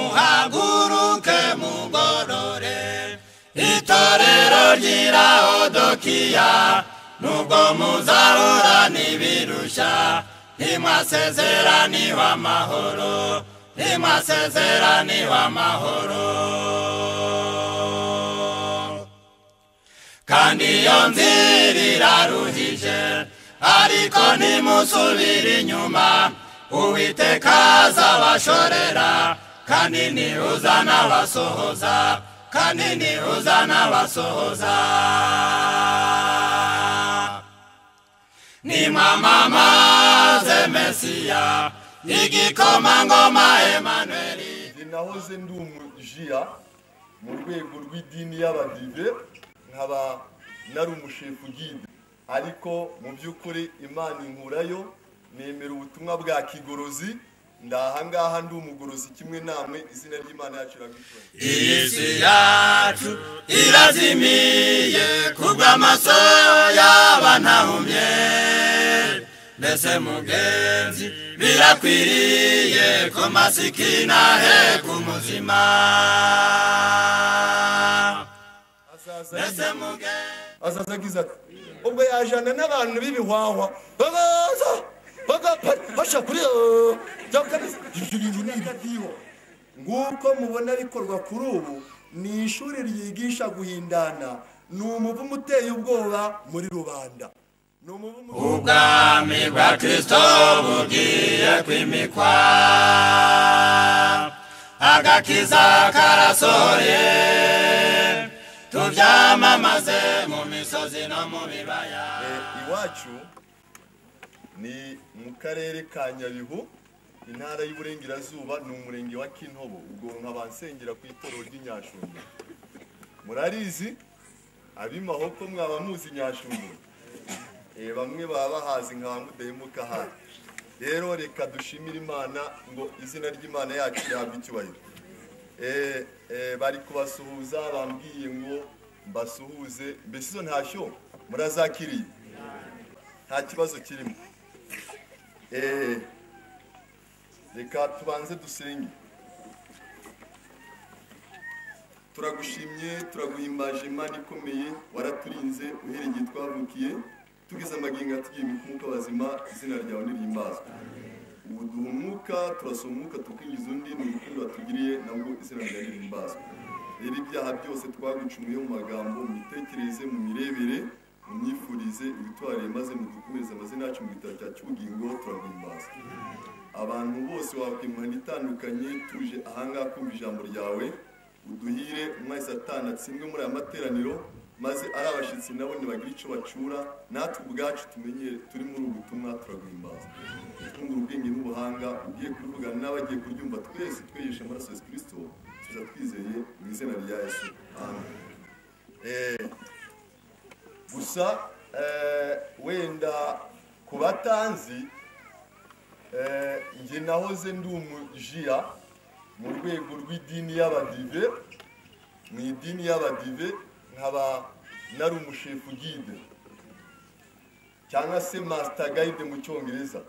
nimuhaguruke mugorore itorero ry'irahodokiya nubwo muzahura n'ibirushya ntimwasezeraniwe amahoro ntimwasezeraniwe amahoro kandi iyo nzira iraruhije ariko ntimusubire inyuma uwiteka azabashorera kandi ntihuza n'abasohoza kandi ntihuza n'abasohoza ni mamamaze mesiya igikomangoma emanweri nahoze ndi umujiya mu rwego rw'idini y'abadive nkaba nari umushefu gide ariko mu by'ukuri imana inkurayo nemera ubutumwa bwa kigorozi ndahangaha ndi umugorozi kimwe namwe izina ry'imana yacu iragutwaye iyi si yacu irazimiye kubw'amaso y'abanahumye mbese mugenzi birakwiriye ko masikina he ku muzima azaza mbese yivuye. mugenzi azaza agize ati ubwo yajyana n'abantu b'ibihwahwa bakaza bagafasha kuri ibyo bintu ni ibitiho nguko mubona bikorwa kuri ubu ni ishuri ryigisha guhindana ni umuvumo uteye ubwoba muri rubanda ni umuvumo ubwami bwa kristo bugiye kwimikwa agakiza karasohoye tubyamamaze mu misozi no mu bibaya iwacu ni mu karere ka nyabihu intara y'uburengerazuba ni umurenge wa kintobo ubwo nkaba nsengera ku itorero ry'inyashumba murarizi ab'imahoko mwaba muzi nyashumba Eh, bamwe baba bahazi nka ba mudahemuka hano rero reka dushimire imana ngo izina ry'imana yacu rihabwe icyubahiro Eh, eh, bari kubasuhuza bambwiye ngo mbasuhuze mbese izo ntashyo murazakiriye nta kibazo kirimo Eh, reka tubanze dusenge turagushimye turaguhimbaje imana ikomeye waraturinze uhereye igihe twavukiye tugeze amagingo atugiye umukuka bazima izina ryawe nirihimbazwe ubu duha umwuka turasoma umwuka tukwinjiza undi ni urukundo watugiriye nabwo izina ryawe nirihimbazwe rero ibyaha byose twagucumuye mu magambo mu mitekerereze mu mirebere mu myifurize ibitwarire maze mudukomeze amazina yacu mu gitabo cya cy'ubugingo turaguhimbaza abantu bose wakwimana itandukanye tuje ahangaha kumva ijambo ryawe uduhire umwari satani atsindwe muri aya materaniro maze ari abashyitsi nabo ntibagire icyo bacura natwe ubwacu tumenyere turi muri ubu butumwa turaguhimbaza twungura ubwenge n'ubuhanga ugiye kuvugana n'abagiye kuryumva twese twegesha amaraso ya yesu kirisito tuza twizeye mu izina rya yesu amen Eh, gusa eh, wenda ku batanzi eh, njye nahoze ndi umujiya mu rwego rw'idini y'abadive mu idini y'abadive nkaba nari umushefu gide cyangwa se masita gayide mu cyongereza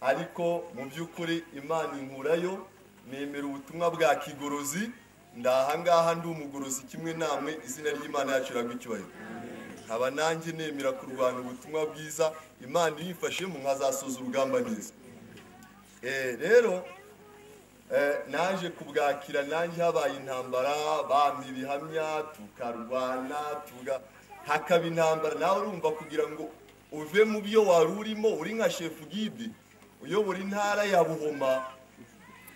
ariko mu by'ukuri imana inkurayo nemera ubutumwa bwa kigorozi ndahangaha ndi umugorozi kimwe namwe izina ry'imana yacu iragwa icyubahiro nkaba nanjye nemera kurwana ubutumwa bwiza imana iyo uyifashemo nkazasoza urugamba neza Eh, rero eh, naje kubwakira nanjye habaye intambara bampa ibihamya tukarwana tuga hakaba intambara nawe urumva kugira ngo uve mu byo wari urimo uri nka shefu gidi uyobora intara ya buhoma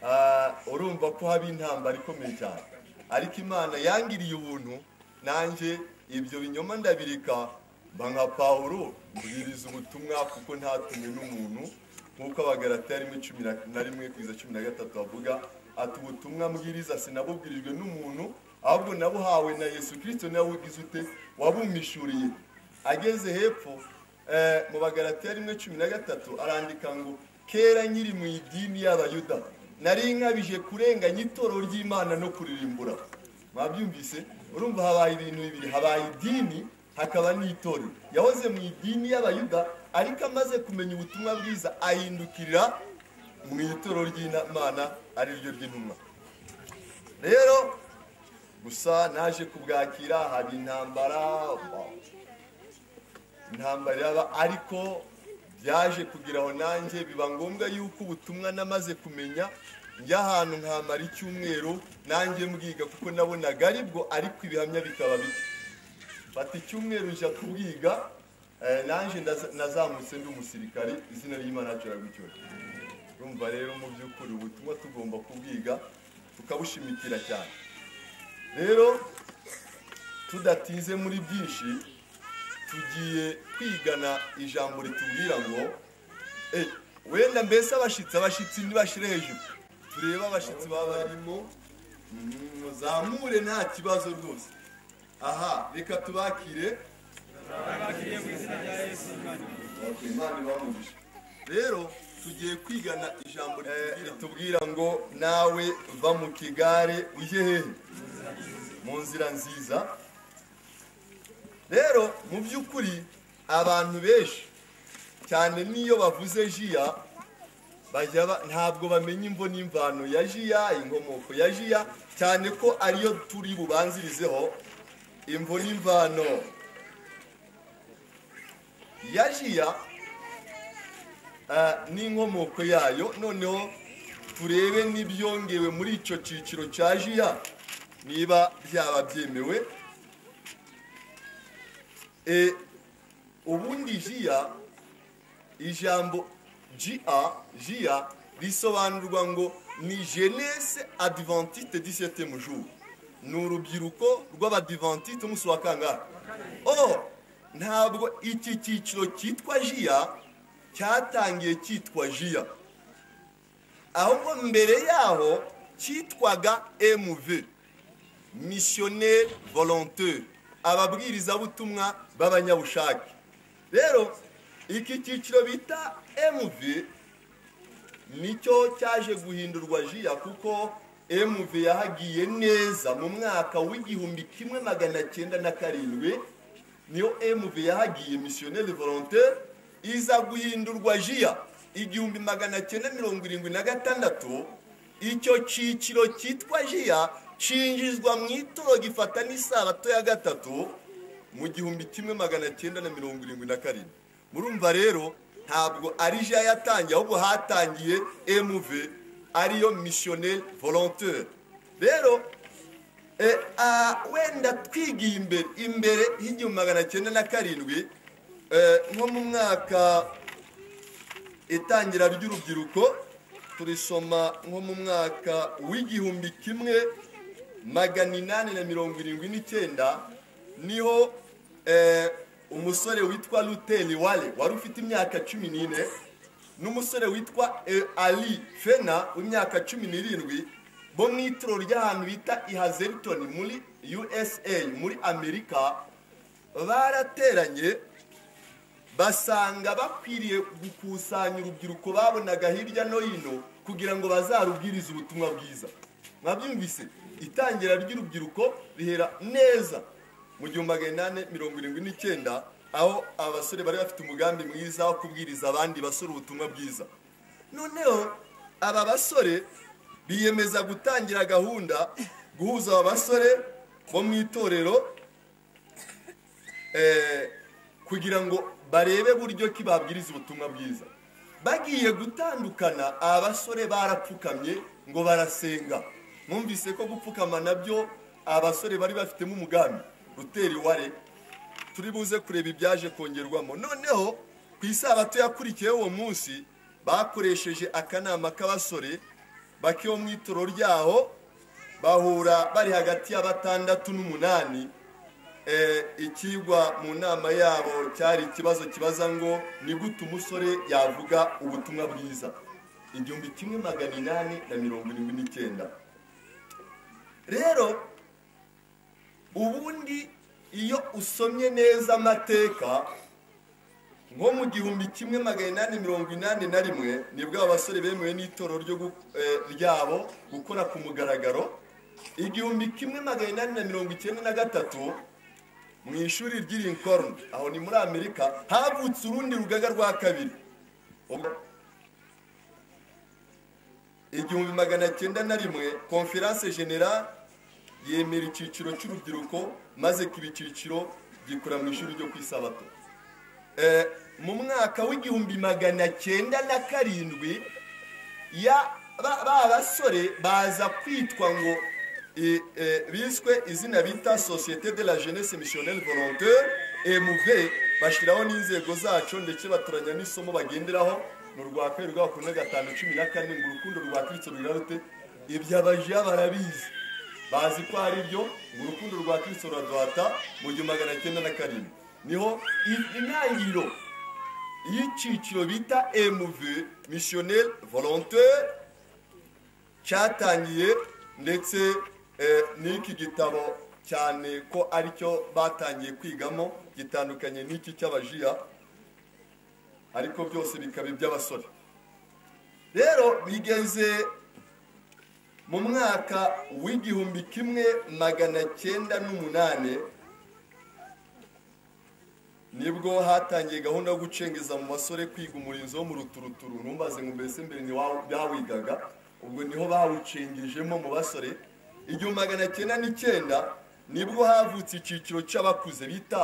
Ah, urumva ko haba intambara ikomeye cyane ariko imana yangiriye ubuntu nanjye ibyo binyoma ndabireka mba nka pawulo mbwiriza ubutumwa kuko ntatumwe n'umuntu nk'uko abagarata rimwe cumi na- na rimwe kugeza cumi na gatatu bavuga ati ubutumwa mbwiriza sinabubwirijwe n'umuntu ahubwo nabuhawe na yesu kirisito nawe ugize ute wabumishuriye ageze hepfo eh, mu bagaratiya rimwe cumi na gatatu arandika ngo kera nkiri mu idini y'abayuda nari nkabije kurenganya itorero ry'imana no kuririmbura mwabyumvise urumva habaye ibintu bibiri habaye idini hakaba n'itorero yahoze mu idini y'abayuda ariko amaze kumenya ubutumwa bwiza ahindukirira mu ituro ry'imana ari ryo ry'intumwa rero gusa naje kubwakira hari intambara intambara iraba ariko byaje kugira aho nanjye biba ngombwa yuko ubutumwa namaze kumenya njya ahantu nkamara icyumweru nanjye mbwiga kuko nabonaga aribwo ariko ibihamya bikaba bike mfata icyumweru njya kubwiga eh, nanjye ndaza- nazamutse ndi umusirikari izina ry'imana yacu riragucyura urumva rero mu by'ukuri ubutumwa tugomba kubwiga tukabushimikira cyane rero tudatinze muri byinshi tugiye kwigana ijambo ritubwira ngo "Eh, wenda mbese abashyitsi abashyitsi ntibashire hejuru turebe abashyitsi baba barimo mm, muzamure nta kibazo rwose aha reka tubakire Ok, Imana ibahe umugisha. rero tugiye kwigana ijambo ritubwira ngo nawe va mu kigare ujye hehe mu nzira nziza rero mu by'ukuri abantu benshi cyane n'iyo bavuze jiya bajya ba- ntabwo bamenya imvo n'imvano ya jiya inkomoko ya jiya cyane ko ariyo turi bubanzirizeho imvo n'imvano ya jiya ah, n'inkomoko yayo noneho turebe n'ibyongewe muri icyo cyiciro cya jiya niba byaba byemewe E, ubundi jiya ijambo jia jia risobanurwa ngo ni jeunesse adventiste du septième jour ni urubyiruko rw'abadiventiste umunsi wa kangahe oh ntabwo iki cyiciro cyitwa jia cyatangiye cyitwa jia ahubwo mbere yaho cyitwaga mv missionnaire volontaire ababwirizabutumwa b'abanyabushake rero iki cyiciro bita mv nicyo cyaje guhindurwa jiya kuko mv yahagiye neza mu mwaka w'igihumbi kimwe magana cyenda na karindwi niyo mv yahagiye misiyoneri volontaire iza guhindurwa jiya igihumbi magana cyenda mirongo irindwi na gatandatu icyo cyiciro cyitwa jiya cyinjizwa mu ituro gifata n'isabato ya gatatu mu gihumbi kimwe magana cyenda na mirongo irindwi na karindwi murumva rero ntabwo ari ja yatangiye ahubwo hatangiye mv ariyo missionnaire volontaire rero e, a, wenda twigiye imbere imbere y'igihumbi magana cyenda na karindwi e, nko mu mwaka itangira ry'urubyiruko turisoma nko mu mwaka w'igihumbi kimwe magana inani na mirongo irindwi n'icyenda niho eh, umusore witwa luteni wale wari ufite imyaka cumi n'ine n'umusore witwa eh, ali fena w'imyaka cumi n'irindwi bo mu ituro ry'ahantu bita ihazelton muri usa muri amerika barateranye basanga bakwiriye gukusanya urubyiruko babonaga hirya no hino kugira ngo bazarubwirize ubutumwa bwiza mwabyumvise itangira ry'urubyiruko rihera neza mu gihumbi magana inani mirongo irindwi n'icyenda aho abasore bari bafite umugambi mwiza wo kubwiriza abandi basore ubutumwa bwiza noneho aba basore biyemeza gutangira gahunda guhuza aba basore bo mu itorero eh, kugira ngo barebe buryo ki babwiriza ubutumwa bwiza bagiye gutandukana aba basore barapfukamye ngo barasenga mwumvise ko gupfukama nabyo abasore bari bafitemo umugambi ruteri ware turi buze kureba ibyaje kongerwamo noneho ku isabato yakurikiyeho uwo munsi bakoresheje akanama k'abasore bake mu itoro ryaho bahura bari hagati ya batandatu n'umunani eh, ikigwa mu nama yabo cyari ikibazo kibaza ngo ni gute umusore yavuga ubutumwa bwiza igihumbi kimwe magana inani na mirongo irindwi n'icyenda rero ubundi iyo usomye neza amateka nko mu gihumbi kimwe magana inani mirongo inani na rimwe nibwo aba basore bemewe n'itoro ryo gu- eh, ryabo gukora ku mugaragaro igihumbi kimwe magana inani na mirongo icyenda na gatatu mu ishuri ry'i Lincoln aho ni muri Amerika havutse urundi rugaga rwa kabiri Ubwo- igihumbi magana cyenda na rimwe konferanse general yemera icyiciro cy'urubyiruko maze kiba icyiciro gikora mu ishuri ryo ku isabato Eh, mu mwaka w'igihumbi magana cyenda na karindwi ya ba ba basore baza kwitwa ngo eh, eh, biswe izina bita societe de la jeunesse missionnelle volontaire mv bashyiraho n'inzego zacu ndetse batoranya n'isomo bagenderaho mu rwa kabiri rwa makumyabiri na gatanu cumi na kane ngo urukundo rwaturutse rurira rute iby'abaja barabizi bazi ko ari byo ngo urukundo rwa kristo ruraduhata mu gihumbi magana cyenda na karindwi niho i- intangiriro y'icyiciro bita mv missionnaire volontaire cyatangiye ndetse eh, n'iki gitabo cyane ko aricyo batangiye kwigamo gitandukanye n'iki cy'abajiya ariko byose bikaba iby'abasore rero bigeze mu mwaka w'igihumbi kimwe magana cyenda n'umunani nibwo hatangiye gahunda yo gucengeza mu basore kwiga umurinzi wo mu ruturuturu ntumbaze ngo mbese mbere ni wa- bawigaga ubwo niho bawucengejemo mu basore igihumbi magana cyenda n'icyenda nibwo havutse icyiciro cy'abakuze bita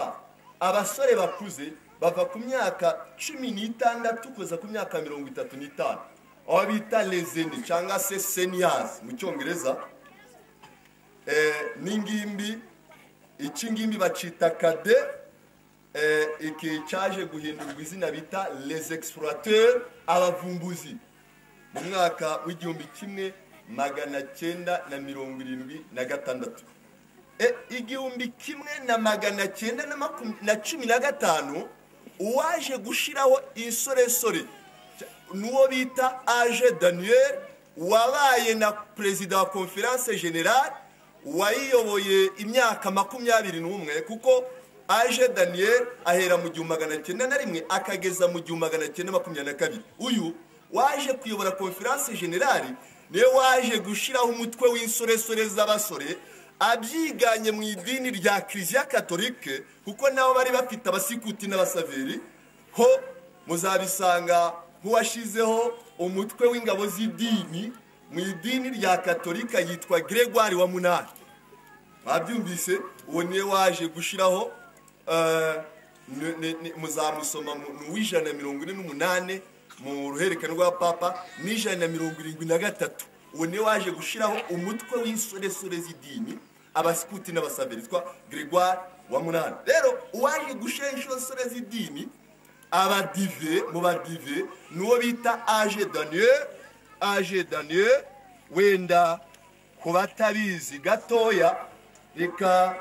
abasore bakuze bava ku myaka cumi n'itandatu kugeza ku myaka mirongo itatu n'itanu aho bita lezeni cyangwa se seniyazi mu cyongereza Eh, n'ingimbi iki ngimbi bacita kade eh, iki cyaje guhindurwa izina bita les explorateurs abavumbuzi mu mwaka w'igihumbi kimwe magana cyenda na mirongo irindwi na gatandatu E, igihumbi kimwe na magana cyenda na makum- na cumi na gatanu uwaje gushyiraho insoresore n'uwo bita age daniel wabaye na perezida wa conference general wayiyoboye imyaka makumyabiri n'umwe kuko age daniel ahera mu gihumbi magana cyenda na rimwe akageza mu gihumbi magana cyenda makumyabiri na kabiri uyu waje kuyobora conference general niwe waje gushyiraho umutwe w'insoresore z'abasore abyiganye mu idini rya kiliziya katolike kuko nabo bari bafite abasikuti n'abasaveri ho muzabisanga nk'uwashyizeho umutwe w'ingabo z'idini mu idini rya katolika yitwa gregoire wa munani babyumvise uwo niwe waje gushyiraho eh, ni- ni- ni- muzamusoma mu- mu w'ijana na mirongo ine n'umunani mu ruhererekane rwa papa n'ijana na mirongo irindwi na gatatu uwo niwe waje gushyiraho umutwe w'insoresore z'idini abasikuti n'abasaberi witwa gregoire wa munani rero uwaje gushyiraho insoresore z'idini abadive mu badive n'uwo bita age daniel age daniel wenda ku batabizi gatoya reka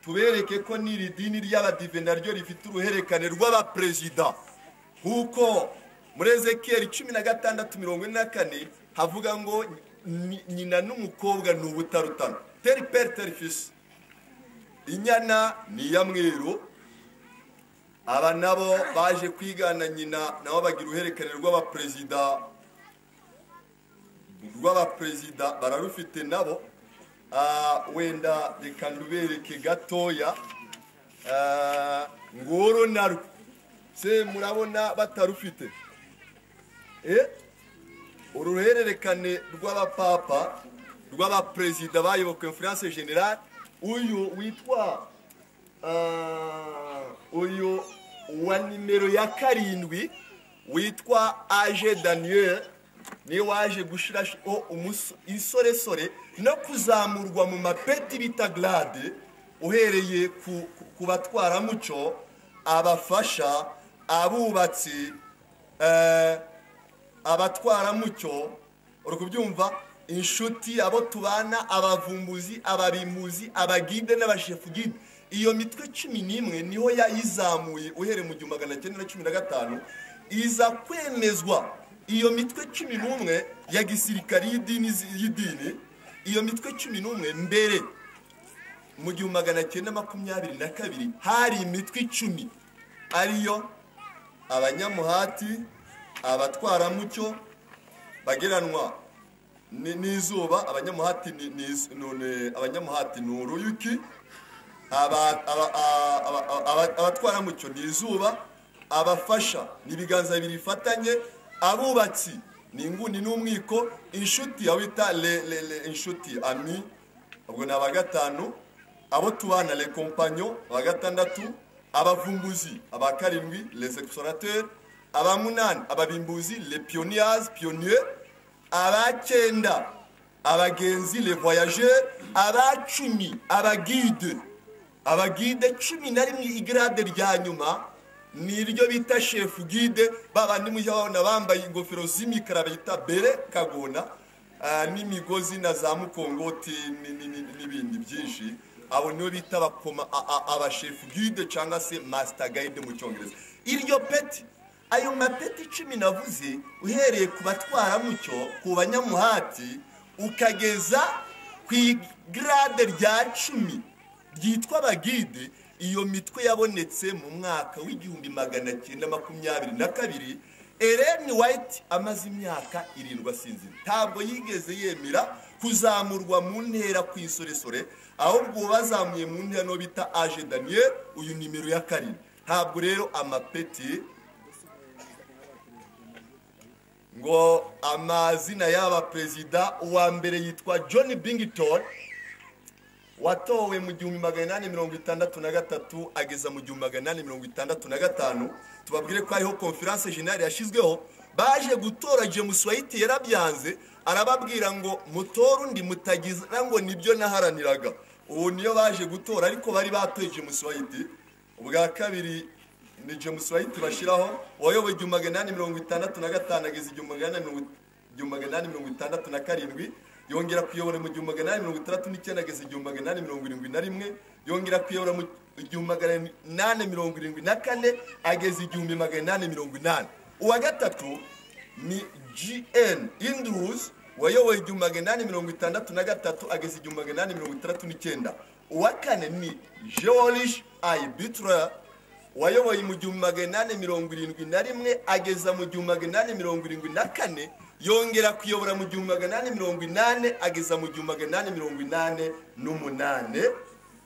tubereke ko n'iri dini ry'abadive naryo rifite uruherekane rw'abaperezida nk'uko muri ezekiyeli cumi na gatandatu mirongo ine na kane havuga ngo "Nyi- nyina n'umukobwa ni ubutarutana teri peri teri fisi inyana ni iya mweru aba nabo baje kwigana nyina nabo bagira uruhererekane rw'abaperezida rw'abaperezida bararufite nabo Ah, wenda reka ndubereke gatoya Ah, ngoro narwo se murabona batarufite Eh, uru ruhererekane rw'abapapa rw'abaperezida bayoboye conference general uyu witwa Ah, uyu wa nimero ya karindwi witwa age daniel niwe waje gushyiraho umuso- insoresore no kuzamurwa mu mapeti bita glade uhereye ku, ku batwaramuco abafasha abubatsi eh, abatwaramucyo uri kubyumva inshuti abo tubana abavumbuzi ababimbuzi abagide n'abashefugide iyo mitwe cumi n'imwe niho yayizamuye uhereye mu gihumbi magana cyenda na cumi na gatanu iza kwemezwa iyo mitwe cumi n'umwe ya gisirikari y'idini y'idini iyo mitwe cumi n'umwe mbere mu gihumbi magana cyenda makumyabiri na kabiri hari imitwe icumi ariyo abanyamuhati abatwaramucyo bageranwa ni- n'izuba abanyamuhati ni- ni iz- none abanyamuhati ni uruyuki aba- aba- a- aba- aba- abatwaramucyo ni izuba abafasha ni ibiganza bibiri bifatanye abubatsi ni inguni n'umwiko inshuti aho bita le le le inshuti ami ubwo ni aba gatanu abo tubana le kompanyo aba gatandatu abavumbuzi aba karindwi les explorateurs aba munani ababimbuzi le pionniers pionniers aba cyenda abagenzi le voyageurs aba cumi abagide abagide cumi na rimwe igrade rya nyuma ni iryo bita shefu gide ba bandi mujya babona bambaye ingofero z'imikara bita bere kagona ah, n'imigozi na za mukongoti ni- ni- ni- n'ibindi byinshi abo nibo bita abakoma- a- a- abashefu gide cyangwa se masita gayide mu cyongereza iryo peti ayo mapeti icumi navuze uhereye ku batwaramucyo ku banyamuhati ukageza ku igrade rya cumi ryitwa abagide iyo mitwe yabonetse mu mwaka w'igihumbi magana cyenda makumyabiri na kabiri Ellen White amaze imyaka irindwi asinzira ntabwo yigeze yemera kuzamurwa mu ntera ku isoresore ahubwo bazamuye mu ntera no bita aje daniel uyu nimero ya karindwi ntabwo rero amapeti ngo amazina y'aba perezida uwa mbere yitwa john bington watowe mu gihumbi magana inani mirongo itandatu na gatatu ageza mu gihumbi magana inani mirongo itandatu na gatanu tubabwire ko hariho konferanse jenali yashyizweho baje gutora james white yarabyanze arababwira ngo mutore undi mutagira ngo nibyo naharaniraga ubu niyo baje gutora ariko bari batoye james white ubwa kabiri ni james white bashyiraho wayoboye igihumbi magana inani mirongo itandatu na gatanu ageza igihumbi magana inani mirongo- igihumbi magana inani mirongo itandatu na karindwi yongera kuyobora mu gihumbi magana inani mirongo itandatu n'icyenda ageze igihumbi magana inani mirongo irindwi na rimwe yongera kuyobora mu igihumbi magana inani mirongo irindwi na kane ageza igihumbi magana inani mirongo inani uwa gatatu ni gn indrus wayoboye igihumbi magana inani mirongo itandatu na gatatu ageza igihumbi magana inani mirongo itandatu n'icyenda uwa kane ni george ibitra wayoboye mu gihumbi magana inani mirongo irindwi na rimwe ageza mu gihumbi magana inani mirongo irindwi na kane yongera kuyobora mu gihumbi magana inani mirongo inani ageza mu gihumbi magana inani mirongo inani n'umunani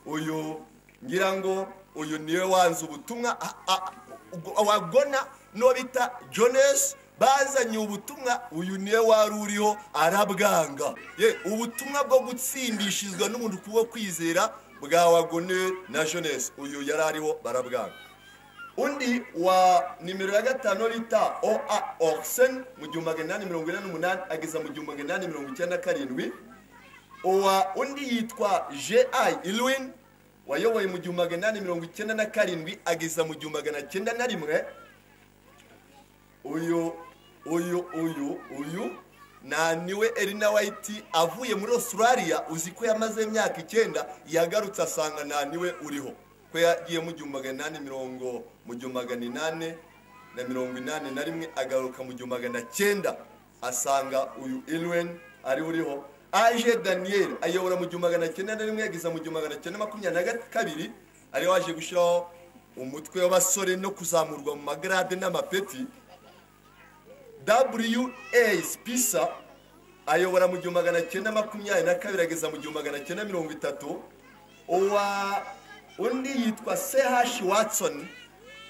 uyu ngira ngo uyu niwe wanze ubutumwa a- a- ubwo- wagona n'uwo bita jones bazanye ubutumwa uyu niwe wari uriho arabwanga ye ubutumwa bwo gutsindishizwa n'umuntu kubwo kwizera bwa wagone na jones uyu yari ariho barabwanga undi wa nimero ya gatanu bita oa orsen mu gihumbi magana inani mirongo inani n'umunani ageza mu gihumbi magana inani mirongo icyenda na karindwi uwa undi yitwa ji ilwin wayoboye mu gihumbi magana inani mirongo icyenda na karindwi ageza mu gihumbi magana cyenda na rimwe uyu uyu uyu uyu na niwe Elina White avuye muri Australia uzi ko yamaze imyaka icyenda yagarutse asanga na niwe uriho ko yagiye mu gihumbi magana inani mirongo mu gihumbi magana inani na mirongo inani na rimwe agaruka mu gihumbi magana cyenda asanga uyu Irwin ari uriho aje Daniel ayobora mu gihumbi magana cyenda na rimwe yageza mu gihumbi magana cyenda makumyabiri na kabiri ariwe waje gushyiraho umutwe w'abasore no kuzamurwa mu magarade n'amapeti WA Spisa ayobora mu gihumbi magana cyenda makumyabiri na kabiri ageza mu gihumbi magana cyenda mirongo itatu uwa undi yitwa CH Watson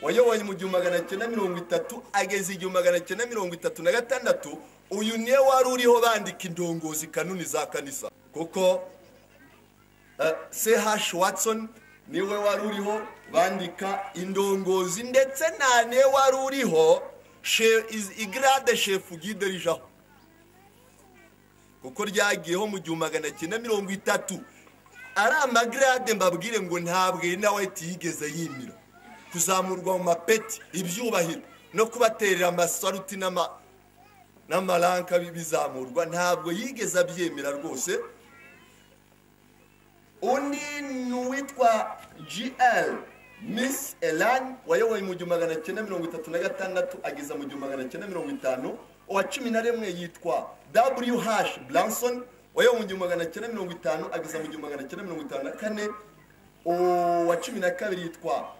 wayoboye mu gihumbi magana cyenda mirongo itatu ageza igihumbi magana cyenda mirongo itatu na gatandatu uyu niwe wari uriho bandika indongozi kanuni za kanisa kuko eh, CH Watson niwe wari uriho bandika indongozi ndetse nta niwe wari uriho she- is- igrade shefu gide rijaho kuko ryagiyeho mu gihumbi magana cyenda mirongo itatu ari amagrade mbabwire ngo ntabwo Elina White yigeze yimira kuzamurwa mu mapeti ibyubahiro no kubaterera amasaruti n'ama n'amaranka bizamurwa ntabwo yigeze abyemera rwose undi ni uwitwa gl miss elani wayoboye mu gihumbi magana cyenda mirongo itatu na gatandatu ageza mu gihumbi magana cyenda mirongo itanu uwa cumi na rimwe yitwa wh branson wayoboye mu gihumbi magana cyenda mirongo itanu ageza mu gihumbi magana cyenda mirongo itanu na kane uwa cumi na kabiri yitwa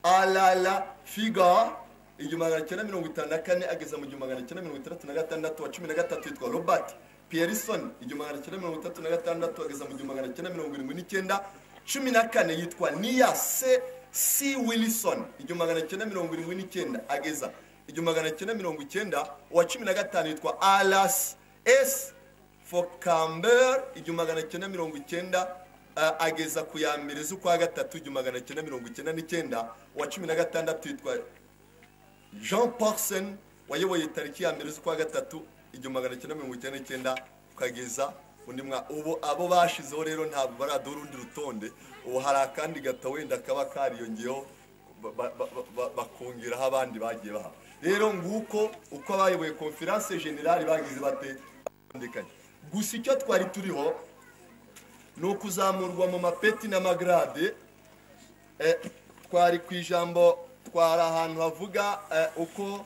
alala figa igihumbi magana cyenda mirongo itanu na kane ageza mu gihumbi magana cyenda mirongo itandatu na gatandatu wa cumi na gatatu yitwa robert pierson igihumbi magana cyenda mirongo itatu na gatandatu ageza mu gihumbi magana cyenda mirongo irindwi n'icyenda cumi na kane yitwa niya se c wilson igihumbi magana cyenda mirongo irindwi n'icyenda ageza igihumbi magana cyenda mirongo icyenda uwa cumi na gatanu yitwa alas esi for camber igihumbi magana cyenda mirongo icyenda ah, ageza ku ya mbere z'ukwa gatatu igihumbi magana cyenda mirongo icyenda n'icyenda uwa cumi na gatandatu yitwa jean porson wayoboye tariki ya mbere z'ukwa gatatu igihumbi magana cyenda mirongo icyenda n'icyenda ukageza undi mwaka ubu abo bashizeho rero ntabwo baradora urundi rutonde ubu hari akandi gata wenda kaba kariyongeyeho ba- ba- ba- ba- bakongeraho abandi bagiye baha rero nguko uko abayoboye konferanse generali bagize bate batandukanye gusa icyo twari turiho ni ukuzamurwa mu mapeti n'amagrade Eh, twari ku ijambo twari ahantu havuga eh, uko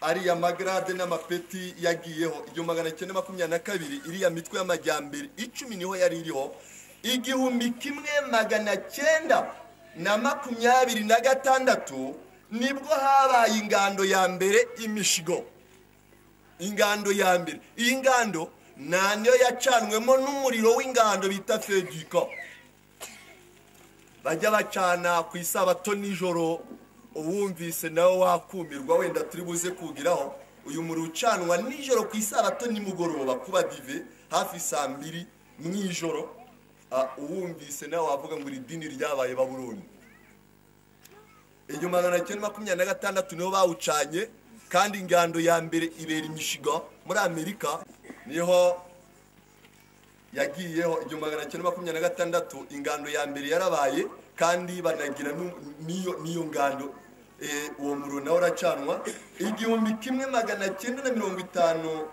ariya magrade n'amapeti yagiyeho igihumbi magana cyenda makumyabiri na kabiri iriya mitwe y'amajyambere icumi niho yari iriho igihumbi kimwe magana cyenda na makumyabiri na gatandatu nibwo habaye ingando ya mbere imishigo ingando ya mbere iyi ngando nta niyo yacanwemo n'umuriro w'ingando bita fegiko bajya bacana ku isabato nijoro uwumvise nawe wakumirwa wenda turi buze kugiraho uyu muriro ucanwa nijoro ku isabato nimugoroba kuba dive hafi saa mbiri mu ijoro Ah, uwumvise nawe wavuga ngo iri dini ryabaye baburoni igihumbi magana cyenda makumyabiri na gatandatu niho bawucanye kandi ingando ya mbere ibera imishiga muri amerika niho yagiyeho igihumbi magana cyenda makumyabiri na gatandatu ingando ya mbere yarabaye kandi banagira nu- n'iyo n'iyo ngando Eh, uwo muriro nawe uracanwa igihumbi kimwe magana cyenda na mirongo itanu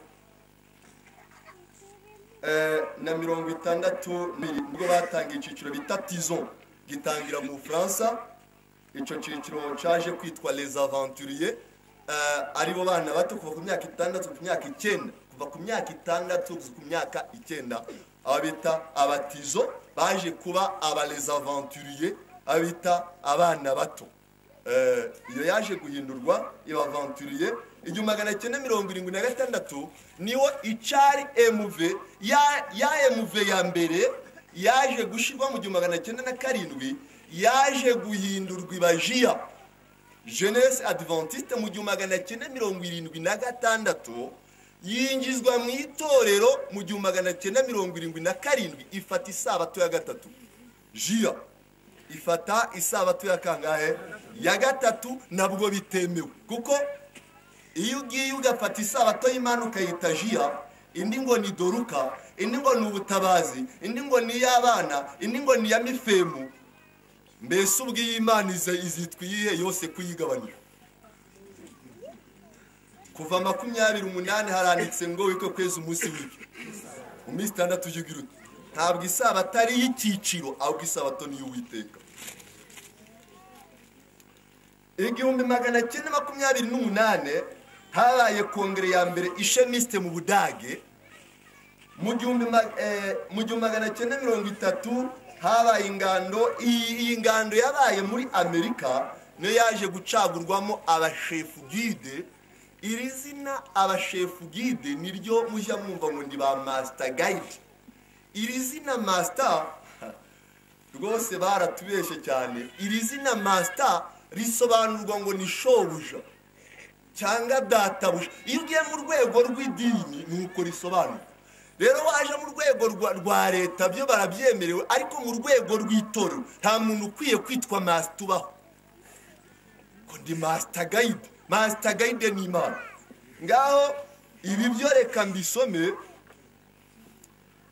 eh, na mirongo itandatu n'ibiri nibwo batangiye icyiciro bita tizon gitangira mu bufaransa icyo cyiciro cyaje kwitwa les aventuriers eh, aribo bana bato kuva ku myaka itandatu ku myaka icyenda kuva ku myaka itandatu ku myaka icyenda aba bita abatizo baje kuba aba les aventuriers aba bita abana bato Eh, iyo yaje guhindurwa iba aventurier igihumbi magana cyenda mirongo irindwi na gatandatu niwo icari mv ya, ya mv ya mbere yaje gushyirwa mu gihumbi magana cyenda na karindwi yaje guhindurwa ibajiya jeunesse adventiste mu gihumbi magana cyenda mirongo irindwi na gatandatu yinjizwa mu itorero mu gihumbi magana cyenda mirongo irindwi na karindwi ifata isabato ya gatatu jiya ifata isabato ya kangahe ya gatatu nabwo bitemewe kuko iyo ugiye ugafata isabato y'imana ukayita jiya indi ngo ni doruka indi ngo ni ubutabazi indi ngo ni iy'abana indi ngo ni iya mifemu mbese ubwo iyi imana ize- izitwa iyihe yose kuyigabanira kuva makumyabiri umunani haranditse ngo witwe kwezi umunsi w'ibyo mu minsi itandatu ujya ugira uti ntabwo isabato ari iy'icyiciro ahubwo isabato ni iy'uwiteka igihumbi magana cyenda makumyabiri n'umunani habaye kongere ya mbere ishemisite mu budage mu gihumbi ma- eh, mu gihumbi magana cyenda mirongo itatu habaye ingando iyi iyi ngando yabaye muri amerika niyo yaje gucagurwamo abashefu gide iri zina abashefu gide niryo mujya mwumva ngo ni ba masita gayidi iri zina masita rwose baratubeshye cyane iri zina masita risobanurwa ngo ni shobuja cyangwa databuja iyo ugiye mu rwego rw'idini ni uko risobanura rero waje mu rwego rwa- rwa leta byo barabyemerewe ariko mu rwego rw'itorero nta muntu ukwiye kwitwa masita ubaho ngo ndi masita gayide masita gayide ni imana ngaho ibi byo reka mbisome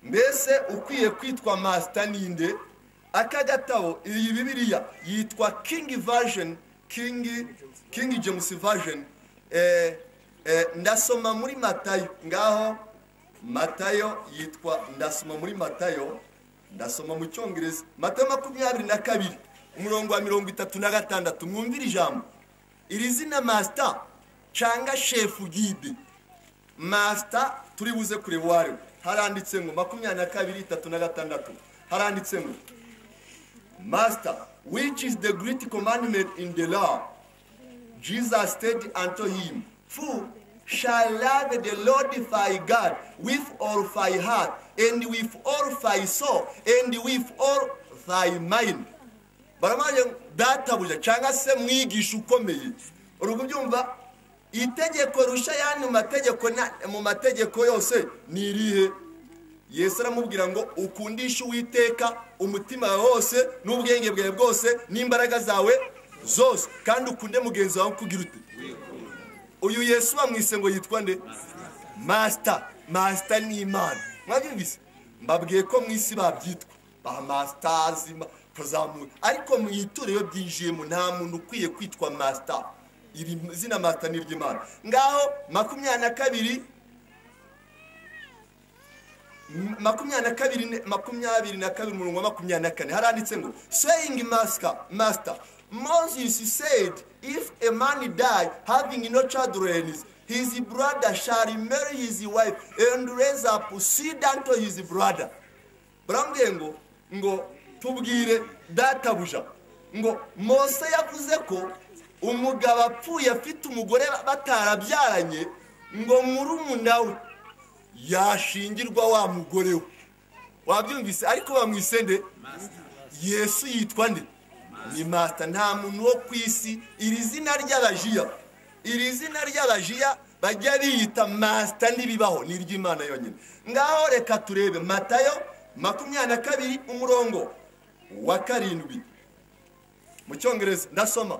mbese ukwiye kwitwa masita ninde aka gatabo iyi bibiliya yitwa kingi vajeni kingi kingi jemusi vajeni eh, eh, ndasoma muri matayo ngaho matayo yitwa ndasoma muri matayo ndasoma mu cyongereza matayo makumyabiri na kabiri umurongo wa mirongo itatu na gatandatu mwumvire ijambo iri zina masita cyangwa shefu gide masita turi buze kureba uwo ari we haranditse ngo makumyabiri na kabiri itatu na gatandatu haranditse ngo masita which is the great commandment in the law jesus said unto him who shall love the lord thy god with all thy heart and with all thy soul and with all thy mind baramaje databuja cyangwa se mwigisha ukomeye uri kubyumva itegeko rusha ayandi mategeko na- mu mategeko yose ni irihe yesu aramubwira ngo ukundishe uwiteka umutima wawe wose n'ubwenge bwawe bwose n'imbaraga zawe zose kandi ukunde mugenzi wawe kugira ute uyu yesu bamwise ngo yitwa nde masita masita ni imana mwabyumvise mbabwiye ko mu isi babyitwa ba masitazi ma- kazamuye ariko mu itorero byinjiyemo nta muntu ukwiye kwitwa masita iri zina masita ni iry'imana ngaho makumyabiri na kabiri M- makumyabiri na kabiri ne- makumyabiri na kabiri umurongo wa makumyabiri na kane haranditse ngo saying master master moses said if a man die having no children his brother shall marry his wife and raise up seed unto his brother barambwiye ngo ngo tubwire databuja ngo mose yavuze ko umugabo apfuye afite umugore batarabyaranye ngo murumuna we yashingirwa wa mugore we wabyumvise ariko bamwise nde yesu yitwa nde ni mata nta muntu wo ku isi iri zina ry'abajiya iri zina ry'abajiya bajya biyita masita n'ibibaho ni iry'imana yonyine ngaho reka turebe matayo makumyabiri na kabiri umurongo wa karindwi mu cyongereza ndasoma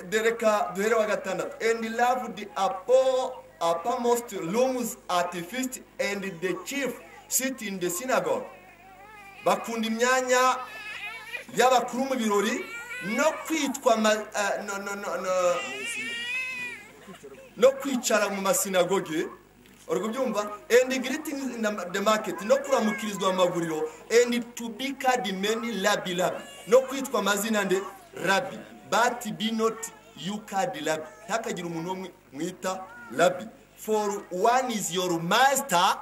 dereka duhere wa gatandatu and loved apo uppermost rooms at feast and the chief sit in the synagogue bakunda imyanya y'abakuru mu birori no kwitwa ma, uh, no, no, no, no, no kwicara mu masinagoge uri kubyumva and greetings in the market no kuramukirizwa mu maguriro and to be called many rabi rabi no kwitwa amazina nde rabi but be not you called rabi ntihakagire umuntu wo mwi- mwita rabi for one is your master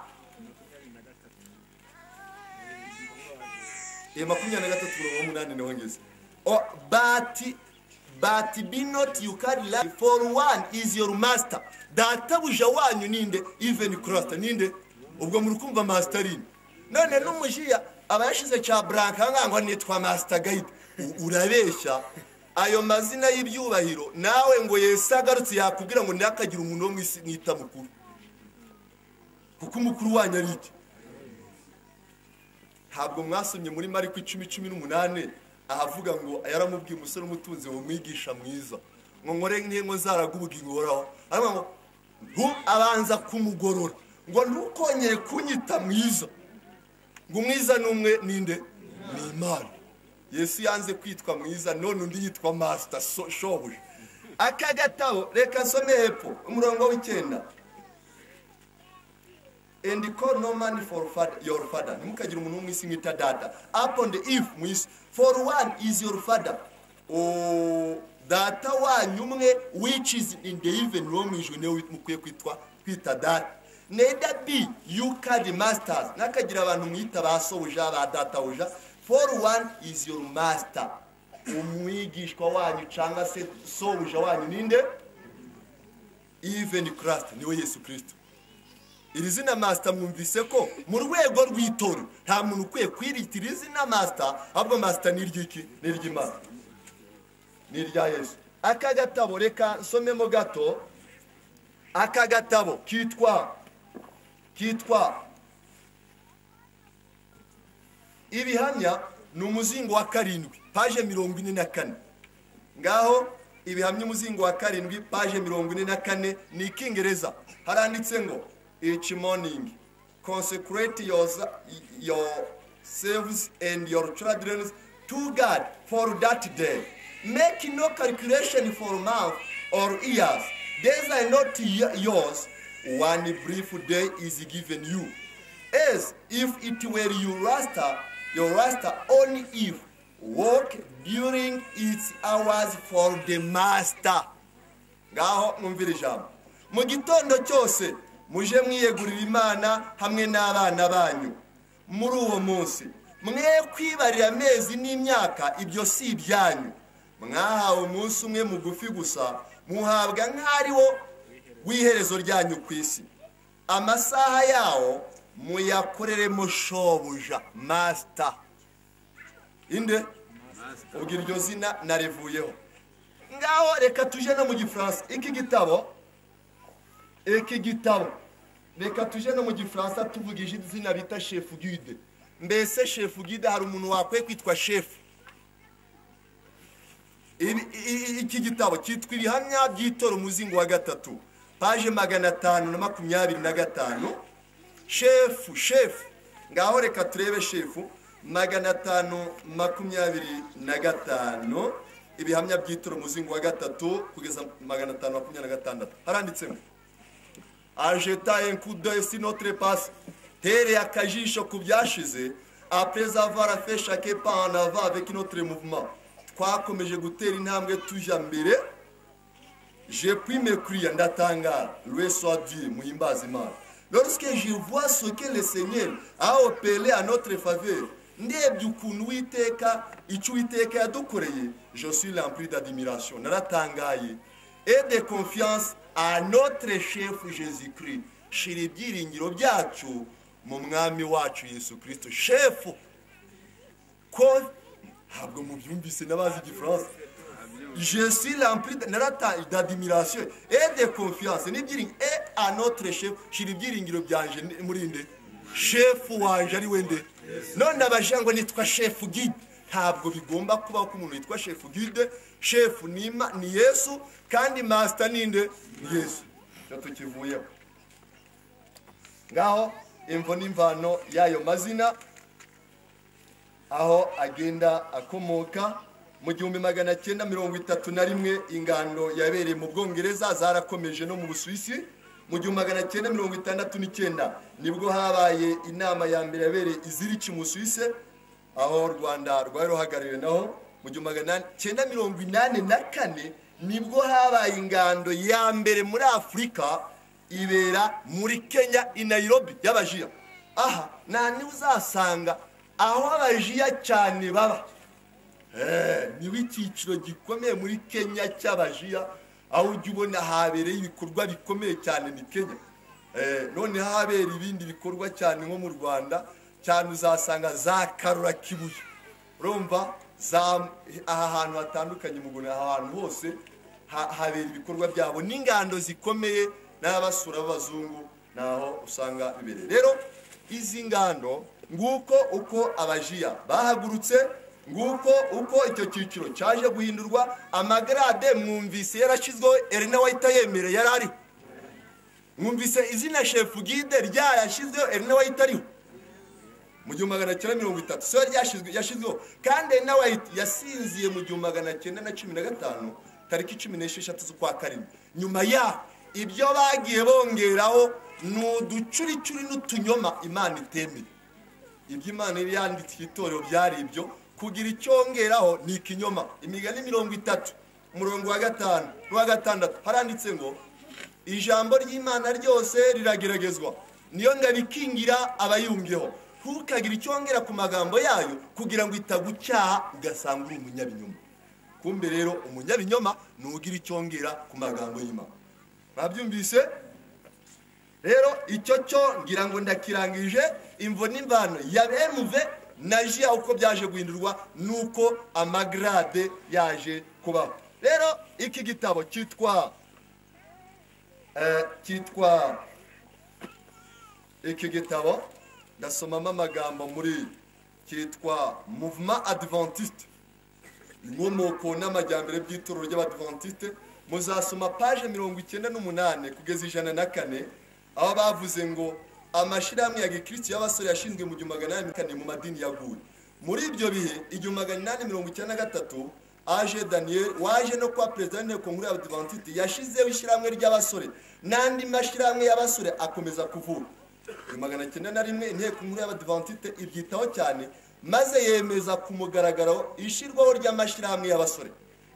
Eh, makumyabiri na gatatu mirongo umunani niho ngeze Oh, but but be not you carry life for one is your master databuja wanyu ninde even christ ninde ubwo muri kumva master ine none n'umujiya aba yashize cya branka ngango nitwa master guide U- urabeshya ayo mazina y'ibyubahiro nawe ngo yesu agarutse yakubwira ngo ntihakagire umuntu wo mu isi mwita mukuru kuko umukuru wanyu ari iki ntabwo mwasomye muri mariko icumi cumi n'umunani ahavuga ngo yaramubwiye umusore umutunzi ngo mwigisha mwiza ngo nkore nk'ingo zaragubugingo uhoraho aravuga ngo ntu abanza kumugorora ngo ntukongere kunyita mwiza ngo umwiza n'umwe ninde ni imana yesu yanze kwitwa mwiza none undi yitwa masita so- shobuja aka gatabo reka nsome hepfo umurongo w'icyenda and call no man for father, your father ntimukagire umuntu w'umwisi mwita data upon the if mwisi for one is your father O- data wanyu umwe which is in the even wo mu ijuru niwe mukwiye kwitwa kwita data neither be you carry masters ntakagira abantu mwita ba sobuja ba databuja for one is your master umwigishwa wanyu cyangwa se sobuja wanyu ninde even christ niwe yesu kristo iri zina masita mwumvise ko mu rwego rw'itora nta muntu ukwiye kwirita iri zina masita ahubwo masita ni iry'iki ni iry'imana ni irya yesu aka gatabo reka nsomemo gato aka gatabo kitwa kitwa ibihamya ni umuzingo wa karindwi paje mirongo ine na kane ngaho ibihamya umuzingo wa karindwi paje mirongo ine na kane ni ikingereza haranditse ngo each morning consecrate yourse- yourselves and your children to god for that day make no calculation for month or years days are not y- yours one brief day is given you as if it were your master your master only if work during its hours for the master ngaho mwumvire ijambo mu gitondo cyose muje mwiyegurira imana hamwe n'abana banyu muri uwo munsi mwe kwibarira amezi n'imyaka ibyo si ibyanyu mwahawe umunsi umwe mugufi gusa muhabwa nk'ariwo w'iherezo ryanyu ku isi amasaha yawo muyakoreremo shobuja masita inde ubwo iryo zina narivuyeho ngaho reka tuje no mu gifaransa iki gitabo iki gitabo reka tuje no mu gifaransa tuvugije izina bita shefu guide mbese shefu guide hari umuntu wakwiye kwitwa shefu Ibi- i- i- iki gitabo cyitwa ibihamya by'itora umuzingo wa gatatu paje magana atanu na makumyabiri na gatanu shefu shefu ngaho reka turebe shefu magana atanu makumyabiri na gatanu ibihamya by'itora umuzingo wa gatatu kugeza magana atanu makumyabiri na gatandatu haranditsemo ajeta enkudo si notre passe tereye akajisho ku byashize après avoir fait chaque pas en avant avec notre mouvement twakomeje gutera intambwe tujya mbere je puis me crier ndatangara loué soit dieu muhimbaze imana lorsque je vois ce que le seigneur a opéré à notre faveur ndebye ukuntu uwiteka icyo uwiteka yadukoreye je suis rempli d'admiration naratangaye et de confiance à notre chef jésus christ shira ibyiringiro byacu mu mwami wacu yesu kristo shefu ko ntabwo mubyumvise n'abazi igifaransa je suis rempli de- narata- d'admiration et de confiance n'ibyiringiro et à notre chef shira ibyiringiro byanje ni- muri nde shefu wanje ari we nde none abaja ngo nitwa shefu guide ntabwo bigomba kubaho ko umuntu yitwa shefu guide shefu ni Ima- ni yesu kandi masita ni nde ni yesu icyo tukivuyeho ngaho imvo n'imvano y'ayo mazina aho agenda akomoka mu gihumbi magana cyenda mirongo itatu na rimwe ingando yabereye mu bwongereza zarakomeje no mu busuwisi mu gihumbi magana cyenda mirongo itandatu n'icyenda nibwo habaye inama ya mbere yabereye iziriki mu busuwisi aho u rwanda rwari ruhagarariwe naho mu gihumbi magana cyenda mirongo inani na kane nibwo habaye ingando ya mbere muri afurika ibera muri kenya i nairobi y'abajiya aha nta niba uzasanga aho abajiya cyane baba Eh, niwe icyiciro gikomeye muri kenya cy'abajiya aho ujya ubona habereye ibikorwa bikomeye cyane ni kenya Eh, noneho habera ibindi bikorwa cyane nko mu rwanda cyane uzasanga za karura kibuye urumva za aha hantu hatandukanye mu Rwanda, aha hantu hose ha- habera ibikorwa byabo n'ingando zikomeye n'abasura b'abazungu naho usanga bibereye rero izi ngando nguko uko abajiya bahagurutse nguko uko icyo cyiciro cyaje guhindurwa amagarade mwumvise yarashyizweho erina wahita yemereye yari ariho mwumvise izina shefu guide ryarashyizweho erina wahita ariho mu gihumbi magana cyenda mirongo itatu siyo ryashyizwe yashyizweho kandi ari na wayiti yasinziye mu gihumbi magana cyenda na cumi na gatanu tariki cumi n'esheshatu z'ukwa karindwi nyuma yaho ibyo bagiye bongeraho ni uducuricuri n'utunyoma imana itemeye ibyo imana yari yandikiye itorero byari ibyo kugira icyongeraho ni ikinyoma imigani mirongo itatu umurongo wa gatanu n'uwa gatandatu haranditse ngo ijambo ry'imana ryose rirageragezwa niyo ndabikingira abayumvyeho ntukagire icyongera ku magambo yayo kugira ngo itagucyaha ugasanga uri umunyabinyoma kumbe rero umunyabinyoma ntugira icyongera ku magambo y'imana mwabyumvise rero icyo cyo ngira ngo ndakirangije imvo n'imvano ya bemuve na jiya uko byaje guhindurwa nuko amagarade yaje kubaho rero iki gitabo cyitwa eh, cyitwa iki gitabo ndasomamo amagambo muri cyitwa mouvement adventiste inkomoko n'amajyambere by'itorero ry'abadivantiste muzasoma paje mirongo icyenda n'umunani kugeza ijana na kane aho bavuze ngo amashyirahamwe ya gikristo y'abasore yashinzwe mu gihumbi magana inani na kane mu madini yaguye muri ibyo bihe igihumbi magana inani mirongo icyenda na gatatu aje daniel waje no kuba perezida w'inteko nkuru y'abadivantiste yashyizeho ishyirahamwe ry'abasore n'andi mashyirahamwe y'abasore akomeza kuvura ibihumbi magana cyenda na rimwe inteko nkuru y'abadivantite ibyitaho cyane maze yemeza ku mugaragaro ishyirwaho ry'amashyirahamwe y'abasore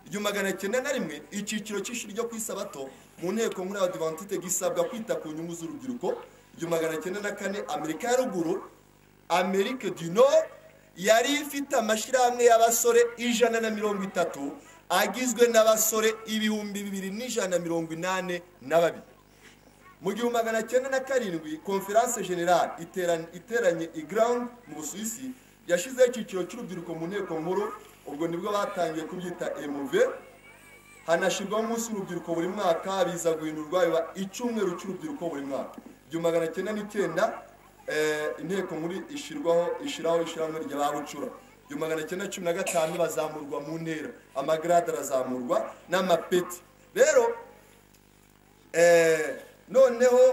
igihumbi magana cyenda na rimwe icyiciro cy'ishuri ryo ku isabato mu nteko nkuru y'abadivantite gisabwa kwita ku nyungu z'urubyiruko igihumbi magana cyenda na kane amerika ya ruguru amerika du nord yari ifite amashyirahamwe y'abasore ijana na mirongo itatu agizwe n'abasore ibihumbi bibiri n'ijana na mirongo inani na babiri mu gihumbi magana cyenda na karindwi konferanse generale iteranye- iteranye i ground mu busuwisi yashyizeho icyiciro cy'urubyiruko mu nteko nkuru ubwo nibwo batangiye kubyita emuve hanashyirwaho umunsi w'urubyiruko buri mwaka biza guhindurwa biba icyumweru cy'urubyiruko buri mwaka igihumbi magana cyenda n'icyenda eh, inteko nkuru ishyirwaho ishyiraho ishyirahamwe rya bucura igihumbi magana cyenda cumi na gatanu bazamurwa mu ntera amagarade arazamurwa n'amapeti rero Eh, noneho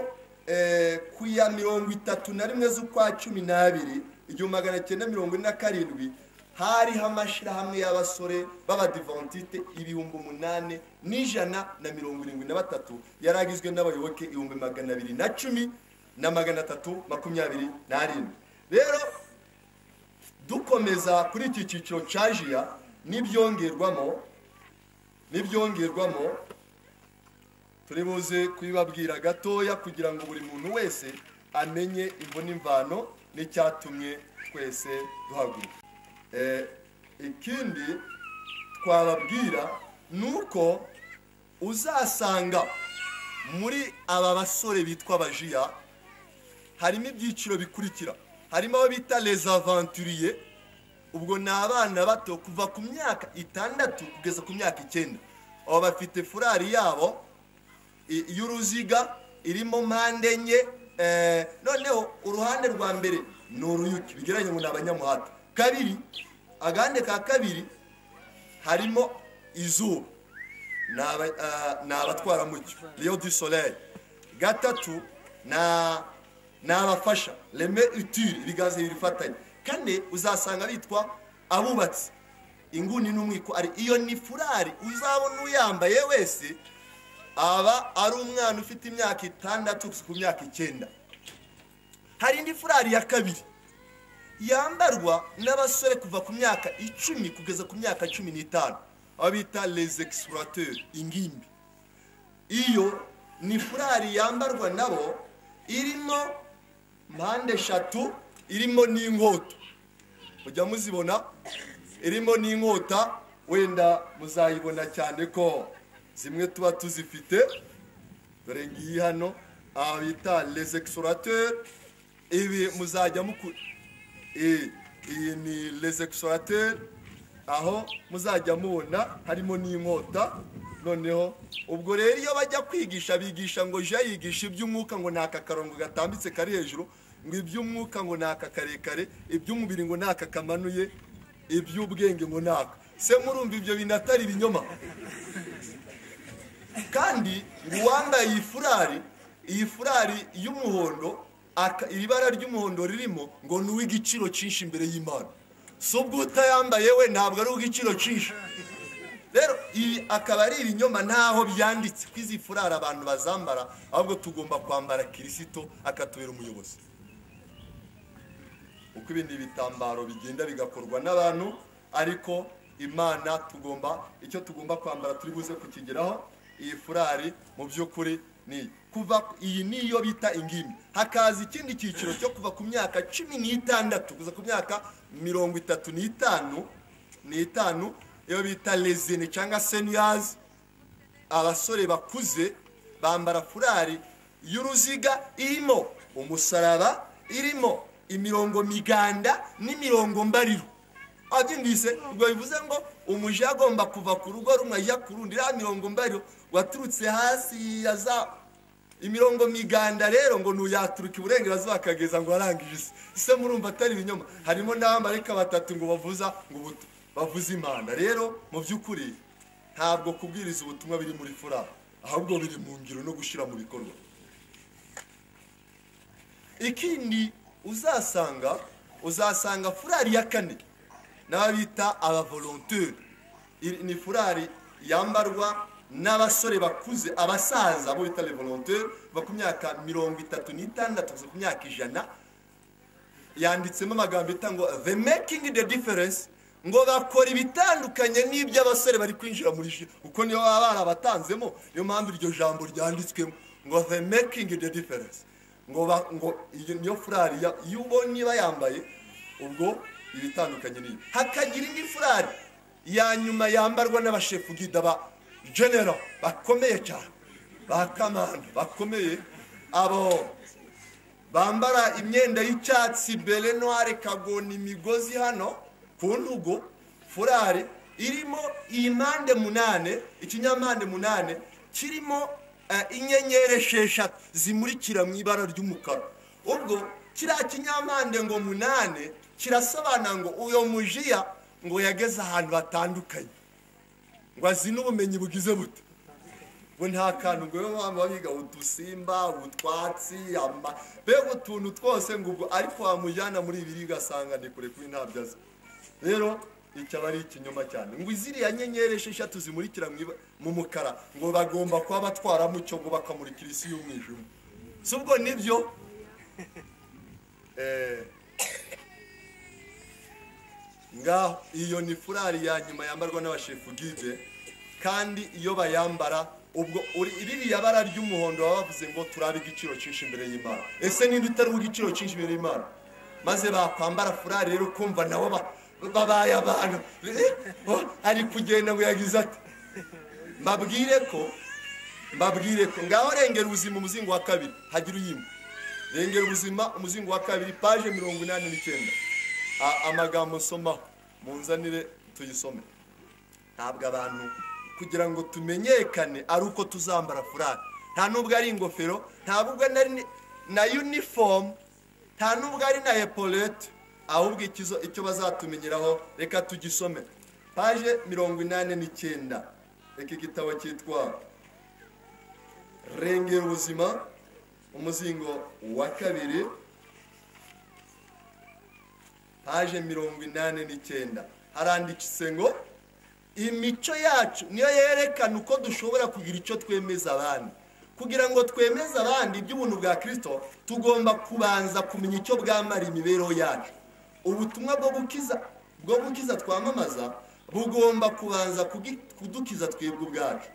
eh, ku ya mirongo itatu na rimwe z'ukwa cumi n'abiri igihumbi magana cyenda mirongo ine na karindwi hariho amashyirahamwe y'abasore b'abadivantite ibihumbi umunani n'ijana na mirongo irindwi na batatu yari agizwe n'abayoboke ibihumbi magana abiri na cumi na magana atatu makumyabiri n'arindwi rero dukomeza kuri iki cyiciro cya jiya n'ibyongerwamo n'ibyongerwamo turi buze kubibabwira gatoya kugira ngo buri muntu wese amenye imboni mvano n'icyatumye twese duhaguruka Eh, ikindi twababwira ni uko uzasanga muri aba basore bitwa abajiya harimo ibyiciro bikurikira harimo abo bita les aventuriers ubwo ni abana bato kuva ku myaka itandatu kugeza ku myaka icyenda abo bafite furari yabo i- y'uruziga irimo mpande enye eh, noneho uruhande rwa mbere ni uruyuki bigereranye ngo ni abanyamuhata kabiri agahande ka kabiri harimo izuba ni aba- ah, ni abatwaramucyo riyo du soleil gatatu na- ni abafasha reme utire ibiganza bibiri bifatanye kane uzasanga bitwa abubatsi inguni n'umwiko ari iyo ni furari uzabona uyambaye wese aba ari umwana ufite imyaka itandatu ku myaka icyenda hari indi furari ya kabiri yambarwa n'abasore kuva ku myaka icumi kugeza ku myaka cumi n'itanu abo bita les explorateurs ingimbi iyo ni furari yambarwa nabo irimo mpande eshatu irimo n'inkota mujya muzibona irimo n'inkota wenda muzayibona cyane ko zimwe tuba tuzifite dore ngiyi hano aha bita les explorateurs ibi muzajya muku Eh, iyi ni les explorateurs aho muzajya mubona harimo n'inkota noneho ubwo rero iyo bajya kwigisha bigisha ngo jya yigisha iby'umwuka ngo ni aka karongo gatambitse kari hejuru ngo iby'umwuka ngo ni aka karekare iby'umubiri ngo ni aka kamanuye iby'ubwenge ngo ni aka se murumva ibyo bintu atari ibinyoma kandi uwambaye iyi furari iyi furari y'umuhondo aka- iri bara ry'umuhondo ririmo ngo ni uw'igiciro cyinshi imbere y'imana si ubwo utayambaye we ntabwo ari uw'igiciro cyinshi rero ibi akaba ari ibinyoma ntaho byanditse ko izi furari abantu bazambara ahubwo tugomba kwambara kirisito akatubera umuyobozi uko ibindi bitambaro bigenda bigakorwa n'abantu ariko imana tugomba icyo tugomba kwambara turi buze kukigeraho iyi furari mu by'ukuri ni iyi. kuva iyi niyo bita ingimbi hakaza ikindi cyiciro cyo kuva ku myaka cumi n'itandatu kuza ku myaka mirongo itatu n'itanu n'itanu iyo bita lezine cyangwa seniyazi abasore bakuze bambara furari y'uruziga irimo umusaraba irimo imirongo miganda n'imirongo mbariro abyumvise ubwo bivuze ngo umuja agomba kuva ku rugo rumwe ajya ku rundi iriya mirongo mbariro waturutse hasi yaza imirongo miganda rero ngo ntuyaturuka iburengerazuba akageza ngo arangije isi ese murumva atari ibinyoma harimo n'abamarayika batatu ngo bavuza ngo buto bavuze impanda rero mu by'ukuri ntabwo kubwiriza ubutumwa biri muri fura ahubwo biri mu ngiro no gushyira mu bikorwa ikindi uzasanga uzasanga furari ya kane n'aba bita abavolonteri Iri- ni furari yambarwa n'abasore bakuze abasaza abo bita revolonteri bava ku myaka mirongo itatu n'itandatu kugeza ku myaka ijana yanditsemo amagambo yita ngo the making the difference ngo bakora ibitandukanye n'iby'abasore bari kwinjira muri ji kuko niyo baba barabatanzemo niyo mpamvu iryo jambo ryanditswemo ngo the making the difference ngo ba- ngo iyo niyo furari ya- iyo ubonye bayambaye ubwo ibitandukanye n'iyo hakagira indi furari ya nyuma yambarwa n'abashefu gida ba genero bakomeye cyane ba kamanda bakomeye abo bambara imyenda y'icyatsi bere noire kagona imigozi hano ku ntugu furari irimo iyi mpande munane ikinyampande munane kirimo eh, inyenyeri esheshatu zimurikira mu ibara ry'umukara ubwo kiriya kinyampande ngo munane kirasobanura ngo uyo mujiya ngo yageze ahantu hatandukanye ngo azine ubumenyi bugize bute bo nta kantu ngo rero mpamvu biga udusimba utwatsi ama- mbega utuntu twose ngo ubwo ariko wamujyana muri ibi ugasanga ni kure kuri ntabyo azi rero iki aba ari ikinyoma cyane ngo ziriya nyenyeri esheshatu zimurikira mu iba- mu mukara ngo bagomba kuba batwaramo icyo ngo bakamurikira isi y'umwijima si ubwo nibyo Eh, ngaho iyo ni furari ya nyuma yambarwa n'abashefu gide kandi iyo bayambara ubwo uri- ririya bara ry'umuhondo baba bavuze ngo turabe igiciro cyinshi imbere y'imana ese ninde utariho igiciro cyinshi imbere y'imana maze bakwambara furari rero ukumva nabo ba- babaye abantu Eh, oh, ari kugenda ngo yagize ati mbabwire ko mbabwire ko ngaho rengera ubuzima umuzingo wa kabiri hagira uyimba rengera ubuzima umuzingo wa kabiri paje mirongo inani n'icyenda A- amagambo nsomaho munzanire tuyisome ntabwo abantu kugira ngo tumenyekane ari uko tuzambara furari nta nubwo ari ingofero nta nubwo ari ni- na uniform nta nubwo ari na epolete ahubwo ikizo- icyo bazatumenyeraho reka tugisome paje mirongo inani n'icyenda reka igitabo cyitwa rengera ubuzima umuzingo wa kabiri paje mirongo inani n'icyenda haranditse ngo imico yacu niyo yerekana uko dushobora kugira icyo twemeza abandi kugira ngo twemeze abandi iby'ubuntu bwa kirisito tugomba kubanza kumenya icyo bwamara imibereho yacu ubutumwa bwo gukiza bwo gukiza twamamaza bugomba kubanza kugi- kudukiza twebwe ubwacu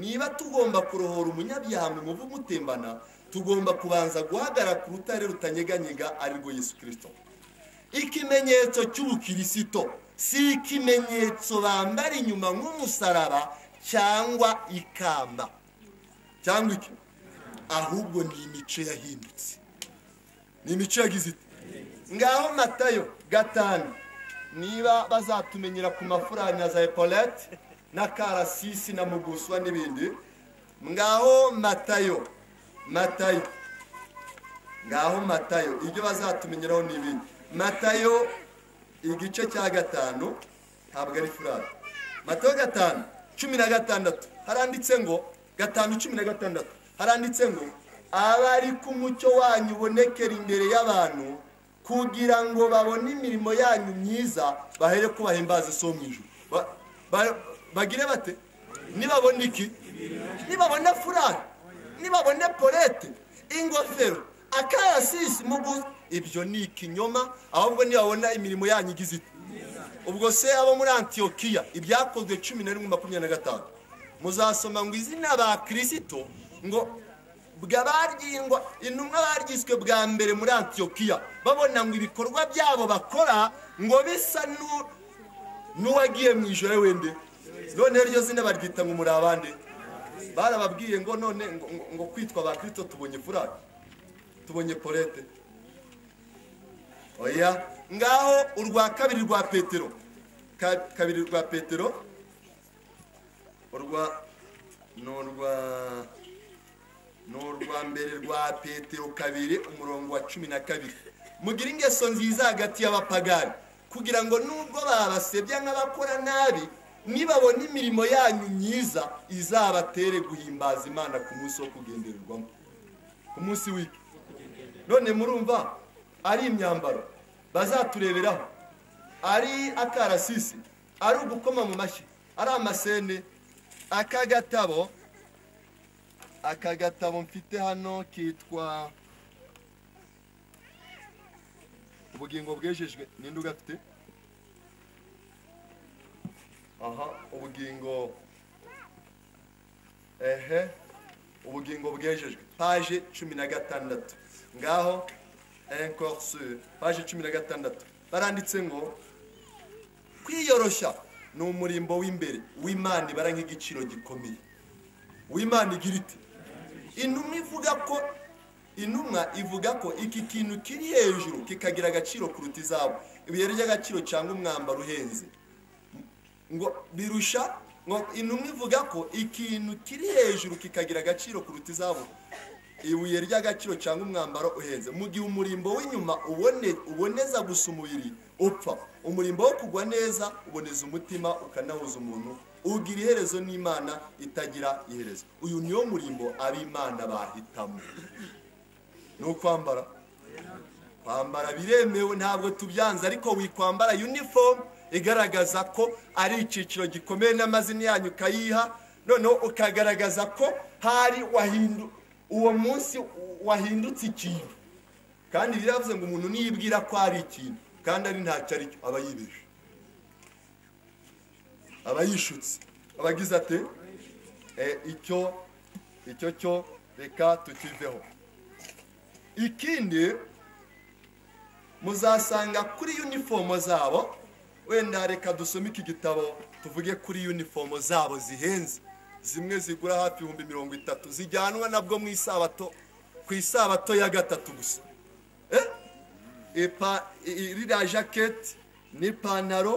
niba tugomba kurohora umunyabyaha mu muvu umutembana tugomba kubanza guhagarara ku rutare rutanyeganyega arirwo yesu kirisito ikimenyetso cy'ubukirisito si ikimenyetso bambara inyuma nk'umusaraba cyangwa ikamba cyangwa iki ahubwo ni imico yahindutse ni imico yagize iti ngaho matayo gatanu niba bazatumenyera ku mafurari na za epolete na karasisi na muguswa n'ibindi ngaho matayo matayo ngaho matayo ibyo bazatumenyeraho ni ibindi matayo igice cya gatanu ntabwo ari furari matayo gatanu cumi na gatandatu haranditse ngo gatanu cumi na gatandatu haranditse ngo abari ku mucyo wanyu ubonekera imbere y'abantu kugira ngo babone imirimo yanyu myiza bahere ko bahimbaza iso mu ijuru Ba- ba- bagire bate nibabona iki nibabona furari nibabona polete ingofero akarasisi mugu ibyo ni ikinyoma ahubwo nibabona imirimo yanyu igize iti ubwo se abo muri antiyokiya ibyakozwe cumi na rimwe makumyabiri na gatanu muzasoma ngo izina ba kirisito ngo bwa baryingwa intumwa baryiswe bwa mbere muri antiyokiya babona ngo ibikorwa byabo bakora ngo bisa n'u- n'uwagiye mu ijoro wende noneho iryo zina baryita ngo muri abande barababwiye ngo none ngo- ngo- ngo kwitwa ba kirisito tubonye furari tubonye polete oya ngaho urwa kabiri rwa petero Ka- kabiri rwa petero urwa ni urwa ni urwa mbere rwa petero kabiri umurongo wa cumi na kabiri mugira ingeso nziza hagati y'abapagani kugira ngo nubwo babasebya nk'abakora nabi nibabona imirimo yanyu myiza izabatere guhimbaza imana ku munsi wo kugendererwamo ku munsi w'iki none murumva ari imyambaro bazatureberaho ari akarasisi ari ugukoma mu mashyi ari amasene aka gatabo aka gatabo mfite hano kitwa ubugingo bwejejwe ninde ugafite aha ubugingo ehe ubugingo bwejejwe paje cumi na gatandatu ngaho encore sur paje cumi na gatandatu baranditse ngo kwiyoroshya ni umurimbo w'imbere w'imana ibara nk'igiciro gikomeye w'imana igira iti intumwa ivuga ko intumwa ivuga ko iki kintu kiri hejuru kikagira agaciro kuruta izabo ibuye ry'agaciro cyangwa umwambaro uhenze ngo birusha ngo intumwa ivuga ko ikintu kiri hejuru kikagira agaciro kuruta izabuka ibuye ry'agaciro cyangwa umwambaro uhenze mu gihe umurimbo w'inyuma ubone- uboneza gusa umubiri upfa umurimbo wo kugwa neza uboneza umutima ukanahuza umuntu ugira iherezo n'imana itagira iherezo uyu niwo murimbo ab'imana bahitamo ni ukwambara kwambara biremewe ntabwo tubyanze ariko wikwambara uniform igaragaza ko ari icyiciro gikomeye n'amazina yanyu ukayiha noneho ukagaragaza ko hari wahindu uwo munsi wahindutse ikintu kandi biravuze ngo umuntu niyibwira ko ari ikintu kandi ari ntacyo ari cyo aba yibeshe aba yishutse aba agize ate Eh, icyo icyo cyo reka tukiveho ikindi muzasanga kuri unifomo zabo wenda reka dusome iki gitabo tuvuge kuri unifomo zabo zihenze zimwe zigura hafi ibihumbi mirongo itatu zijyanwa nabwo mu isabato ku isabato ya gatatu gusa Eh? Ipa- i- i- iriya jaketi n'ipantaro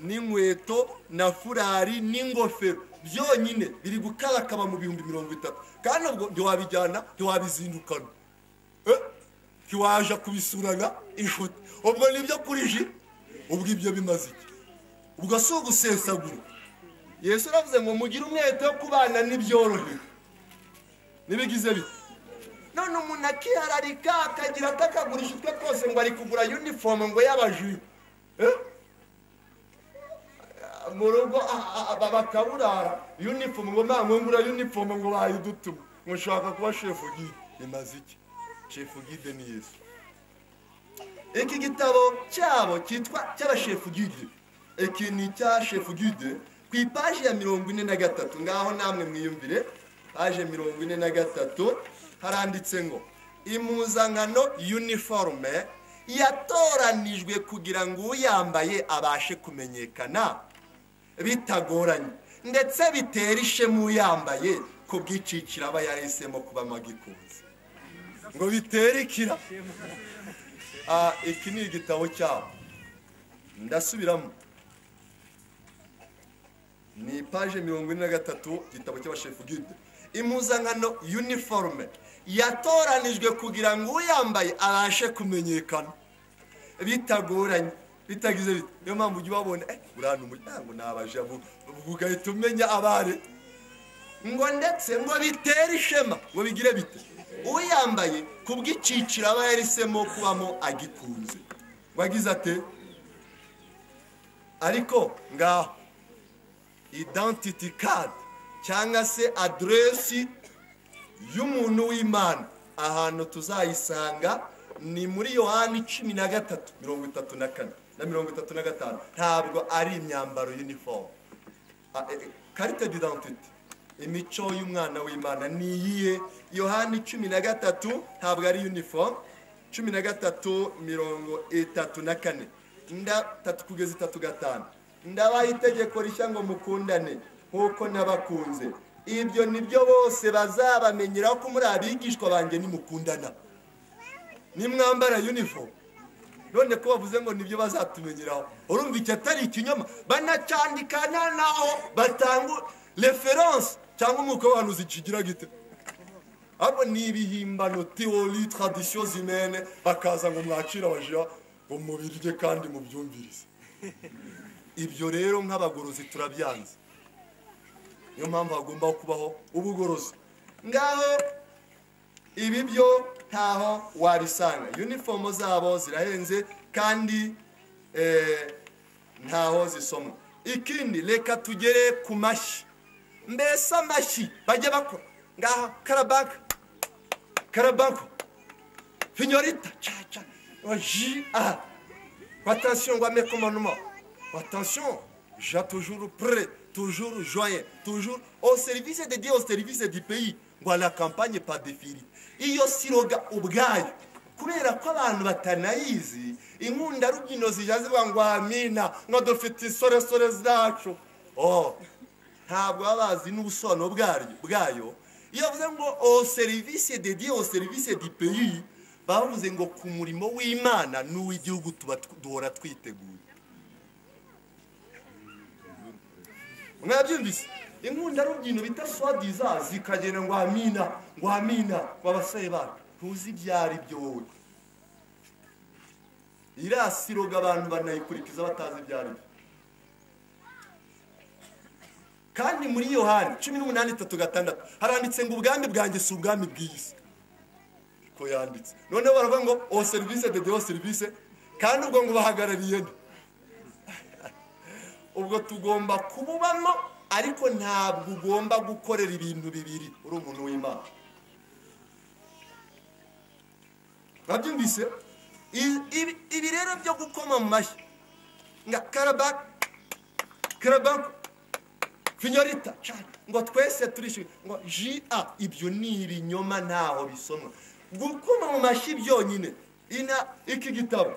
n'inkweto na furari n'ingofero byonyine biri gukarakaba mu bihumbi mirongo itatu kandi ubwo ntiwabijyana ntiwabizindukana Eh? ntiwaje kubisurana inshuti ubwo nibyo kuri ji ubwo ibyo bimaze iki ubwo si ugusesagura yesu aravuze ngo mugire umwete wo kubana n'ibyorohewe ntibigize biti none umuntu akihararika akagira atakagurisha utwe twose ngo ari kugura uniform ngo y'abajura Eh? mu rugo a- a- a- bakaburara uniform ngo nta ngura uniform ngo bayidutuma ngo ushaka kuba shefu gide bimaze iki shefu gide ni yesu iki gitabo cyabo cyitwa cy'abashefu gide iki ni icya shefu gide ku ipaji ya mirongo ine na gatatu ngaho namwe mwiyumvire paje mirongo ine na gatatu haranditse ngo impuzankano uniforme yatoranijwe kugira ngo uyambaye abashe kumenyekana bitagoranye ndetse bitera ishema uyambaye ku bw'iciciro aba yahisemo kuba amagikunze ngo bitere ikira Ah, iki ni igitabo cyabo ndasubiramo ni paje mirongo ine na gatatu igitabo cy'abashefu gide impuzankano uniforme yatoranijwe kugira ngo uyambaye abashe kumenyekana bitagoranye bitagize bite niyo mpamvu ujya ubabona eh urana umuryango ni abajabu ugahita umenya abare ngo ndetse ngo bitere ishema ngo bigire bite uyambaye ku bw'iciciro aba yahisemo kubamo agikunze ngo agize ate ariko ngaho identity card cyangwa se aderesi y'umuntu w'imana ahantu tuzayisanga ni muri yohani cumi na gatatu mirongo itatu na kane na mirongo itatu na gatanu ntabwo ari imyambaro uniform Ah, eh, eh, karite didantite imico y'umwana w'imana ni iyihe yohani cumi na gatatu ntabwo ari uniform cumi na gatatu mirongo itatu na kane nda tatu kugeza itatu gatanu ndabaha itegeko rishya ngo mukundane nk'uko nabakunze ibyo nibyo bose bazabamenyeraho ko muri abigishwa banjye nimukundana nimwambara uniform none ko bavuze ngo nibyo bazatumenyeraho urumva iki atari ikinyoma banacyandika nta naho batanga referense cyangwa umwuka w'abantu zikigira gite ahubwo ni ibihimbano teori tradisiyo zimene bakaza ngo mwakire abajira ngo mubirye kandi mubyumvirize ibyo rero nk'abagorozi turabyanze niyo mpamvu hagomba kubaho ubugorozi ngaho ibi byo ntaho wabisanga unifomo zabo zirahenze kandi eh, ntaho zisomwa ikindi reka tugere ku mashyi mbese amashyi bajya bakora ngaha karabaka karabako finyorita caca ji aha attention ngo ameko manuma attention ja toujours prêt toujours joyeux toujours au service de dieu au service du pays ngo la campagne pas défili iyo siroga ubwayo kubera ko abantu batanayizi inkunda rubyinyino zijya zivuga ngo amina ngo dufite insoresore zacu oh ntabwo baba bazi n'ubusobanuro bwaryo bwayo iyo bavuze ngo o serivisi de dieu o serivisi du pays bavuze ngo ku murimo w'imana n'uw'igihugu tuba duhora twiteguye mwabyumvise inkundarubyinnyo bita swadiza zikagera ngo amina ngo amina w'abasore bacu ntuzi ibyo ari byo wowe iriya siroga abantu banayikurikiza batazi ibyo ari byo kandi muri yohani cumi n'umunani itatu gatandatu haranditse ngo ubwami bwanjye si ubwami bw'isi ko yanditse noneho baravuga ngo o serivisi de dewo serivisi kandi ubwo ngo bahagarariye nde ubwo tugomba kububamo ariko ntabwo ugomba gukorera ibintu bibiri uri umuntu w'imana mwabyumvise I- ibi- ibi rero byo gukoma mu mashyi nka karabaka karabaka finyorita ngo twese turishyure ngo ji a ibyo ni ibinyoma ntaho bisomwa gukoma mu mashyi byonyine ina iki gitabo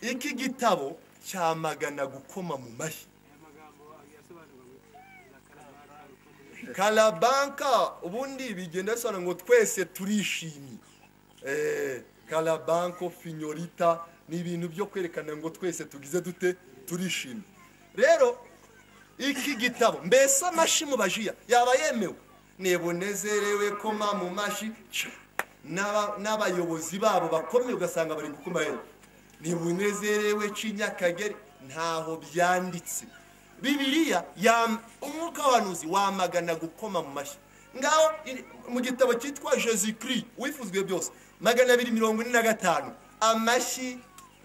iki gitabo cyamagana gukoma mu mashyi karabanka ubundi bigenda bisobanura ngo twese turishimye Eh, karabanko finyorita ni ibintu byo kwerekana ngo twese tugize dute turishimye rero iki gitabo mbese amashyi mu bajiya yaba yemewe nebunezerewe koma mu mashyi ca. N'aba- n'abayobozi babo bakomeye ugasanga bari gukoma yewe ntibunezerewe cy'inyakagere ntaho byanditse bibiliya yam- umwuka w'abahanuzi wamagana gukoma mu mashyi ngaho iri- mu gitabo cyitwa jesu kiri wifuzwe byose magana abiri mirongo ine na gatanu amashyi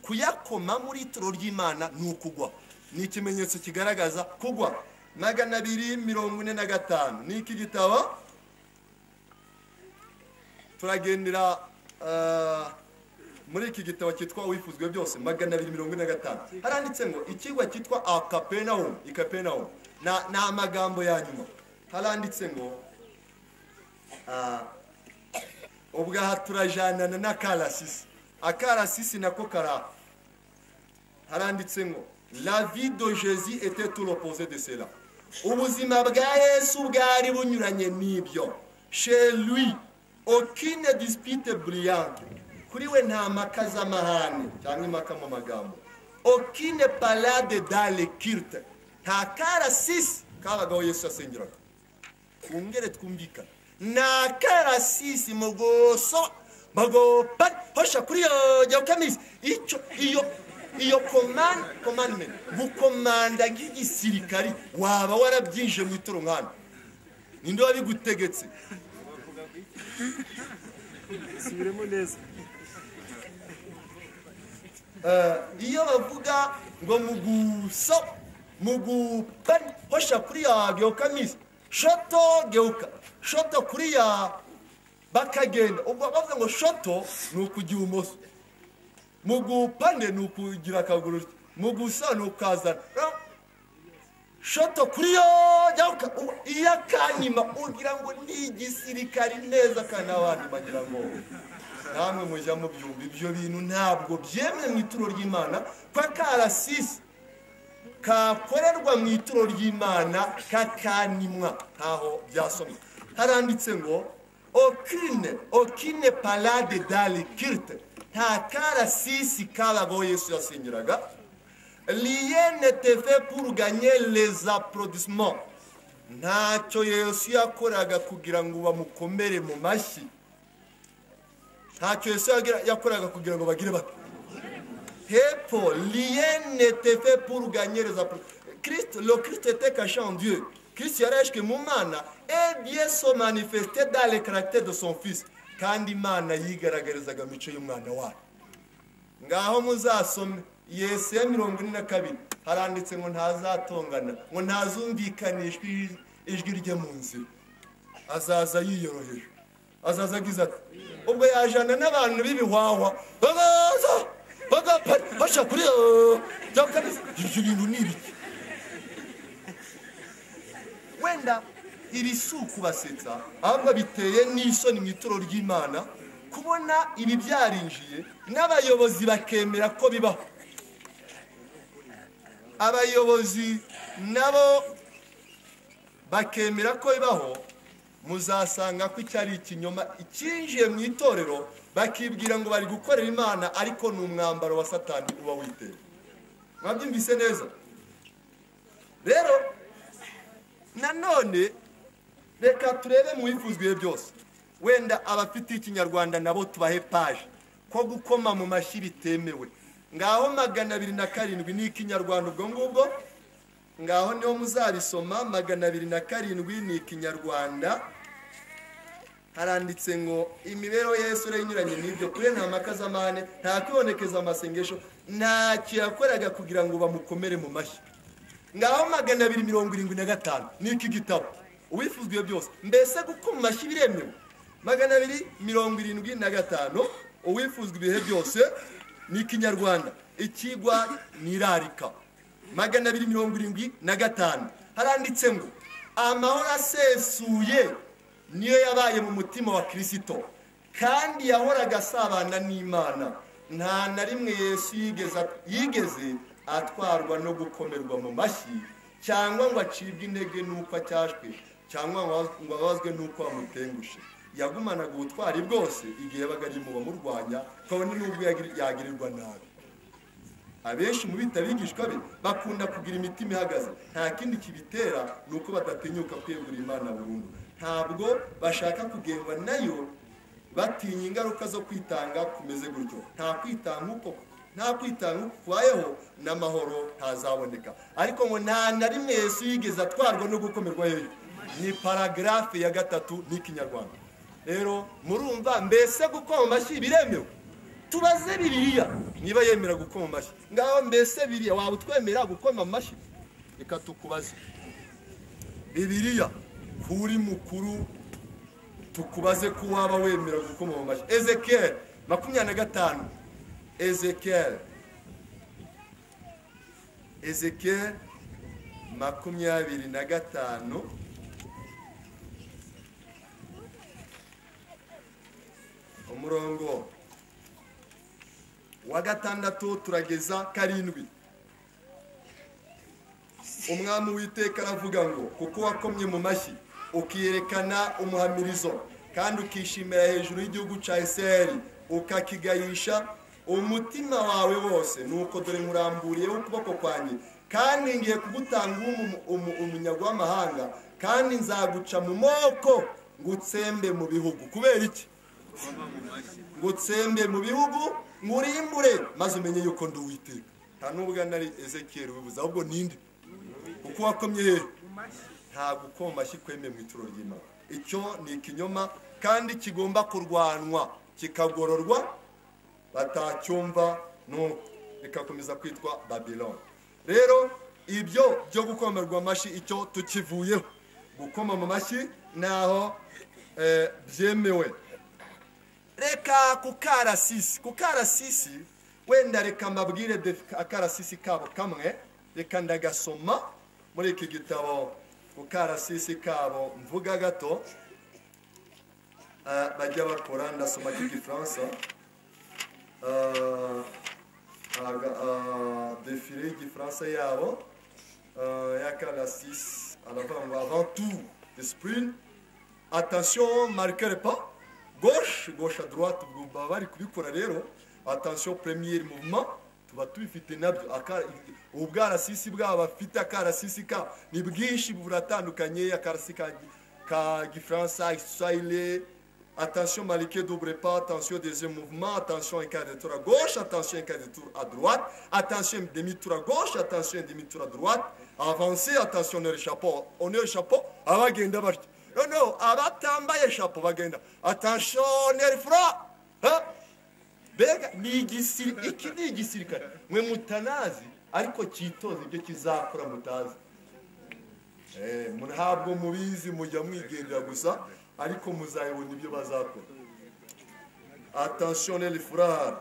kuyakoma muri ituro ry'imana ni ukugwa ni ikimenyetso kigaragaza kugwa magana abiri mirongo ine na gatanu ni iki gitabo turagendera ah, muri iki gitabo cyitwa wifuzwe byose magana abiri mirongo ine na gatanu haranditse ngo ikigwa cyitwa akapenawumu ikapenawumu Na- ni amagambo ya nyuma haranditse ngo ah, ubwaha turajanana n'akarasisi akarasisi nako karaha haranditse ngo la vie de jésus était tout l'opposé de cela ubuzima bwa yesu bwari bunyuranye n'ibyo chez lui aucune dispute brillante kuri we nta mpaka z'amahane cyangwa impaka mu magambo aucune palade dans le culte nta karasisi kabagaho yesu asengeraga twongere twumvikane nta karasisi mugoso bagopa hosha kuri iyo nyokamisi icyo iyo iyo komanda komandimenti gukomanda nk'igisirikari waba warabyinje mu ituro nkana ninde wabigutegetse subiremo neza iyo bavuga ngo muguso mugupa hosha kuri ya geokamisi shoto geuka shoto kuri ya bakagenda ubwo bavuga ngo shoto ni ukujya ibumoso mugupane ni ukugira akaguru mugusa ni ukazana Ra- shoto kuri yo jya uka- u- iyo akanyima ugira ngo ni igisirikari neza kandi abandi bagira ngo namwe mujya mubyumva ibyo bintu ntabwo byemwe mu ituro ry'imana ko akarasisi kakorerwa mu ituro ry'imana kakanimwa ntaho byasomwa haranditse ngo okine okine palade dali kirite nta karasisi kabagaho yesu yasengeraga rien n'était fait pour gagner les applaudissements ntacyo yesu yakoraga kugira ngo bamukomere mu mashyi ntacyo yesu yagira- yakoraga kugira ngo bagire bati hepfo rien n'était fait pour gagner les applaudissements Christ, le Christ était caché en Dieu. Christ yari yashwe mu mana et bien se manifestait dans le caractère de son fils kandi imana yigaragarizaga mu mico y'umwana wayo ngaho muzasome yesu ya mirongo ine na kabiri haranditse ngo ntazatongana ngo ntazumvikanishwa ijwi- ijwi rye mu nzira azaza yiyoroheje azaza agize ati ubwo yajana n'abantu b'ibihwahwa bagaza bagapari basha kuri eh, bya kabisa ibyo bintu ni ibiki wenda iri si ukubasetsa ahubwo biteye n'isoni mu ituro ry'imana kubona ibi byarinjiye n'abayobozi bakemera ko bibaho abayobozi nabo bakemera ko bibaho muzasanga ko icyo ari ikinyoma icyinjiye mu itorero bakibwira ngo bari gukorera imana ariko ni umwambaro wa satani uba witeye mwabyumvise neza rero nanone reka turebe mu bifuzwa ibihe byose wenda abafite ikinyarwanda nabo tubahe paje ko gukoma mu mashyi bitemewe ngaho magana abiri na karindwi ni ikinyarwanda ubwo ngubwo ngaho niho muzabisoma magana abiri na karindwi ni ikinyarwanda haranditse ngo imibereho ya yesu inyuranye n'ibyo kure nta mpaka z'amahane nta kwibonekeza amasengesho ntacyo yakoraga kugira ngo bamukomere mu mashyi ngaho magana abiri mirongo irindwi na gatanu ni iki gitabo uwifuzwa ibyo byose mbese gukoma amashyi biremewe magana abiri mirongo irindwi na gatanu uwifuzwa ibihe byose ni ikinyarwanda ikigwa nirarika magana abiri mirongo irindwi na gatanu haranditse ngo amahoro asesuye niyo yabaye mu mutima wa kirisito kandi yahoraga asabana n'imana nta na rimwe yesu yigeze yigeze atwarwa no gukomerwa mu mashyi cyangwa ngo acibwe intege n'uko acyashwe cyangwa ngo ababazwe n'uko bamutengushe yagumanaga ubutwari bwose igihe yabaga ari mu bamurwanya kabone n'ubwo yagir- yagirirwa nabi abenshi mu bita abigishwa be bakunda kugira imitima ihagaze nta kindi kibitera ni uko badatinyuka kwegura imana burundu ntabwo bashaka kugengwa nayo batinya ingaruka zo kwitanga kumeze gutyo nta kwitanga uko nta kwitanga uko kubayeho n'amahoro ntazaboneka ariko ngo nta na rimwe yesu yigeze atwarwa no gukomerwa yeyo ni paragarafe ya gatatu n'ikinyarwanda rero murumva mbese gukoma amashyi biremewe tubaze biriya niba yemera gukoma amashyi ngaho mbese biriya waba utwemera gukoma amashyi reka tukubaze bibiriya kuri mukuru tukubaze ko waba wemera gukoma mu mashyi ezekiyeli makumyabiri na gatanu ezekiyeli ezekiyeli makumyabiri na gatanu umurongo wa gatandatu turageza karindwi umwami w'iteka aravuga ngo kuko wakomye mu mashyi ukiyerekana umuhamirizo kandi ukishimira hejuru y'igihugu cya isirayeli ukakigayisha umutima wawe wose nuko dore nkuramburiyeho ukuboko kwanjye kandi ngiye kugutanga umu- umu- umunyago w'amahanga kandi nzaguca mu moko ngo utsembe mu bihugu kubera iki ngo utsembe mu bihugu nkurimbure maze umenye yuko ndi uwiteka nta n'ubwo nari ezekiyeli wibuze ahubwo ninde kuko wakomye hehe nta gukoma amashyi kwemeye mu ituro ry'imana icyo ni ikinyoma kandi kigomba kurwanwa kikagororwa batacyumva n'uko bikakomeza kwitwa babiloni rero ibyo byo gukomerwa amashyi icyo tukivuyeho gukoma mu mashyi ntaho eh, byemewe reka ku karasisi ku karasisi wenda reka mbabwire defi- akarasisi kabo kamwe reka ndagasoma muri iki gitabo ku karasisi kabo mvuga gato Ah, bajya bakora ndasoma k'igifaransa Ah, aga- ah, defile y'igifaransa yabo Ah, ya karasisi aravuga ngo avant tout esprit attention marquez le pas gauche gauche à droite ubwo baba bari kubikora rero attention premier mouvement tuba tubifite nabyo Aka- ubu bwarasisi bwabo bafite akarasisi ka ni bwinshi buratandukanye akarasisi ka, ka gifaransa igiswahili attention marquez double pas attention deuxième mouvement attention un quart de tour à gauche attention un quart de tour à droite attention un demi tour à gauche attention un demi tour à droite avancez attention honneur chapeau honneur chapeau abagenda batyo noneho abatambaye shapo bagenda atashoneri fura mbega ni igisirikare iki ni igisirikare mwe mutanazi ariko cyitoza ibyo kizakora mutazi Eh, mu- ntabwo mubizi mujya mwigendera gusa ariko muzayibona ibyo bazakora atashoneri furari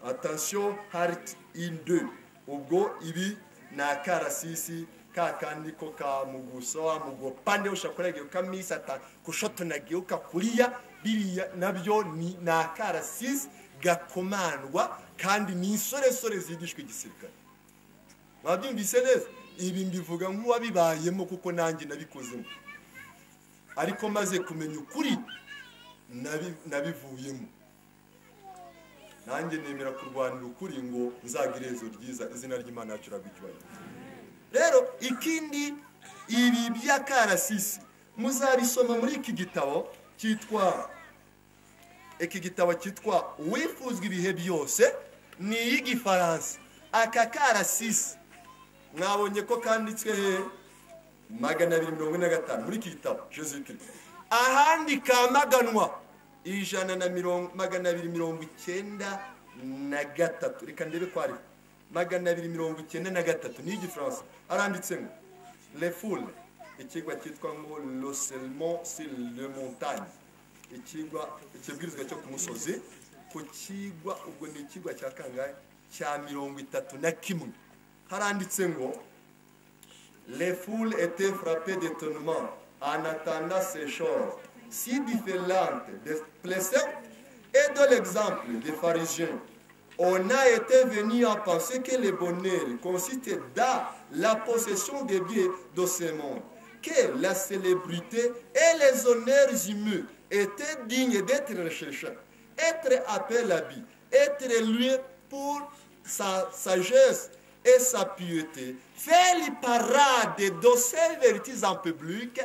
atasiyo hariti ini de ubwo ibi ni akarasisi ka kandi ko ka muguso wa mugo pande ushakoraga ukamisa ta kushotonaga ukakuriya biriya nabyo ni ni akarasisi gakomandwa kandi ni insoresore zigishwa igisirikare mwabyumvise neza ibi mbivuga nk'uwabibayemo kuko nanjye nabikozemo ariko maze kumenya ukuri nabi- nabivuyemo nanjye nemera kurwanira ukuri ngo nzagire iherezo ryiza izina ry'imana yacu iragwa icyubahiro rero ikindi ibi by'akarasisi muzabisoma muri iki gitabo cyitwa iki gitabo cyitwa uwifuzwa ibihe byose ni iy'igifaransa aka karasisi mwabonye ko kanditswe he magana abiri mirongo ine na gatanu muri iki gitabo joseph ahandi kamaganwa ijana na mirongo magana abiri mirongo icyenda na gatatu reka ndebe ko hariho magana abiri mirongo icyenda na gatatu ni igifaransa aranditse ngo lefule ikigwa cyitwa ngo loselmon sur le montagne ikigwa ikibwirizwa cyo ku musozi ku kigwa ubwo ni ikigwa cya kangahe cya mirongo itatu na kimwe haranditse ngo Les foules étaient frappées d'étonnement en attendant ces choses si différentes des préceptes et de l'exemple des pharisiens. On a été venu à penser que le bonheur consistait dans la possession des biens de ce monde, que la célébrité et les honneurs humains étaient dignes d'être recherchés, être appelés à vie, être loués pour sa sagesse et sa piété, faire les parades de ces vérités en public,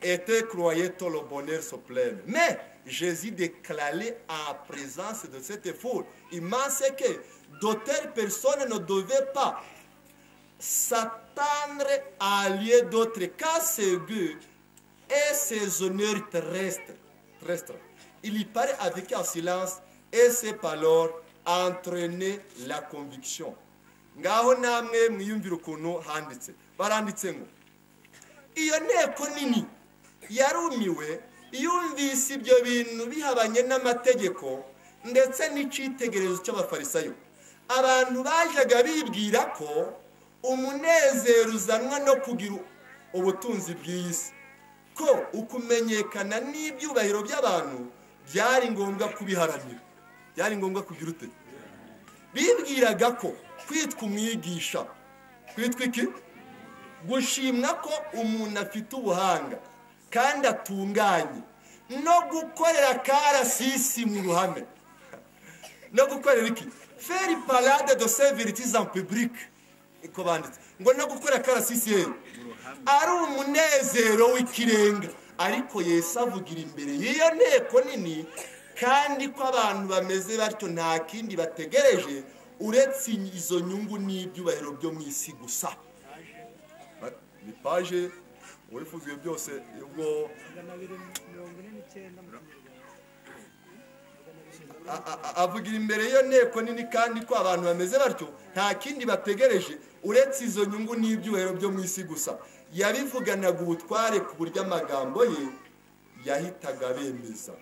était croyait tout le bonheur se plaindre. Mais Jésus déclarait en présence de cette foule immense que d'autres personnes ne devaient pas s'attendre à lieu d'autre qu'à ses gueux et ses honneurs terrestres. terrestres. Il y parlait avec un silence et ses paroles entraînaient la conviction. ngaho namwe mwiyumvira ukuntu handitse baranditse ngo iyo nteko nini yarumiwe yumvise ibyo bintu bihabanye n'amategeko ndetse n'icyitegererezo cy'abafarisayo abantu bajyaga bibwira ko umunezero uzanwa no kugira ubutunzi bw'iyi si ko ukumenyekana n'ibyubahiro by'abantu byari ngombwa kubiharanira byari ngombwa kugira ute bibwiraga ko kwitwa umwigisha kwitwa iki gushimwa ko umuntu afite ubuhanga kandi atunganye no gukorera karasisi mu ruhame no gukorera iki feri parade de seviritizi en public niko banditse ngo no gukorera karasisi ye ari umunezero w'ikirenga ariko yesu avugira imbere y'iyo nteko nini kandi ko abantu bameze batyo nta kindi bategereje uretse izo nyungu n'ibyubahiro byo mu isi gusa ni paje uwifuza byose ubwo magana abiri mirongo ine n'icyenda a- a- avugira imbere y'iyo nteko nini kandi ko abantu bameze batyo nta kindi bategereje uretse izo nyungu n'ibyubahiro byo mu isi gusa yabivuganaga ubutware ku buryo amagambo ye yahitaga abemeza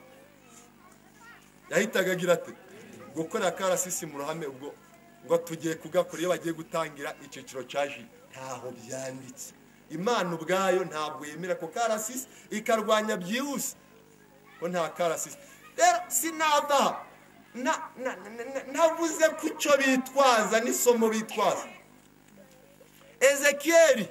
yahitaga agira ati gukora karasisi mu ruhame ubwo ngo tugiye kugakora iyo bagiye gutangira icyiciro cya ji ntaho byanditse imana ubwayo ntabwo yemera ko karasisi ikarwanya byihuse ko nta karasisi rero sinava aha. Na- na- na- na- navuze ko icyo bitwaza n'isomo bitwaza ezekiyeli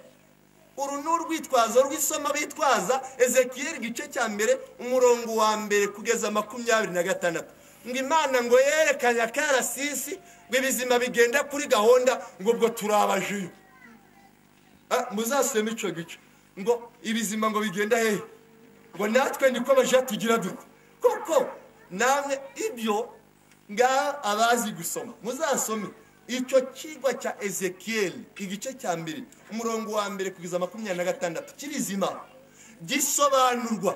uru ni urwitwazo rw'isomo bitwaza ezekiyeli igice cya mbere umurongo wa mbere kugeza makumyabiri na gatandatu ngo imana ngo yerekanye akarasisi ngo ibizima bigenda kuri gahunda ngo ubwo turabajiyo Ah, muzasome icyo gice ngo ibizima ngo bigenda hehe ngo natwe niko bajiya tugira dute kuko namwe ibyo ngaha abazi gusoma muzasome icyo kigwa cya ezekiyeli igice cya mbere umurongo wa mbere kugeza makumyabiri na gatandatu kirizima gisobanurwa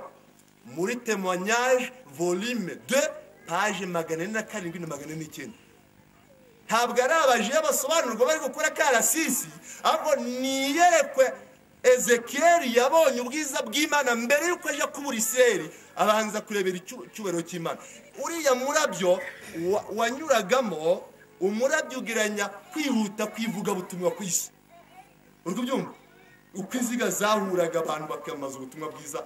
muri temoignage volume 2 page magana ane na karindwi na magana ane n'icyenda ntabwo ari abajiya basobanurwa bari gukora karasisi ahubwo niyerekwe ezekiyeli yabonye ubwiza bw'imana mbere y'uko ajya kubura iseri abanza kurebera icyu- icyubahiro cy'imana uriya murabyo wa- wanyuragamo umurabyo ugeranya kwihuta kw'ivugabutumwa ku isi uri kubyumva uko inziga zahuraga abantu bakamaza ubutumwa bwiza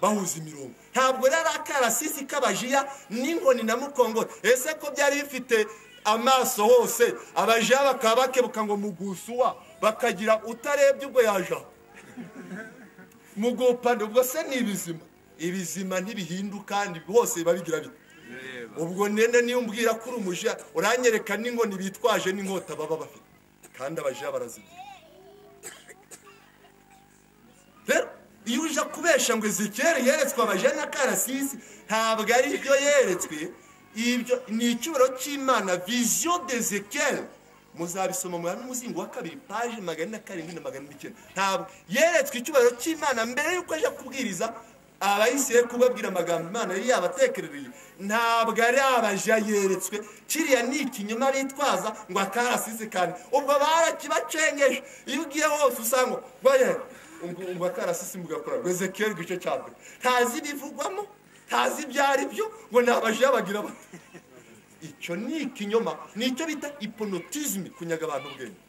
bahuza imirongo ntabwo rero akarasisi k'abajiya n'inkoni na mukongoro ese ko byari bifite amaso hose abajiya bakaba bakebuka ngo mugusuwa bakagira utarebye ubwo yaje aho mugupande ubwo se ni ibizima ibizima ntibihinduka ni hose biba bigira biti ubwo nene niyo umbwira ko uri umujiya uranyereka n'inkoni bitwaje n'inkota baba bafite kandi abajiya barazigira iyo uje kubesha ngo zikere yeretswe amajana ya karasisi ntabwo ari byo yeretswe ibyo ni icyubahiro cy'imana viziyo de zekere muzabisoma mu muzingo wa kabiri paje magana na karindwi na magana n'icyenda ntabwo yeretswe icyubahiro cy'imana mbere y'uko ajya kubwiriza abayisire kubabwira amagambo imana yari yabatekerereye ntabwo ari abaja yeretswe kiriya ni ikinyoma bitwaza ngo akarasize kane ubwo barakibacengeje iyo ugiye hose usanga ngo ngo akarasisi mugakora ngo ezekiyeli igice cya mbere ntazi ibivugwamo ntazi ibyo ari byo ngo ni abajiya bagira bati icyo ni ikinyoma ni icyo bita iponotizime kunyaga abantu ubwenge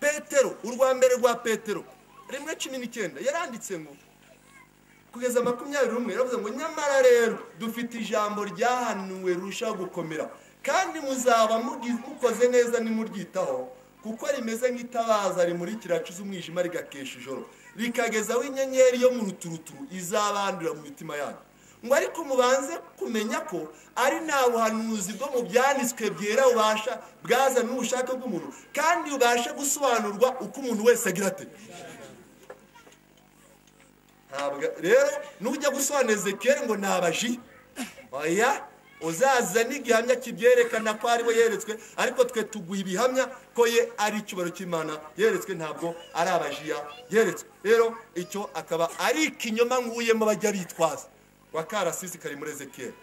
petero urwa mbere rwa petero rimwe cumi n'icyenda yaranditse ngo kugeza makumyabiri n'umwe yaravuze ngo nyamara rero dufite ijambo ryahanuwe rushaho gukomera kandi muzaba mugi- mukoze neza nimuryitaho kuko rimeze nk'itabaza rimurikira acuze umwijima rigakesha ijoro rikagezaho inyenyeri yo mu ruturuturu izabandura mu mitima yanyu ngo ariko mubanze kumenya ko ari nta buhanuzi bwo mu byanditswe byera bubasha bwazana n'ubushake bw'umuntu kandi bubasha gusobanurwa uko umuntu wese agira ate ntabwo rero nujya gusobanura ezekiyeli ngo ni abaji oya uzaza n'igihamya kibyerekana ko ariwe yeretswe ariko twe tuguha ibihamya ko ye ari icyubahiro cy'imana yeretswe ntabwo ari abajiya yeretswe rero icyo akaba ari ikinyoma nkuyemo bajya bitwaza wa karasisi kari muri ezekiyeli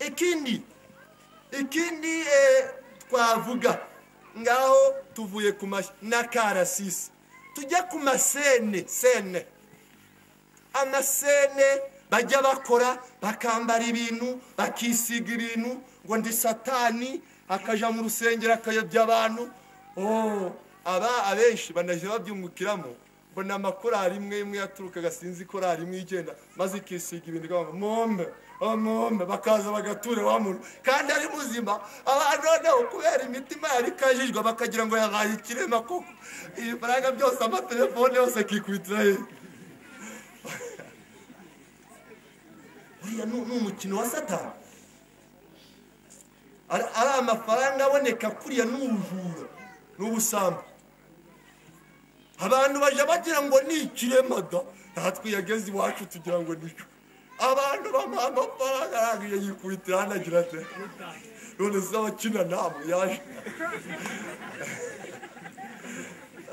ikindi ikindi eh, twavuga ngaho tuvuye ku mashyi na karasisi tujya ku masene sene amasene bajya bakora bakambara ibintu bakisiga ibintu ngo ndi satani akaja mu rusengero akayobya abantu Oh, aba abenshi banajya babyungukiramo mbona amakorari imwe imwe yaturukaga sinzi korari imwe igenda maze ikisiga ibintu ikavuga mombe oh, mombe bakaza bagatura wa muntu kandi ari muzima abantu noneho kubera imitima yari ikajijwe bakagira ngo yabaye ikirema koko ibifaranga byose amatelefone yose akikubitira ye uriya ni ni umukino wa satani ari ari amafaranga aboneka kuriya ni ubujura ni ubusambo abantu bajya bagira ngo ni ikirema da natwe yageze iwacu tugira ngo ni cyo abantu bamuha amafaranga arangije yikubitira hano agira ati none se abakina namwe yaje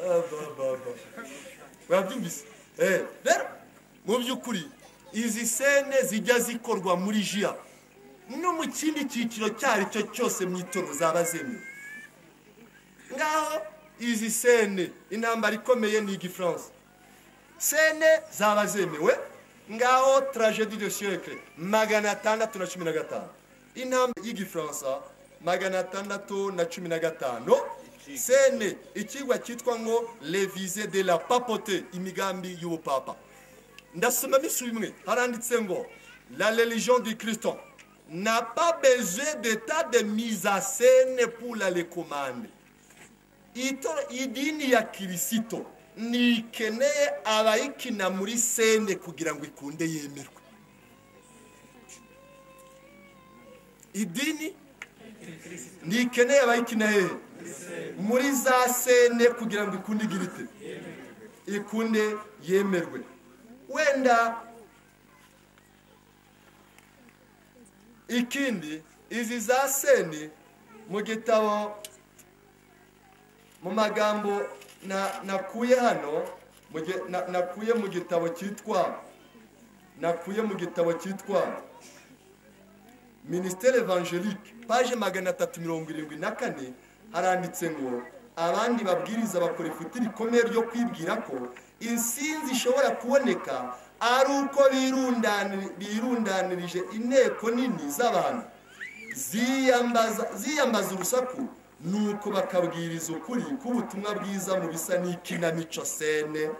Ah, ba, ba, ba. mwabyumvise Eh, rero mu by'ukuri izi sene zijya zikorwa muri jiya no mu kindi cyiciro icyo ari cyo cyose mu itoro zaba zemewe ngaho izi sene intambara ikomeye ni igifaransa sene zaba zemewe ngaho tragedi de siècle magana atandatu na cumi na gatanu intambara y'igifaransa magana atandatu na cumi na gatanu sene ikigwa cyitwa ngo revise de la papote imigambi y'ubupapa ndasoma bisubi imwe haranditse ngo la religion du christo n'a pas besoin d'état de mise à scène pour la recommande Ito- idini ya kirisito ntikeneye abayikina muri sene kugira ngo ikunde yemerwe idini ntikeneye abayikina hehe muri za sene kugira ngo ikunde igire ite ikunde yemerwe wenda ikindi izi za sene mu gitabo mu magambo na- nakuye hano mu gi- na- nakuye mu gitabo cyitwa nakuye mu gitabo cyitwa minisiteri evangelique paje magana atatu mirongo irindwi na kane haranditse ngo abandi babwiriza bakora ifuti rikomeye ryo kwibwira ko insinzi ishobora kuboneka ari uko birundani- birundanirije inteko nini z'abantu ziyambaza ziyambaza urusaku nuko bakabwiriza ukuri k'ubutumwa bwiza mu bisa n'ikinamico sene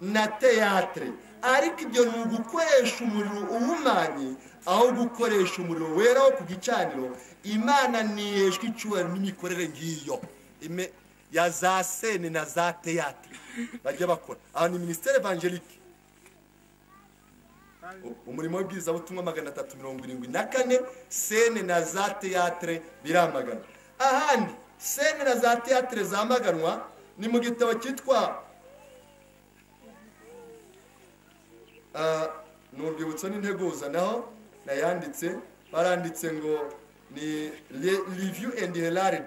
na teyatere ariko ibyo ni ugukoresha umuriro uhumanye aho gukoresha umuriro wera wo ku gicaniro imana ntiyeshwa icyubahiro n'imikorere ngiyo Ime- ya za sene na za teyatere bajya bakora aha ni minisiteri evangelike umurimo w'ibwizabutumwa magana atatu mirongo irindwi na kane sene na za teyatere biramagana ahandi sene na za teatire zamaganwa ni mu gitabo cyitwa Ah, ni urwibutso n'integuza naho nayanditse baranditse ngo ni re- review and herald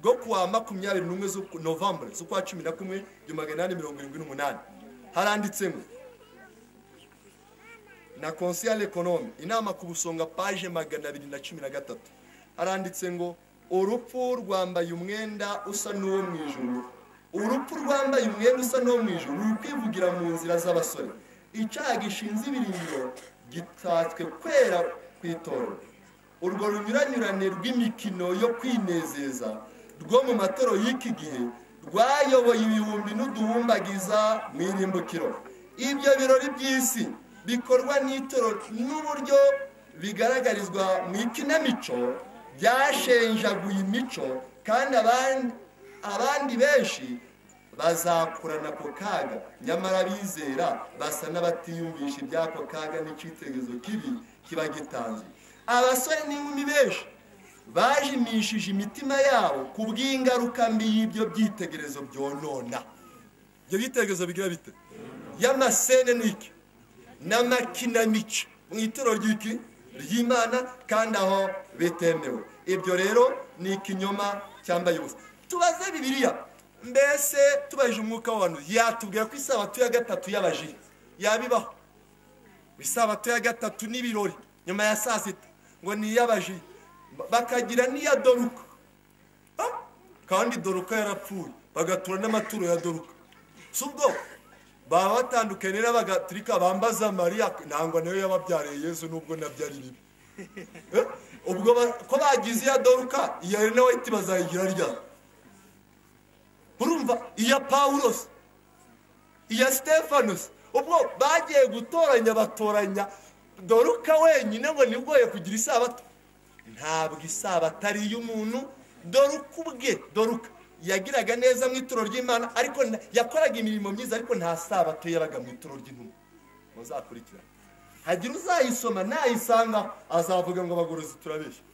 rwo kuwa makumyabiri n'umwe z'ukwa- novembre z'ukwa cumi na kumwe igihumbi magana inani mirongo irindwi n'umunani haranditse ngo na konsiyare ekonome inama ku busonga paje magana abiri na cumi na gatatu haranditse ngo urupfu rwambaye umwenda usa n'uwo mu ijuru urupfu rwambaye umwenda usa n'uwo mu ijuru ruri kwivugira mu nzira z'abasore icyaha gishinze ibirindiro gitatswe kwera ku itorero urwo runyuranyurane rw'imikino yo kwinezeza rwo mu matoro y'iki gihe rwayoboye ibihumbi n'uduhumbagiza mu irimbukiro ibyo birori by'isi bikorwa n'itoro n'uburyo bigaragarizwa mu ikinamico byashenjaguye imico kandi abandi- abandi benshi bazakurana ako kaga nyamara bizera basa n'abatiyumvisha iby'ako kaga n'icyitegerezo kibi kiba gitanzwe abasore n'inkumi benshi bajimishije imitima yabo ku bw'ingaruka mbi y'ibyo byitegerezo byonona ibyo byitegerezo bigira bite y'amasene ni iki n'amakinamico mu ituro ry'iki ry'imana kandi aho bitemewe ibyo rero ni ikinyoma cyambaye ubusa tubaze bibiliya mbese tubajije umwuka w'abantu yatubwira ko isabato ya gatatu y'abajiya yabibaho isabato ya gatatu n'ibirori nyuma ya saa sita ngo ni iy'abajiya bakagira n'iya doruka Ah, kandi doruka yarapfuye bagatura n'amaturo ya doruka si ubwo baba batandukanye n'abagatulika bambaza mariya nangwa nayo yababyariye yezu nubwo nabyari bibi Eh, ubwo ba- ko bagize iya doruka iya reneweti bazayigira ryari urumva iya pawulosi iya sitefanusi ubwo bagiye gutoranya batoranya doruka wenyine ngo ntigoye kugira isabato ntabwo isabato ari iy'umuntu doruka ubwe doruka yagiraga neza mu ituro ry'imana ariko nta- yakoraga imirimo myiza ariko nta sabato yabaga mu ituro ry'intumwa muzakurikirane hagira uzayisoma nayisanga azavuga ngo abagorozi turabeshya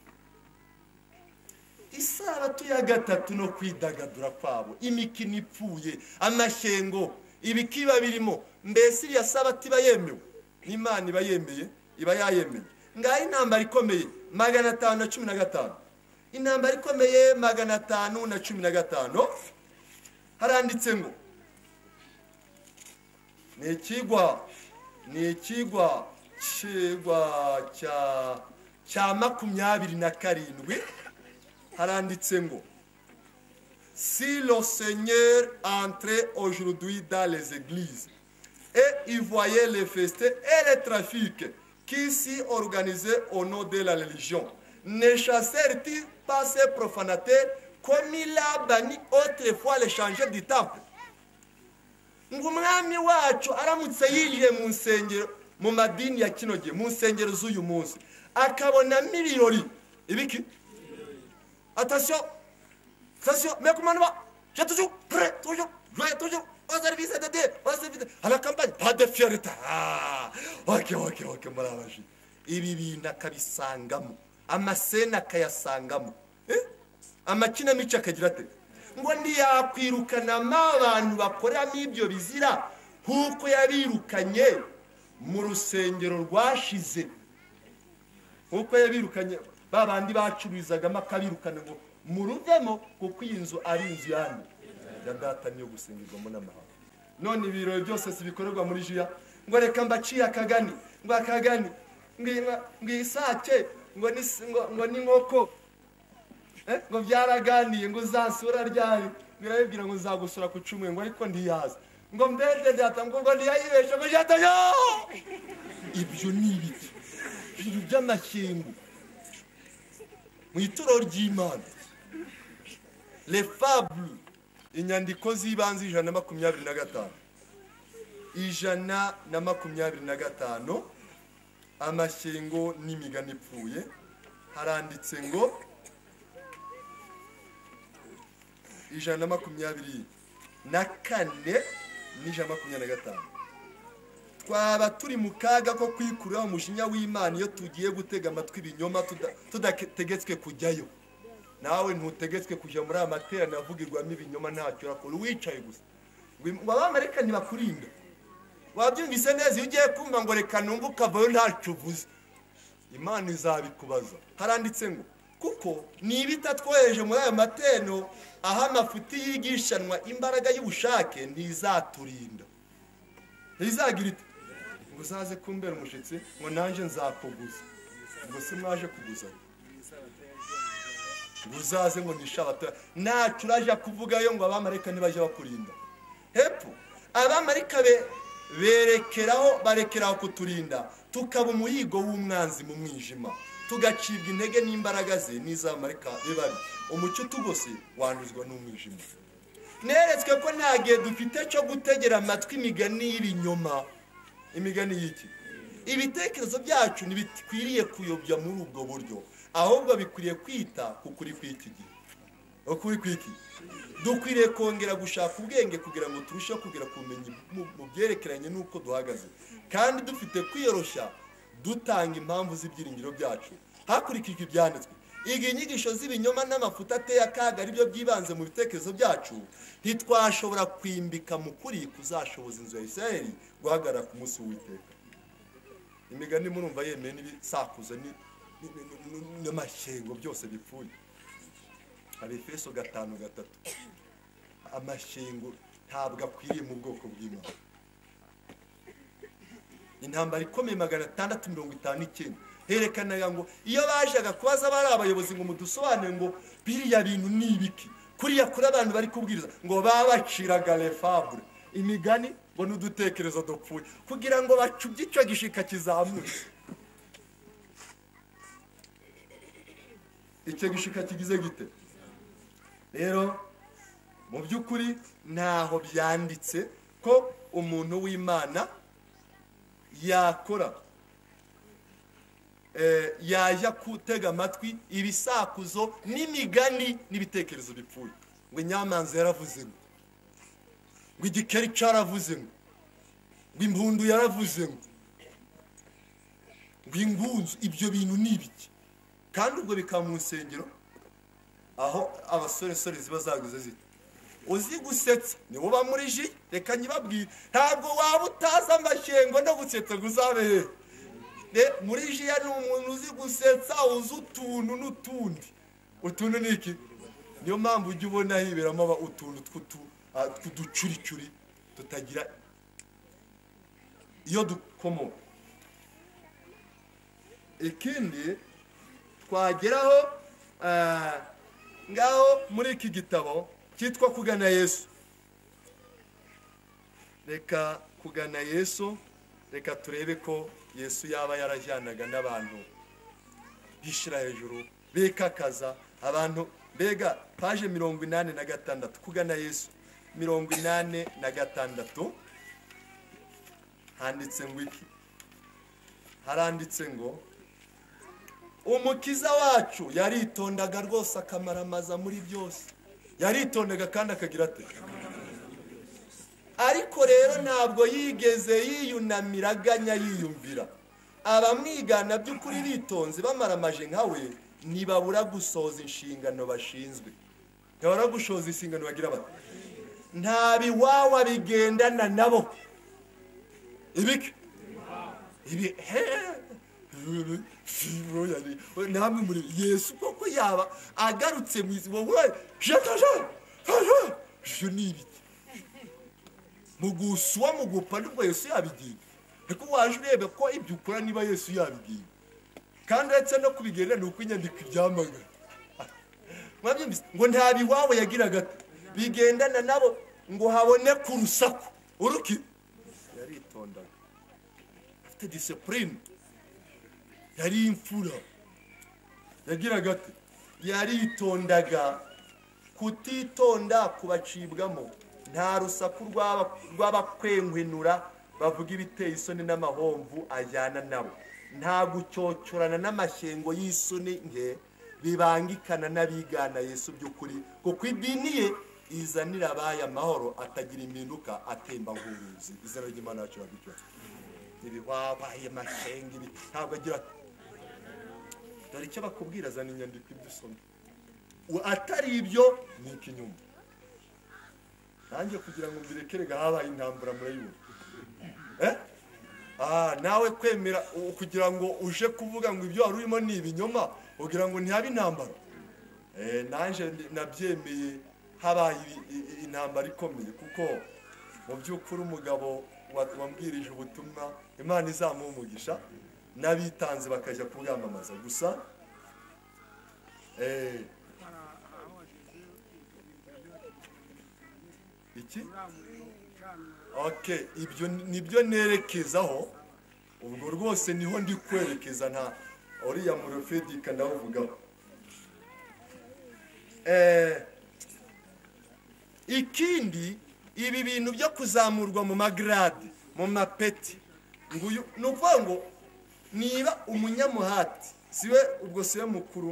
isabato ya gatatu no kwidagadura kwabo imikino ipfuye amashyengo ibikiba birimo mbese iriya sabato iba yemewe n'imana iba yemeye iba yayemeye ngaho intambara ikomeye magana atanu na cumi na gatanu intambara ikomeye magana atanu na cumi na gatanu haranditse ngo ni ikigwa ni ikigwa kigwa cya cya makumyabiri na karindwi haranditse ngo si le seigneur entrait aujourd'hui dans les églises et y voyait les festins et les trafics qui s'y organisaient au nom de la religion ne chassèrent-ils pas ces profanateurs comme il a banni autrefois les changeurs du temple ngo umwami wacu aramutse yinjiye mu nsengero mu madini ya kino gihe mu nsengero z'uyu munsi akabonamo ibirori ibiki atasiyo atasiyo mekumanwa je tuju pre tuju je tuju on service de dieu on service à la campagne pas de fierté ah ok ok ok murabaji ibi bintu akabisangamo amasena akayasangamo eh? amakinamico akagira ate ngo ntiyakwirukanamo abantu bakoreramo ibyo bizira nk'uko yabirukanye mu rusengero rwashize nk'uko yabirukanye ba bandi bacururizagamo akabirukana ngo muruvemo kuko iyi nzu ari inzu yanyu ya data niyo gusengerwamo n'amahanga none ibirori byose si bikorerwa muri jiya ngo reka mbaciye akagani ngo akagani ngo inka- ngo isake ngo ni ngo- ngo n'inkoko Eh, ngo byaraganiye ngo uzasura ryari ngo irabibwira ngo nzagusura ku cumi ngo ariko ntiyaza ngo mbese data ngo ngo ntiyayibeshe ngo jatayo ibyo ni ibiki ibintu by'amakengu mu ituro ry'imana refabule inyandiko z'ibanze ijana na makumyabiri na gatanu ijana na makumyabiri na gatanu amashyengo n'imigani ipfuye haranditse ngo ijana na makumyabiri na kane n'ijana na makumyabiri na gatanu twaba turi mu kaga ko kwikuraho umujinya w'imana iyo tugiye gutega amatwi ibinyoma tuda- tudategetswe kujyayo nawe ntutegetswe kujya muri aya materaniro avugirwamo ibinyoma ntacyo urakora wicaye gusa ngo im- ngo abamarayika ntibakurinda wabyumvise neza iyo ugiye kumva ngo reka numve ukavayo ntacyo uvuze imana izabikubaza haranditse ngo kuko nibita twohereje muri ayo mateno aho amafuti yigishanwa imbaraga y'ubushake ntizaturinda ntizagira iti ngo uzaze kumbera umushyitsi ngo nanjye nzakuguza ngo si mwaje kuguzanya ngo uzaze ngo nishabata ntacyo uraje kuvugayo ngo abamarayika ntibajye bakurinda hepfo abamarayika be- berekeraho barekeraho kuturinda tukaba umuyigo w'umwanzi mu mwijima tugacibwa intege n'imbaraga ze n'iz'abamarayika be babi umucyo utugose wanduzwa n'umwijima neretswe ko nta gihe dufite cyo gutegera amatwi imigani y'ibinyoma imigani y'iki ibitekerezo byacu ntibikwiriye kuyobya muri ubwo buryo ahubwo bikwiriye kwita ku kuri kw'iki gihe ukuri kw'iki dukwiriye kongera gushaka ubwenge kugira ngo turusheho kugera ku bumenyi mu- mu byerekeranye n'uko duhagaze kandi dufite kwiyoroshya dutanga impamvu z'ibyiringiro byacu hakurikijwe ibyanditswe iga inyigisho z'ibinyoma n'amafuta ateye akaga aribyo byibanze mu bitekerezo byacu ntitwashobora kwimbika mu kuri kuzashoboza inzu ya isirayeli guhagarara ku munsi w'uwiteka imigani murumva yemeye n'ibisakuza ni- ni- ni- ni- n'amashyengo byose bipfuye hari efeso gatanu gatatu amashyengo ntabwo akwiriye mu bwoko bw'imana intambara ikomeye magana atandatu mirongo itanu n'icyenda herekanaga ngo iyo bajaga kubaza bari abayobozi ngo mudusobanure ngo biriya bintu ni ibiki kuriya kuri abantu bari kubwiriza ngo babaciraga refabure imigani ngo n'udutekerezo dupfuye kugira ngo bacubye icyo gishika kizamutse icyo gishika kigize gite rero mu by'ukuri ntaho byanditse ko umuntu w'imana yakora eh, yajya gutega amatwi ibisakuzo n'imigani n'ibitekerezo bipfuye ngo inyamanza yaravuze ngo ngo igikeri cyaravuze ngo ngo impundu yaravuze ngo ngo ingunzu ibyo bintu ni ibiki kandi ubwo bikaba mu nsengero aho abasoresore ziba zaguze ziti uzi gusetsa niwe uba muri ji reka nyibabwire ntabwo waba utazi amashyengo no gusetsa ngo uzabe hehe Ne- muri ji ya ni umuntu uzi gusetsa uzi utuntu n'utundi utuntu ni iki niyo mpamvu ujya ubona hiberamo aba- utuntu tw'utu- ah, tw'uducuricuri tutagira iyo dukomoka ikindi twageraho ah, ngaho muri iki gitabo cyitwa kugana yesu reka kugana yesu reka turebe ko yesu yaba yarajyanaga n'abantu bishyira hejuru bikakaza abantu mbega paje mirongo inani na gatandatu kugana yesu mirongo inani na gatandatu handitse ngo iki haranditse ngo umukiza wacu yaritondaga rwose akamaramaza muri byose yaritondaga kandi akagira ate ariko rero ntabwo yigeze yiyunamira aganya yiyumvira abamwigana by'ukuri bitonze bamaramaje nka we ntibabura gusoza inshingano bashinzwe ntibabura gusoza inshingano bagira bati nta biwawa bigendana nabo ibiki ibi hehe fibro yari namwe muri yesu koko yaba agarutse mu isi wowe jataje haje je n'ibiki mu guswa mu gupa nibwo yesu yabigiye ariko waje urebe ko ibyo ukora niba yesu yabigiye kandi uretse no kubigenera ni uko inyandiko ibyamagana mwabyumvise ngo nta biwawe yagiraga ati bigendana nabo ngo haboneke urusaku uruki yaritondaga afite disipurine yari imfura yagiraga ati yaritondaga kutitonda kubacibwamo nta rusaku rw'aba- rw'abakwenkwenura bavuga ibiteye isoni n'amahomvu ajyana nabo nta gucyocyorana n'amashyengo y'isoni nke bibangikana n'abigana yesu by'ukuri kuko idini ye izanira abaye amahoro atagira impinduka atemba nk'uruzi izina ry'imana yacu riragucyora ibi wabaye mashenge ibi ntabwo agira ati dore icyo bakubwira zana inyandiko ibyo usoma u- atari ibyo ni ikinyoma nanjye kugira ngo mbirekerega habaye intambara murayibona Eh? Ah, nawe kwemera u- kugira ngo uje kuvuga ngo ibyo wari urimo ni ibinyoma ugira ngo ntihabe intambara Eh, nanjye ndi- nabyemeye habaye i- i- i- intambara ikomeye kuko mu by'ukuri umugabo wa- wambwirije ubutumwa imana izamuha umugisha n'abitanze bakajya kubwamamaza gusa eh, iki okay ibyo ni- nibyo nerekezaho ubwo rwose niho ndi kwerekeza nta uriya murofedika ndawuvugaho Eh, ikindi ibi bintu byo kuzamurwa mu magarade mu mapeti ngo uyu ni ukuvuga ngo niba umunyamuhati siwe ubwo siwe mukuru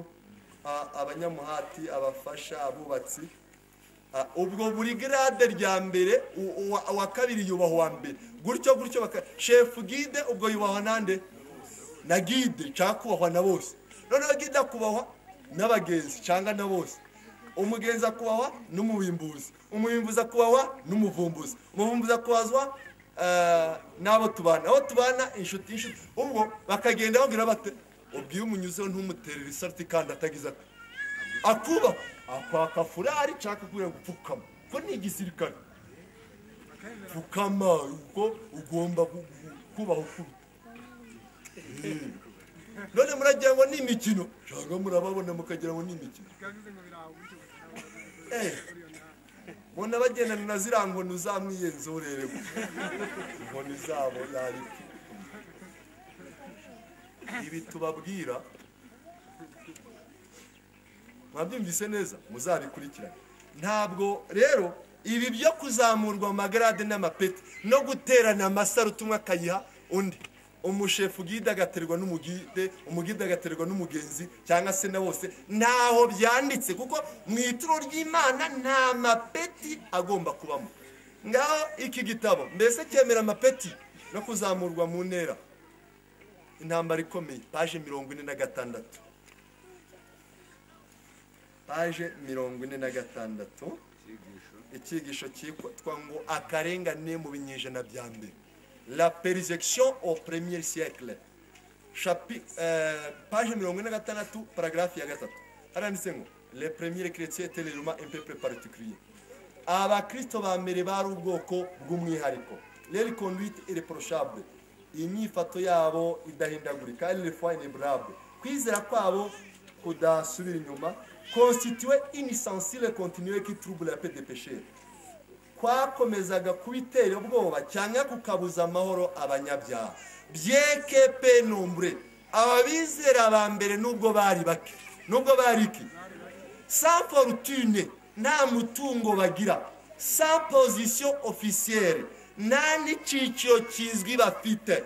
a- abanyamuhati abafasha abubatsi Ah, ubwo buri garade rya mbere u- uwa- uwa kabiri yubahwa uwa mbere gutyo gutyo baka shefu gide ubwo yubahwa nande na gide cyangwa kubahwa na bose noneho gide akubahwa n'abagenzi cyangwa na bose umugenzi akubahwa n'umubimbuzi umubimbuzi akubahwa n'umuvumbuzi umuvumbuzi akubahwa eh, n'abo tubana abo tubana inshuti inshuti ubwo bakagenda babwira bate ubwiye umunyuzeho ntumuterere isariti kandi atagize ati akuba akwaka furari nshaka kubera gupfukama ko ni igisirikare pfukama ubwo ugomba gu- gu- kubaha ukuri Eh. none muragira ngo ni imikino cyangwa murababona mukagira ngo ni imikino Eh, mbona bagendana na ziriya nkoni uzamwiyenzurere inkoni zabo yari ibi tubabwira mwabyumvise neza muzabikurikirane ntabwo rero ibi byo kuzamurwa mu magarade n'amapeti no guterana amasaro utumwe akayiha undi umushefu ubwide agaterwa n'umugide umugide agaterwa n'umugenzi cyangwa se na bose ntaho byanditse kuko mu ituro ry'imana nta mapeti agomba kubamo ngaho iki gitabo mbese cyemera amapeti no kuzamurwa mu ntera intambara ikomeye paje mirongo ine na gatandatu paje mirongo ine na gatandatu icyigisho cyitwa ngo akarengane mu binyejana bya mbere la persecution au premier siècle Chapi, euh, page mirongo ine na gatandatu paragarafi ya gatatu haranditse ngo le premier chrétien était légèrement un peuple particulier abakristo ba mbere bari ubwoko bw'umwihariko rero conduite irreprochable imyifato yabo idahindagurika ari refoi inebrable kwizera kwabo kudasubira inyuma constitue inisensile continue qui trouble la paix des pécheurs kwakomezaga kubitera ubwoba cyangwa kukabuza amahoro abanyabyaha byeke pe nombre ababizera ba mbere nubwo bari bake nubwo bari iki sans fortune nta mutungo bagira sans position officielle nta n'icyiciro kizwi bafite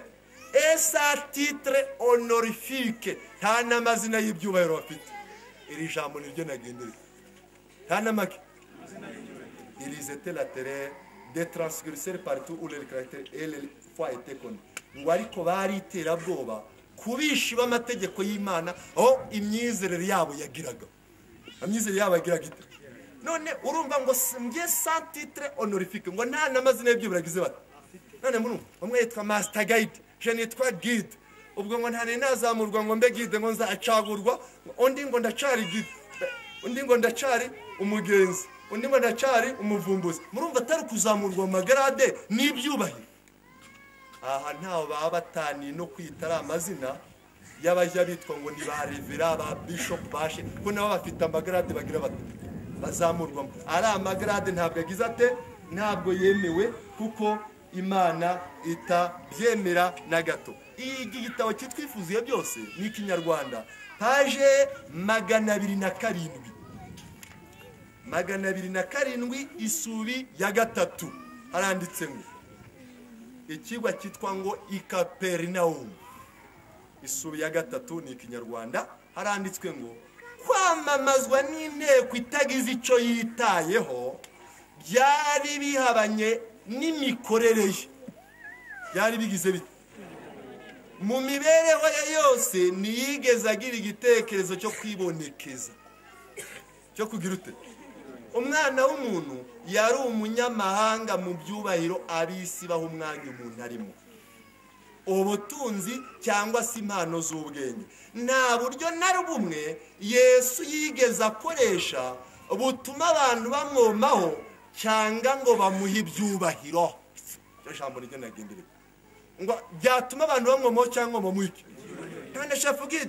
esa titre honorifique nta n'amazina y'ibyubahiro bafite iri jambo niryo nagendereye nta n'amake ils étaient la terre des transgresseurs partout où leur caractère et leur foi étaient connus ngo ariko bari iterabwoba ku bishi b'amategeko y'imana aho imyizerere yabo yagiraga amyizerere yabo yagiraga ite none urumva ngo si- njye sa titre honorifique ngo nta n'amazina y'ibyo biragize bati none murumva umwe yitwa master guide je nitwa guide ubwo ngo ntane nazamurwa ngo mbe guide ngo nzacagurwa undi ngo ndacari guide undi ngo ndacari umugenzi undi ngo ndacari umuvumbuzi murumva atari ukuzamurwa mu magarade n'ibyubahiro aha ntaho baba bataniye no kwita ari amazina y'abajya bitwa ngo ni ba revera ba bishopu bashe kuko nabo bafite amagarade bagira bati bazamurwamo ari amagarade ntabwo yagize ate ntabwo yemewe kuko imana itabyemera na gato iki gitabo kitwifuziye byose ni ikinyarwanda paje magana abiri na karindwi magana abiri na karindwi isuri ya gatatu haranditse ngo ikigwa cyitwa ngo ikaperinawumu isuri ya gatatu ni ikinyarwanda haranditswe ngo kwamamazwa n'inteko itagize icyo yitayeho byari bihabanye n'imikorere ye byari bigize bite mu mibereho ye yose ntiyigeze agira igitekerezo cyo kwibonekeza cyo kugira ute umwana w'umuntu yari umunyamahanga mu byubahiro abisi baha umwanya umuntu arimo ubutunzi cyangwa se impano z'ubwenge nta buryo na bumwe yesu yigeze akoresha butuma abantu bamwomaho cyangwa ngo bamuhe ibyubahiro iryo jambo niryo nagenderewe ngo byatuma abantu bamwomaho cyangwa bamuhe iki kandi ashaka ubwite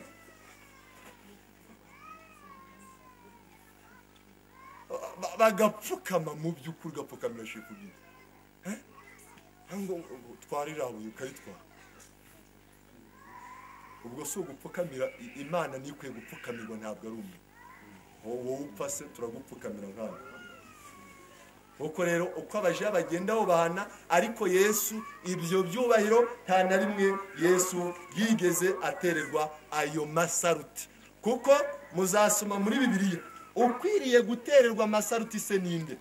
ba- bagapfukama mu by'ukuri ugapfukamira shefu byiza twara iriya buye ukayitwara ubwo si ugupfukamira I- imana niyo ikwiye gupfukamirwa ntabwo ari umwe wowe wowe upfa se turagupfukamira nkana kuko rero uko abajiya bagenda bahana ariko yesu ibyo byubahiro nta na rimwe yesu yigeze atererwa ayo masaruti kuko muzasoma muri bibiliya ukwiriye gutererwa amasaruti se ninde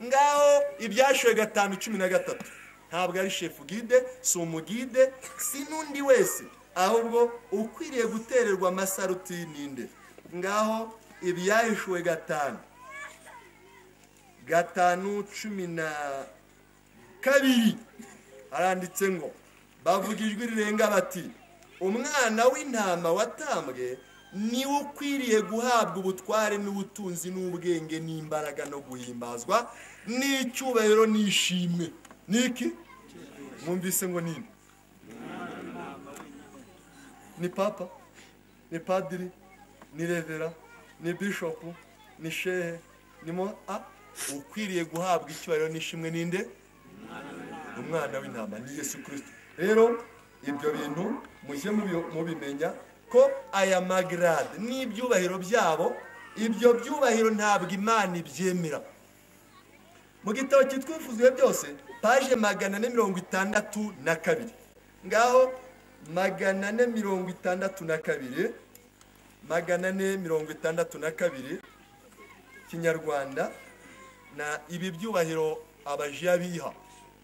ngaho ibyashoye gatanu cumi na gatatu ntabwo ari shefu gide si umugide si n'undi wese ahubwo ukwiriye gutererwa amasaruti ninde ngaho ibyashoye gatanu gatanu cumi na kabiri haranditse ngo bavuga ijwi rirenga bati umwana w'intama watambwe niwe ukwiriye guhabwa ubutware n'ubutunzi n'ubwenge n'imbaraga no guhimbazwa n'icyubahiro n'ishimwe niki mwumvise ngo nini ni papa ni padiri ni revera ni bishopu ni shehe ni mo a ukwiriye guhabwa icyubahiro n'ishimwe ninde umwana w'intama ni yesu kirisito rero ibyo bintu mujye mubi- mubimenya ko aya magarade n'ibyubahiro byabo ibyo byubahiro ntabwo imana ibyemera mu gitabo cyitwa ibifuzuye byose paje magana ane mirongo itandatu na kabiri ngaho magana ane mirongo itandatu na kabiri magana ane mirongo itandatu na kabiri kinyarwanda na ibi byubahiro abajiya biha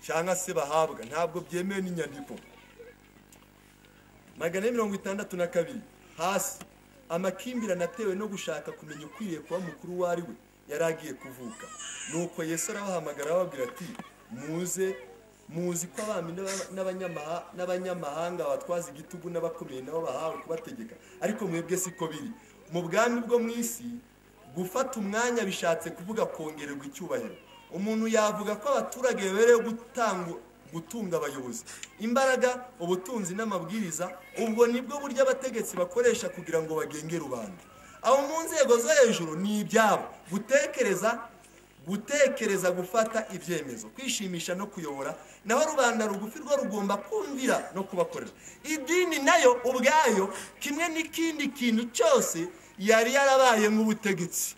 cyangwa se bahabwa ntabwo byemewe n'inyandiko magana ane mirongo itandatu na kabiri hasi amakimbirane atewe no gushaka kumenya ukwiriye kuba mukuru uwo ari we yari agiye kuvuka nuko yesu arabahamagara ababwira ati muze muzi ko abami n'aba- n'abanyamaha- n'abanyamahanga abatwaza igitugu n'abakomeye nabo bahawe kubategeka ariko mwebwe siko biri mu bwami bwo mu isi gufata umwanya bishatse kuvuga kongererwa icyubahiro umuntu yavuga ko abaturage bemerewe gutanga- gutunga abayobozi imbaraga ubutunzi n'amabwiriza ubwo nibwo buryo abategetsi bakoresha kugira ngo bagenge rubanda abo mu nzego zo hejuru ni ibyabo gutekereza gutekereza gufata ibyemezo kwishimisha no kuyobora naho rubanda rugufi rwo rugomba kumvira no kubakorera idini nayo ubwayo kimwe n'ikindi kintu cyose yari yarabaye nk'ubutegetsi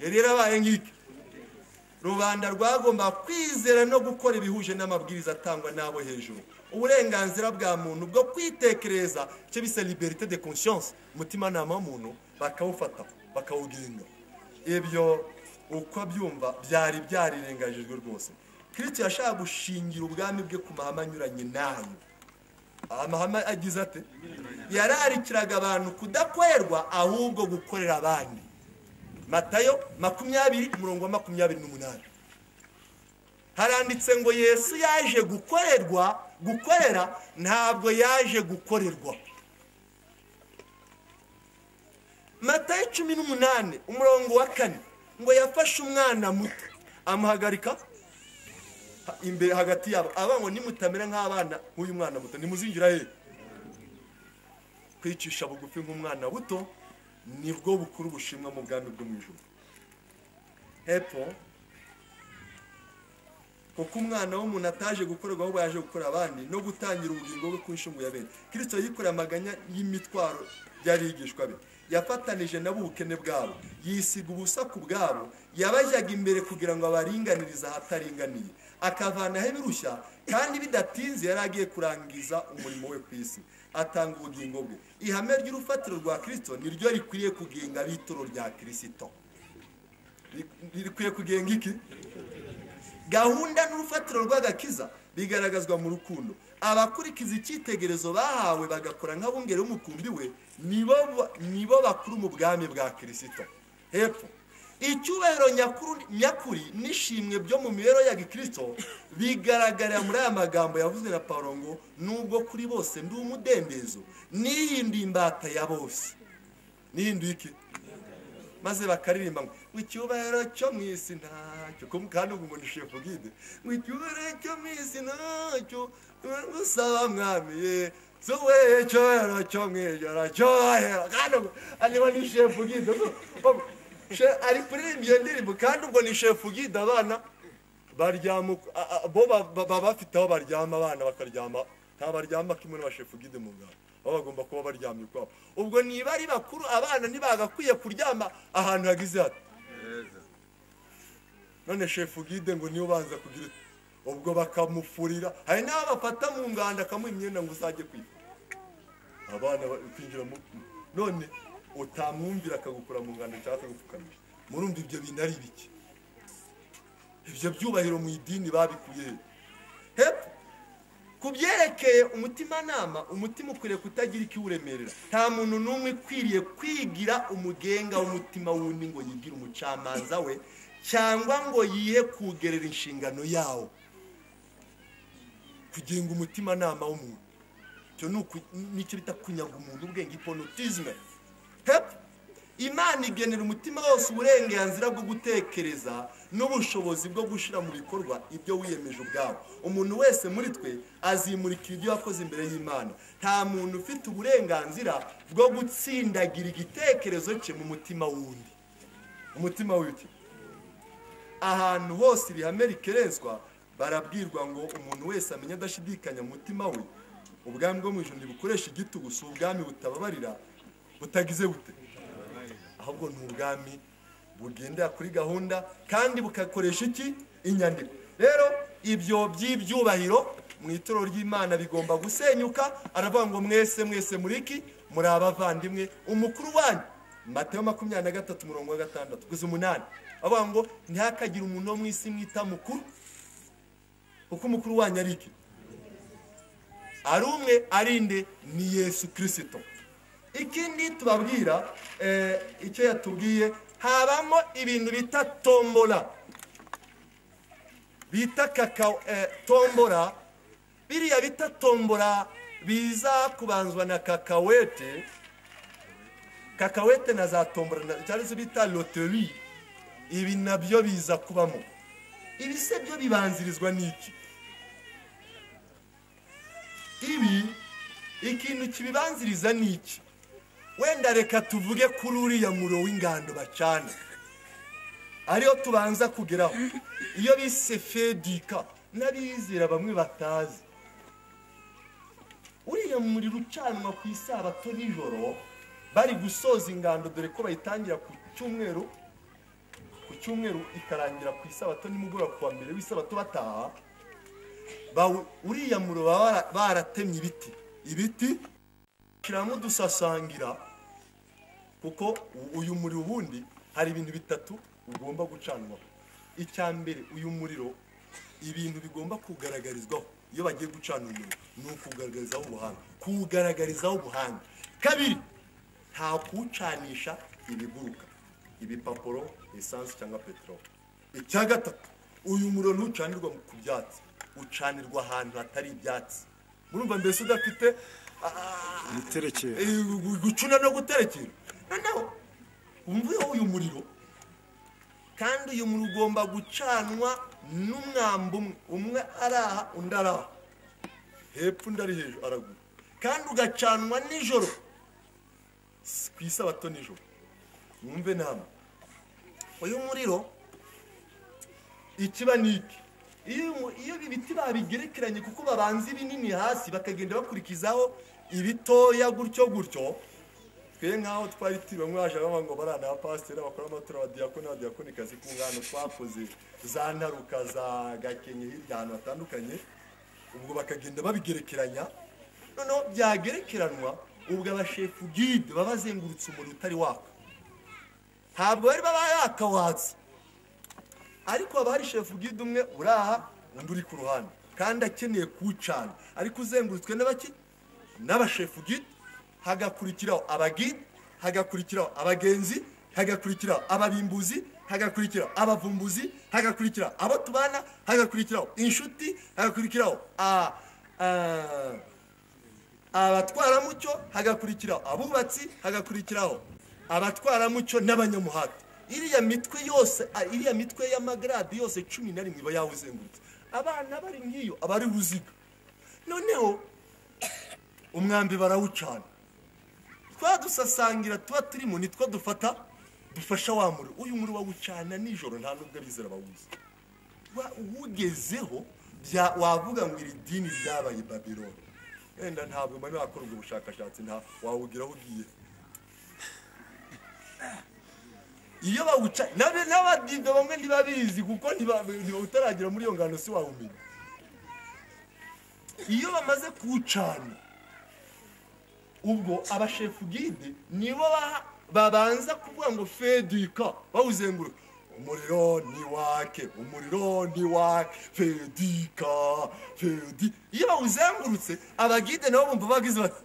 yari yarabaye nk'iki rubanda rwagomba kwizera no gukora ibihuje n'amabwiriza atangwa n'abo hejuru uburenganzira bwa muntu bwo kwitekereza icyo bisa liberite de conscience umutimanama w'umuntu bakawufata bakawugenga ibyo uko byumva byari byarirengagijwe rwose kirisito yashaka gushingira ubwami bwe ku mahame anyuranye n'ayo amahame agize ate yararikiraga abantu kudakorerwa ahubwo gukorera abandi matayo makumyabiri umurongo wa makumyabiri n'umunani haranditse ngo yesu yaje gukorerwa gukorera ntabwo yaje gukorerwa matayo cumi n'umunani umurongo wa kane ngo yafashe umwana muto amuhagarika ha- imbere hagati yabo aba ngo nimutamera nk'abana nk'uyu mwana muto nimuzinjira he kwicisha bugufi nk'umwana buto nibwo bukuru bushimwa mu bwami bwo mu ijuru hepfo kuko umwana w'umuntu ataje gukorerwa ahubwo yaje gukora abandi no gutangira ubugingo bwe ku nshungu ya bene kirisito yikoreye amaganya y'imitwaro y'abigishwa be yafatanije nabo ubukene bwabo yisiga ubusa ku bwabo yabajyaga imbere kugira ngo abaringanirize ahataringaniye akavanaho ibirushya kandi bidatinze yari agiye kurangiza umurimo we ku isi atanga ubugingo bwe ihame ry'urufatiro rwa kirisito niryo rikwiriye kugenga ab'ituro rya kirisito Ri- rikwiye kugenga iki gahunda n'urufatiro rw'agakiza bigaragazwa mu rukundo abakurikiza icyitegerezo bahawe bagakora nk'abungeri b'umukumbi we nibo ba- nibo bakuru mu bwami bwa kirisito hepfo icyubahiro nyakuru- nyakuri n'ishimwe byo mu mibereho ya gikirisito bigaragarira muri aya magambo yavuzwe na paul ngo nubwo kuri bose ndi umudendezo n'iyindi mbata ya bose n'ihinduye iki maze bakaririmba ngo ngo icyubahiro cyo mu isi ntacyo Ko- kandi ubu ngo ni shefu gide ngo icyubahiro cyo mu isi ntacyo usaba mwami ye zuwe icyubahiro cyo mu ijoro cyohera kandi ubwo ariko ni shefu gide ubwo- ubwo- she- ari kuririmba iyo ndirimbo kandi ubwo ni shefu gide abana baryama uko- a- a- bo ba- ba- baba bafite aho baryama abana bakaryama nta baryama kimwe n'abashefu gide mu ngabo baba bagomba kuba baryamye ukwabo ubwo niba ari bakuru abana ntibagakwiye kuryama ahantu hagize hati none shefu gide ngo niwe ubanza kugira ute ubwo bakamufurira hari n'abo bafata mu nganda akamuha imyenda ngo uzajye kwiga abana bakwinjira mu none utamwumvira akagukura mu nganda cyangwa akagupfukamisha murumva ibyo bintu ari biki ibyo byubahiro mu idini babikuye he? hepfo ku byerekeye umutimanama umutima ukwiriye kutagira ikiwuremerera nta muntu n'umwe ukwiriye kwigira umugenga w'umutima wundi ngo yigire umucamanza we cyangwa ngo yihe kugerera inshingano yawo kugenga umutimanama w'umuntu icyo ni uku- nicyo bita kunyaga umuntu ubwenge iponotizme hepfo imana igenera umutima wose uburenganzira bwo gutekereza n'ubushobozi bwo gushyira mu bikorwa ibyo wiyemeje ubwawe umuntu wese muri twe azimurikira ibyo yakoze imbere y'imana nta muntu ufite uburenganzira bwo gutsindagira igitekerezo cye mu mutima wundi umutima w'iki ahantu hose irihame rikerenswa barabwirwa ngo umuntu wese amenye adashidikanya mu mutima we ubwami bwo mu ijoro ntibukoresha igitugu si ubwami butababarira butagize bute ahubwo ni ubwami bugendera kuri gahunda kandi bugakoresha iki inyandiko rero ibyo by'ibyubahiro mu itorero ry'imana bigomba gusenyuka aravuga ngo mwese mwese muri iki muri abavandimwe umukuru wanyu mateyo makumyabiri na gatatu umurongo wa gatandatu kugeza umunani avuga ngo ntihakagire umuntu wo mu isi mwita mukuru kuko umukuru wanyu ari iki ari umwe ari nde ni yesu kirisito ikindi tubabwira eh, icyo yatubwiye habamo ibintu bita tombola bita kaka eh, tombola biriya bita tombola biza kubanzwa na kakawete kakawete na za tombola na- cyangwa se bita loteri ibi nabyo biza kubamo ibi se byo bibanzirizwa n'iki ibi ikintu kibibanziriza ni iki wenda reka tuvuge kuri uriya muro w'ingando bacana ariyo tubanza kugeraho iyo bise fedika n'abizera bamwe batazi uriya muriro ucanwa ku isabato nijoro bari gusoza ingando dore ko bayitangira ku cyumweru ku cyumweru ikarangira ku isabato nimugoroba ku wa mbere w'isabato bataha bawu- uriya muro baba bara- baratemye ibiti ibiti kiramo udusasangira kuko u- uyu muriro ubundi hari ibintu bitatu ugomba gucanwa icya mbere uyu muriro ibintu bigomba kugaragarizwaho iyo bagiye gucana umuriro ni ukugaragarizaho ubuhanga kuwugaragarizaho ubuhanga kabiri nta kuwucanisha ibiguruka ibipapuro esansi cyangwa peteroli icya gatatu uyu muriro ntucanirwa ku byatsi ucanirwa ahantu hatari ibyatsi murumva mbese udafite a- a- imiterekere Eh, gu- gucuna no guterekera noneho umvuyeho uyu muriro kandi uyu muriro ugomba gucanwa n'umwambi umwe umwe ari aha undi ari aha hepfo undi ari hejuru araguru kandi ugacanwa nijoro Si ku isabato nijoro mwumve nama uyu muriro ikiba ni iki iyo umu- iyo ibi biti babigerekeranye kuko babanza ibinini hasi bakagenda bakurikizaho ibitoya gutyo gutyo twe nk'aho twari turi bamwe baje bavuga ngo bariya ni abapasiteri abakora amatora abadiyakoni n'abadiyakonikazi ku ngano twakoze za ntaruka za gakenke hirya ahantu hatandukanye ubwo bakagenda babigerekeranya noneho byagerekeranwa ubwo abashefu gide baba bazengurutse umuriro utari waka ntabwo bari baba yakawatse ariko haba hari shefu gide umwe uri aha undi uri ku ruhande kandi akeneye kuwucana ariko uzengurutswe n'abaki n'abashefu gide hagakurikiraho abagide hagakurikiraho abagenzi hagakurikiraho ababimbuzi hagakurikiraho abavumbuzi hagakurikiraho abo tubana hagakurikiraho inshuti hagakurikiraho ah, ah, abatwaramucyo hagakurikiraho abubatsi hagakurikiraho abatwaramucyo n'abanyamuhati iriya mitwe yose ah, iriya mitwe y'amagaradi yose cumi na rimwe iba yawuzengurutse abana bari nk'iyo aba ari ruziga noneho umwambi barawucana twadusasangira tuba turimo nitwo dufata dufasha wa muri uyu muri wawucana nijoro nta nubwo abizera bawuzi Wa- uwugezeho bya- wavuga ngo iri dini ryabaye babironi wenda ntabwo mani wakora ubwo bushakashatsi nta wawugira aho ugiye iyo bawuca nabe- n'abadive bamwe ntibabizi kuko ntiba- ntiba- utaragera muri iyo ngano si wawumenya iyo bamaze kuwucana ubwo abashefu gide nibo baha- babanza kuvuga ngo fedika bawuzenguruka umuriro ni wake umuriro ni wake fedika fedi iyo bawuzengurutse abagide nabo bumva bagize bati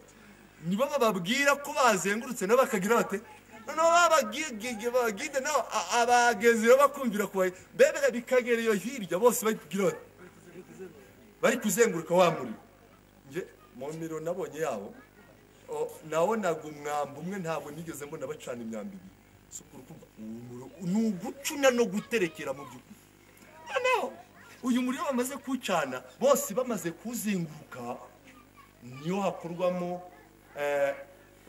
nibo bababwira ko bazengurutse nabo bakagira bate noneho babagigige bagide nabo a- abagezeyo bakumvira kubaye bebe bikagera iyo hirya bose bagira bati bari kuzenguruka wa muriro nge mu miro nabonye yabo o- nabonaga umwambi umwe ntabwo nigeze mbona bacana imyambi ibiri si ukuri kumva uwo muriro ni ugucuna no guterekera mu by'ukuri noneho uyu muriro bamaze kuwucana bose bamaze kuwuzenguruka niyo hakorwamo eh,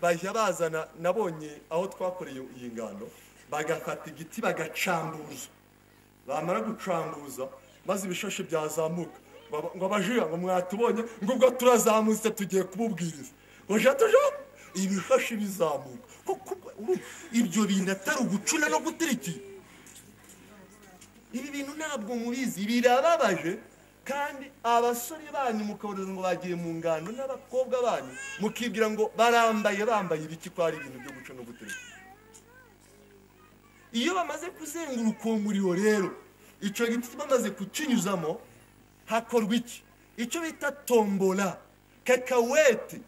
bajya bazana nabonye aho twakoreye iyi ngano bagafata igiti bagacambuza bamara gucambuza maze ibishashi byazamuka Ngo- ngo abajiya ngo mwatubonye ngo ubwo turazamutse tugiye kububwiriza oja tuja ibishashi bizamuka Koko ubwo- urumva, ibyo bintu atari ugucuna no gutirikira ibi bintu ntabwo mubizi birababaje kandi abasore banyu mukabonereza ngo bagiye mu ngano n'abakobwa banyu mukibwira ngo barambaye bambaye ibiki ko ari ibintu byo guca no gutereka iyo bamaze kuzenguruka uwo muriro rero icyo giti bamaze kukinyuzamo hakorwa iki icyo bita tombola kakawete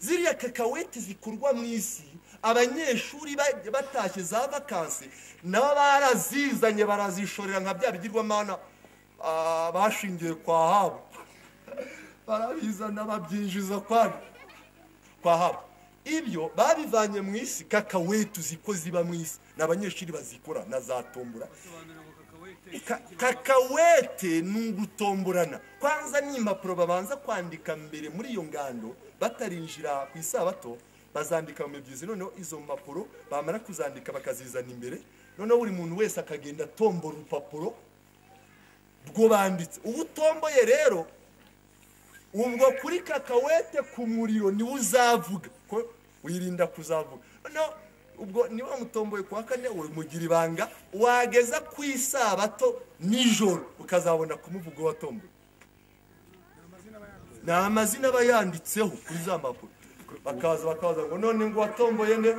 ziriya kakawete zikorwa mu isi abanyeshuri ba- batashye za vakansi nabo barazizanye barazishorera nka bya bigirwamana ah, bashingiye kwa habo barabizana babyinjiza kwabo kwa habo ibyo babivanye mu isi kakawete uziko ziba mu isi ni abanyeshuri bazikora na za tombora Ka- kakawete ni ugutomborana kwanza ni impapuro babanza kwandika mbere muri iyo ngando batarinjira ku isabato bazandika mu mibyizi noneho izo mpapuro bamara kuzandika bakazizana imbere noneho buri muntu wese akagenda atombora urupapuro rwo banditse uba utomboye rero ubwo kuri kakawete ku muriro niwe uzavuga ko wirinda kuzavuga no ubwo niba mutomboye ku wa kane mugira ibanga wageza ku isabato nijoro ukazabona kumuvuga watomboye ni amazina aba yanditseho kuri za mpapuro bakaza bakaza ngo none ngo watomboye nde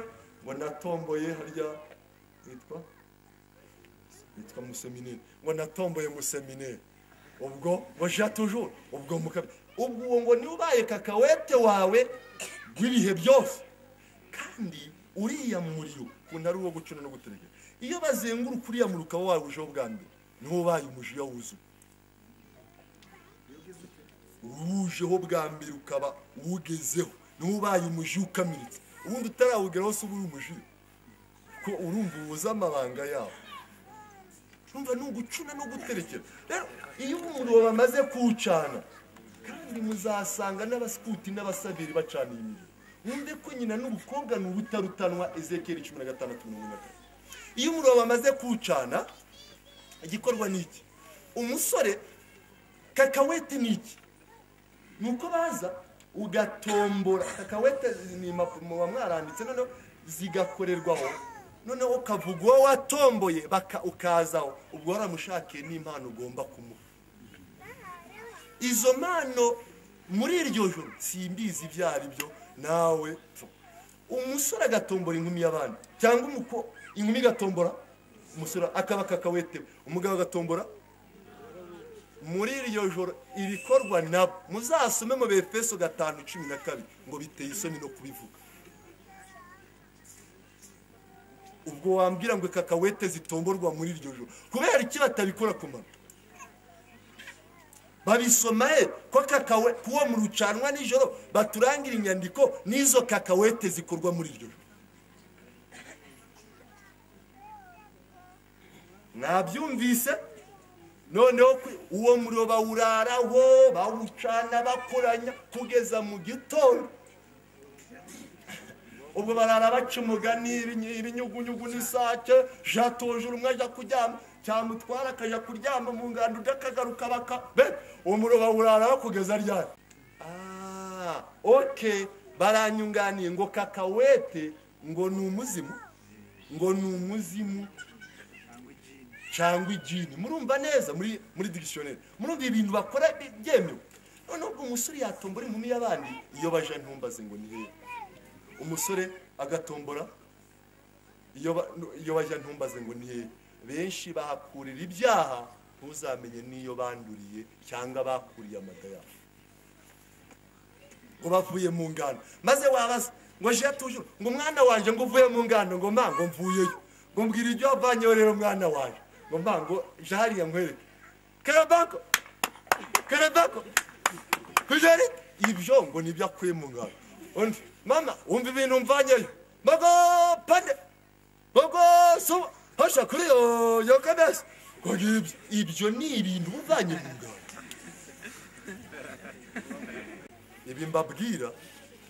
ngo natomboye harya yitwa yitwa musemineri ngo natomboye musemineri ubwo ngo ja tujuru ubwo mukabe ubwo uwo ngo niwe ubaye kakawete wawe rw'ibihe byose kandi uriya muriro ukuntu ari uwo gucuna no guterekera iyo bazenguruka uriya muriro ukaba wawujeho bwa mbere niwo ubaye umujiya wuzuye uwujeho bwa mbere ukaba uwugezeho niwo ubaye umujiya ukamiritse ubundi utarawugeraho si uba uri umujiya ko urumva ubuze amabanga yawo urumva ni ugucuna no guterekera rero iyo umuriro bamaze kuwucana kandi muzasanga n'abasikuti n'abasabiri bacana iyi miriro mwumve ko nyina n'ubukobwa ni ubutarutanwa ezekeri cumi na gatandatu mirongo ine na kane iyo umuriro bamaze kuwucana igikorwa ni iki umusore kakawete ni iki nuko baza ugatombora kakawete ni impapuro muba mwaranditse noneho zigakorerwaho noneho ukavuga uwo watomboye baka- ukazaho ubwo waramushakiye n'impano ugomba kumuha izo mpano muri iryo joro simbizi ibyo ari byo nawe pfa. umusore agatombora inkumi y'abandi cyangwa umuko inkumi igatombora umusore akaba kakawete umugabo agatombora muri iryo joro ibikorwa nabo muzasome mu befeso gatanu cumi na kabiri ngo biteye isoni no kubivuga ubwo wambwira ngo kakawete zitomborwa muri iryo joro kubera iki batabikora ku mano babisoma he ko kakawe kuwo mu rucanwa nijoro baturangira inyandiko n'izo kakawete zikorwa muri iryo joro mwabyumvise noneho ku- uwo muriro bawuraraho bawucana bakoranya kugeza mu gitondo ubwo barara baca umugani ibiny- ibinyugunyugu n'isake jatujura umwe ajya kuryama cyamutwara akajya kuryama mu nganda undi akagaruka baka be uwo muriro bawuraraho kugeza ryari Ah, oke baranyunganiye ngo kakawete ngo ni umuzimu ngo ni umuzimu cyangwa igini murumva neza muri muri dictionary murumva ibintu bakora bi- byemewe noneho ubwo umusore yatombora inkumi y'abandi iyo baje ntumbaze ngo ni hehe umusore agatombora iyo ba- iyo bajya ntumbaze ngo ni hehe benshi bahakurira ibyaha ntuzamenye n'iyo banduriye cyangwa bakuriye amada yabo ngo bavuye mu ngano maze wabaza ngo jiya tujuru ngo umwana wanjye ngo uvuye mu ngano ngo mba ngo mvuyeyo ngo mbwira ibyo wavanyeho rero mwana wanjye ngo mba ngo je hariya nkwereke karabako karabako kujari ibyo ngo nibyo akuye mu ngano undi mama wumva ibintu mvanyeyo mbago pande mbago suba hasha kuri yo yo kabesi ngo ngibyo ibyo ni ibintu uvanye mu ngano ibi mbabwira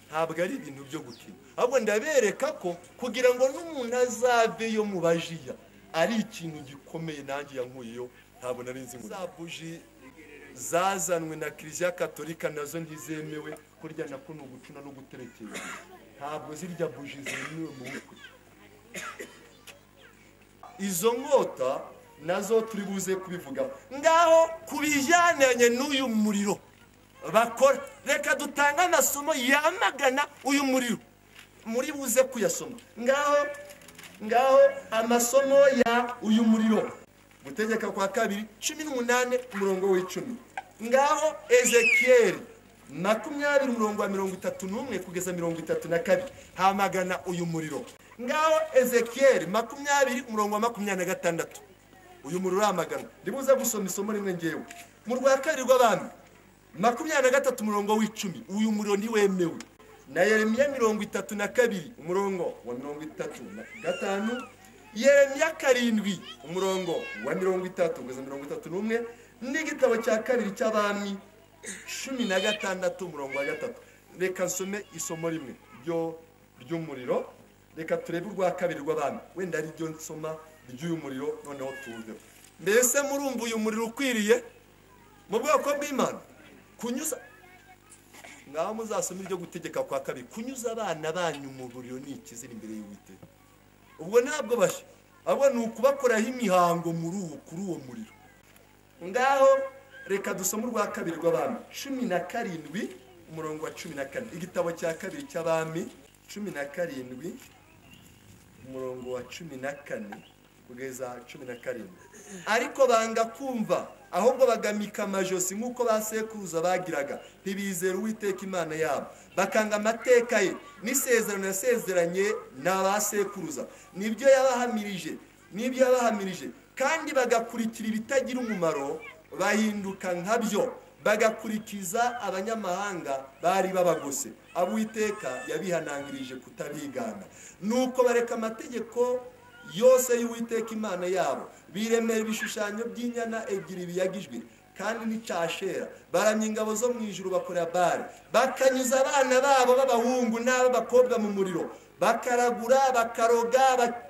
ntabwo ari ibintu byo gukina ahubwo ndabereka ko kugira ngo n'umuntu azaveyo mu bajiya ari ikintu gikomeye nanjye yankuyeyo ntabwo nari nzi ngo za buji zazanwe na kiliziya katolika nazo ntizemewe kurya na kuno gucuna no guterekera ntabwo zirya buji zemewe mu bukwe izo nkota nazo turi buze kubivugaho ngaho kubijyananye n'uyu muriro bakora reka dutange amasomo yamagana uyu muriro muri buze kuyasoma ngaho ngaho amasomo ya uyu muriro gutegeka kwa kabiri cumi n'umunani umurongo w'icumi ngaho ezekiyeli makumyabiri umurongo wa mirongo itatu n'umwe kugeza mirongo itatu na kabiri hamagana uyu muriro ngaho ezekiyeli makumyabiri umurongo wa makumyabiri na gatandatu uyu muriro uramagana ndibuze gusoma isomo rimwe ngewe mu rwa kabiri rw'abami makumyabiri na gatatu umurongo w'icumi uyu muriro ntiwemewe na yeremiya mirongo itatu na kabiri umurongo wa mirongo itatu na gatanu yeremiya karindwi umurongo wa mirongo itatu kugeza mirongo itatu n'umwe n'igitabo cya kabiri cy'abami cumi na gatandatu umurongo wa gatatu reka nsome isomo rimwe ryo ry'umuriro reka turebe urwa kabiri rw'abami wenda ari ryo nsoma ry'uyu muriro noneho tuwuveho mbese murumva uyu muriro ukwiriye mu bwoko bw'imana kunyuza ngaho muzasome iryo gutegeka kwa kabiri kunyuza abana banyu mu buriro ni ikizira imbere y'uwiteka ubwo ntabwo bashya ahubwo ni ukubakoraho imihango muri uwo kuri uwo muriro ngaho reka dusome urwa kabiri rw'abami cumi na karindwi umurongo wa cumi na kane igitabo cya kabiri cy'abami cumi na karindwi umurongo wa cumi na kane kugeza cumi na karindwi ariko banga kumva ahubwo bagamika amajosi nk'uko ba sekuruza bagiraga ntibizera uwiteka imana yabo bakanga amateka ye n'isezerano yasezeranye na ba sekuruza nibyo yabahamirije nibyo yabahamirije kandi bagakurikira ibitagira umumaro bahinduka nkabyo bagakurikiza abanyamahanga bari babagose ab'uwiteka yabihanangirije kutabigana nuko bareka amategeko yose y'uwiteka imana yabo biremera ibishushanyo by'inyana ebyiri biyagijwe kandi n'icashera baramya ingabo zo mu ijuru bakora bare bakanyuza abana babo b'abahungu n'ab'abakobwa mu muriro bakaragura bakaroga bak-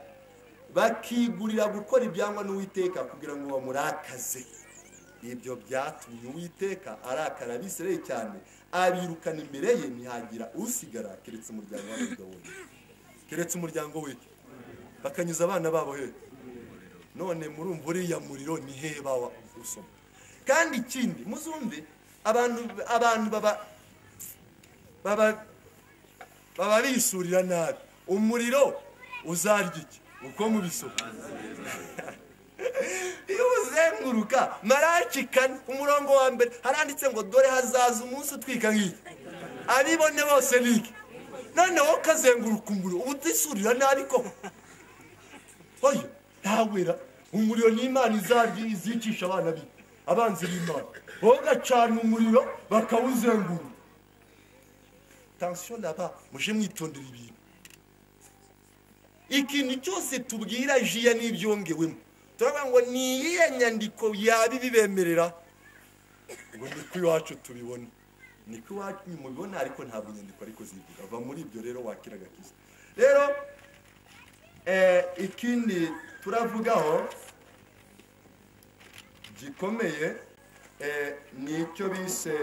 bakigurira gukora ibyangwa n'uwiteka kugira ngo bamurakaze ibyo byatumye uwiteka arakara abisirayeli cyane abirukana imbere ye ntihagira usigara keretse umuryango w'abayuda wonyine keretse umuryango we bakanyuza abana babo he none murumva uriya muriro ni hehe bawa usoma kandi ikindi muzumve abantu abantu baba baba baba bisurira nabi umuriro uzarya iki uko mubisoma iyo uzenguruka maraki kane umurongo wa mbere haranditse ngo dore hazaza umunsi utwika nk'iki abibone bose niki noneho kazenguruka umuriro uba utisurira nabi koko oya ntawera umuriro n'imana izarya izicisha abana be abanzi b'imana bagacana umuriro bakawuzengurura tansiyo naba muje mwitondera ibintu ikintu cyose tubwira jiya n'ibyongewemo turavuga ngo ni iyihe nyandiko yaba ibibemerera ngo ni ko iwacu tubibona ni ko iwacu mubibona ariko ntabwo inyandiko ariko zivuga va muri ibyo rero wakira agakiza rero eh, ikindi turavugaho gikomeye eh, ni icyo bise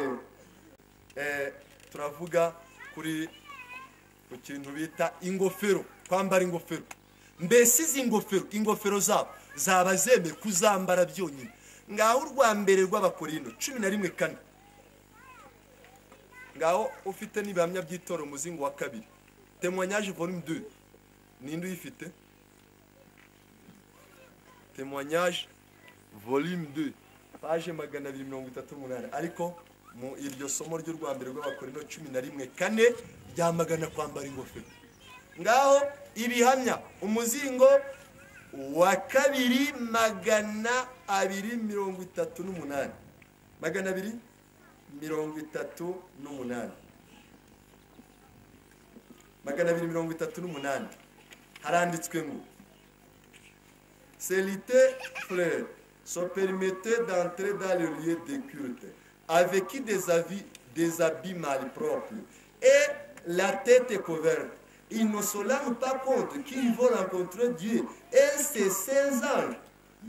eh, turavuga kuri ku kintu bita ingofero kwambara ingofero mbese izi ngofero ingofero zabo zaba zemewe kuzambara byonyine ngaho urwa mbere rw'abakorindo cumi na rimwe kane ngaho ufite n'ibihamya by'itora umuzingo wa kabiri temwanyaje volume 2 ninde uyifite témoignage volume 2 page magana abiri mirongo itatu n'umunani ariko mu iryo somo ry'u rwambere rw'abakorino cumi na rimwe kane ryamagana kwambara ingofero ngaho ibihamya umuzingo wa kabiri magana abiri mirongo itatu n'umunani magana abiri mirongo itatu n'umunani magana abiri mirongo itatu n'umunani haranditswe ngo Célité, frère, se permettait d'entrer dans le lieu de culte, avec des, avis, des habits malpropres et la tête couverte. Ils ne se rendent pas compte qu'ils vont rencontrer Dieu et ses saints anges.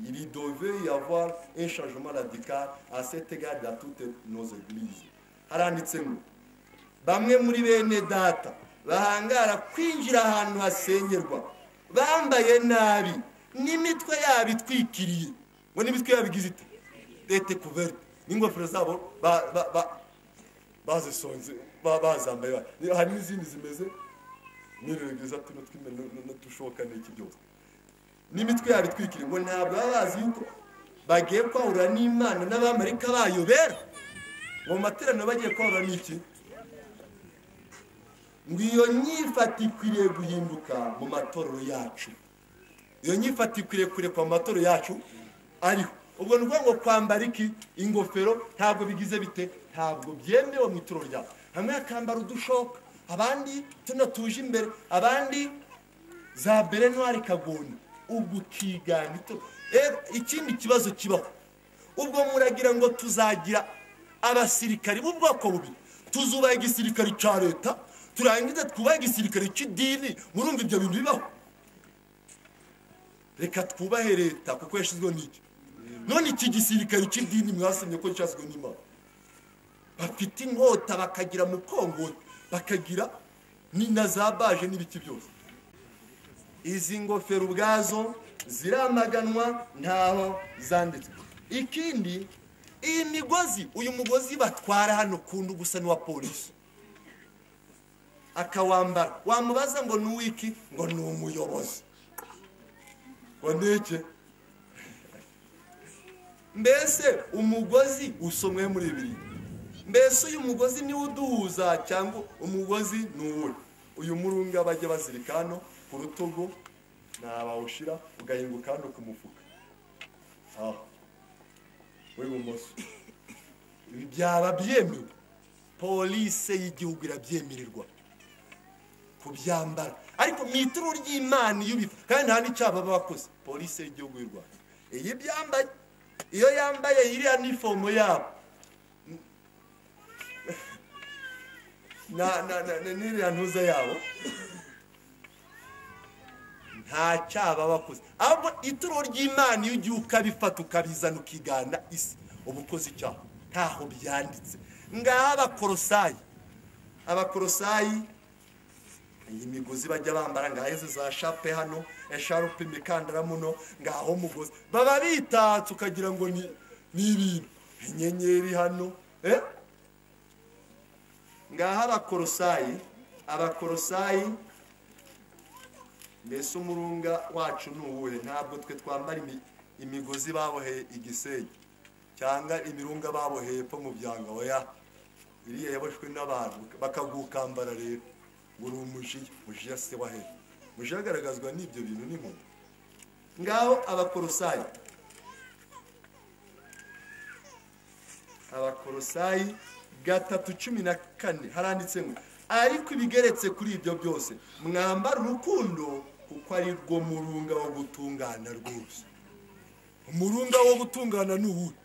Il devait y avoir un changement radical à cet égard dans toutes nos églises. haranditse ngo bamwe muri bene data bahangara kwinjira ahantu hasengerwa bambaye nabi n'imitwe yabo itwikiriye ngo n'imitwe yabo igize ite lete kuveri n'ingofero zabo ba- ba- ba- bazisonze ba- bazambaye ba- hari n'izindi zimeze n'iregereza tuno tw'imwe n'utushoka n'iki byose n'imitwe yabo itwikiriye ngo ntabwo baba bazi yuko bagiye kwahura n'imana n'abamarika bayobera ngo mu materaniro bagiye kwahura n'iki ngo iyo nyifata ikwiriye guhinduka mu matorero yacu iyo nyifata ikwiriye kurekwa mu matorero yacu ariho ubwo ni ukuvuga ngo kwambara iki ingofero ntabwo bigize bite ntabwo byemewe mu itorero ryacu hamwe bakambara udushoka abandi tuno tuje imbere abandi za berenwari kagona ubwo ukigana itorero rero ikindi kibazo kibaho ubwo muragira ngo tuzagira abasirikari b'ubwoko bubiri tuzubaha igisirikare cya leta turangiza twubahe igisirikare cy'idini murumva ibyo bintu bibaho reka twubahe leta kuko yashyizweho n'iki none iki gisirikare cy'idini mwasemye ko cyashyizweho n'imana bafite inkota bakagira mukongoti bakagira ni na za baje n'ibiki byose izi ngofero ubwazo ziramaganwa ntaho zanditswe ikindi iyi migozi uyu mugozi batwara hano kundu gusa n'uwa polisi akawambara wamubaza ngo ni uw'iki ngo ni umuyobozi ngo ndeke mbese umugozi usomwe muri bibiri mbese uyu mugozi niwo uduhuza cyangwa umugozi ni uwuhe uyu murunga bajya bazirika hano ku rutugu ntabawushyira ugahinguka hano ku mufuka aho w'ibumoso ibi byaba byemewe polise y'igihugu irabyemererwa kubyambara ariko mu ituru ry'imana iyo ubifata kandi nta n'icyaba baba bakoze polisi y'igihugu y'u rwanda iyo ibyambaye iyo yambaye iriya nifomo yabo na- na- na- na- n'iriya ntuza yabo nta cyaba bakoze ahubwo ituro ry'imana iyo ugiye ukabifata ukabizana ukigana isi uba ukoze icyaha ntaho byanditse ngaho abakorosayi abakorosayi iyi migozi bajya bambara ngaho izi za shape hano esharupe imikandara muno ngaho umugozi baba bitatse ukagira ngo ni ni ibintu inyenyeri hano eh? ngaho abakorosayi abakorosayi mbese umurunga wacu ni uwuhe ntabwo twe twambara imi- imigozi baboheye igisenge cyangwa imirunga baboheye epfo mu byanga oya iriya yaboshwe n'abantu bakagukambara rero ngo uri umujiya mujiya se wahe mujiya agaragazwa n'ibyo bintu n'inkoni ngaho abakorosayi abakorosayi gatatu cumi na kane haranditse ngo ariko ibigeretse kuri ibyo byose mwambara urukundo kuko ari rwo murunga wo gutungana rwose umurunga wo gutungana ni uwuhe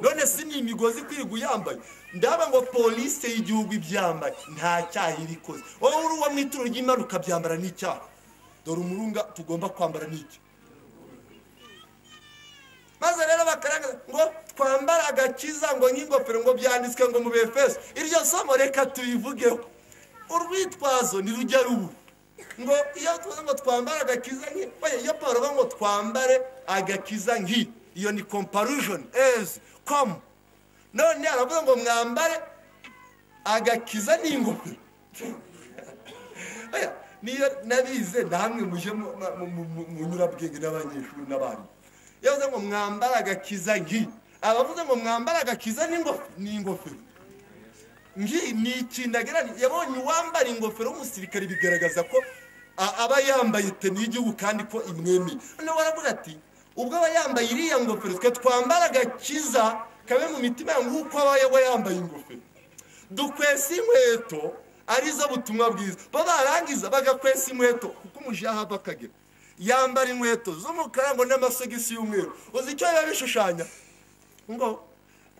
none si ni imigozi kwiga uyambaye ndaba ngo polisi y'igihugu ibyambaye nta cyaha iba ikoze wowe uri uwo mu ituro ry'imana ukabyambara n'icyaha dore umurunga tugomba kwambara n'icyo maze rero bakaraga ngo twambare agakiza ngo nk'ingofero ngo byanditswe ngo mu befeso iryo somo reka tubivugeho urwitwazo ntirujya rubu ngo iyo tuvuze ngo twambare agakiza nk'i oya, iyo paul avuga ngo twambare agakiza nk'i iyo ni comparushoni ezi komu none aravuga ngo mwambare agakiza n'ingofero Oya, niyo nabize namwe muje mu- mu- mu- mu nyurabwenge n'abanyeshuri n'abarimu yavuze ngo mwambare agakiza ngi abavuze ngo mwambare agakiza n'ingo- n'ingofero ngi ni ikintu agereranya yabonye uwambara ingofero w'umusirikare bigaragaza ko a- aba yambaye teni y'igihugu kandi ko imwemeye noneho baravuga ati ubwo aba yambaye iriya ngofero twe twambara agakiza kabe mu mitima yanyu nk'uko aba yaba yambaye ingofero dukwesa inkweto arizo butumwa bwiza bo barangiza bagakwesa inkweto kuko umujaha ava akagera yambara inkweto z'umukara ngo n'amasogisi y'umweru uzi icyo biba bishushanya ngo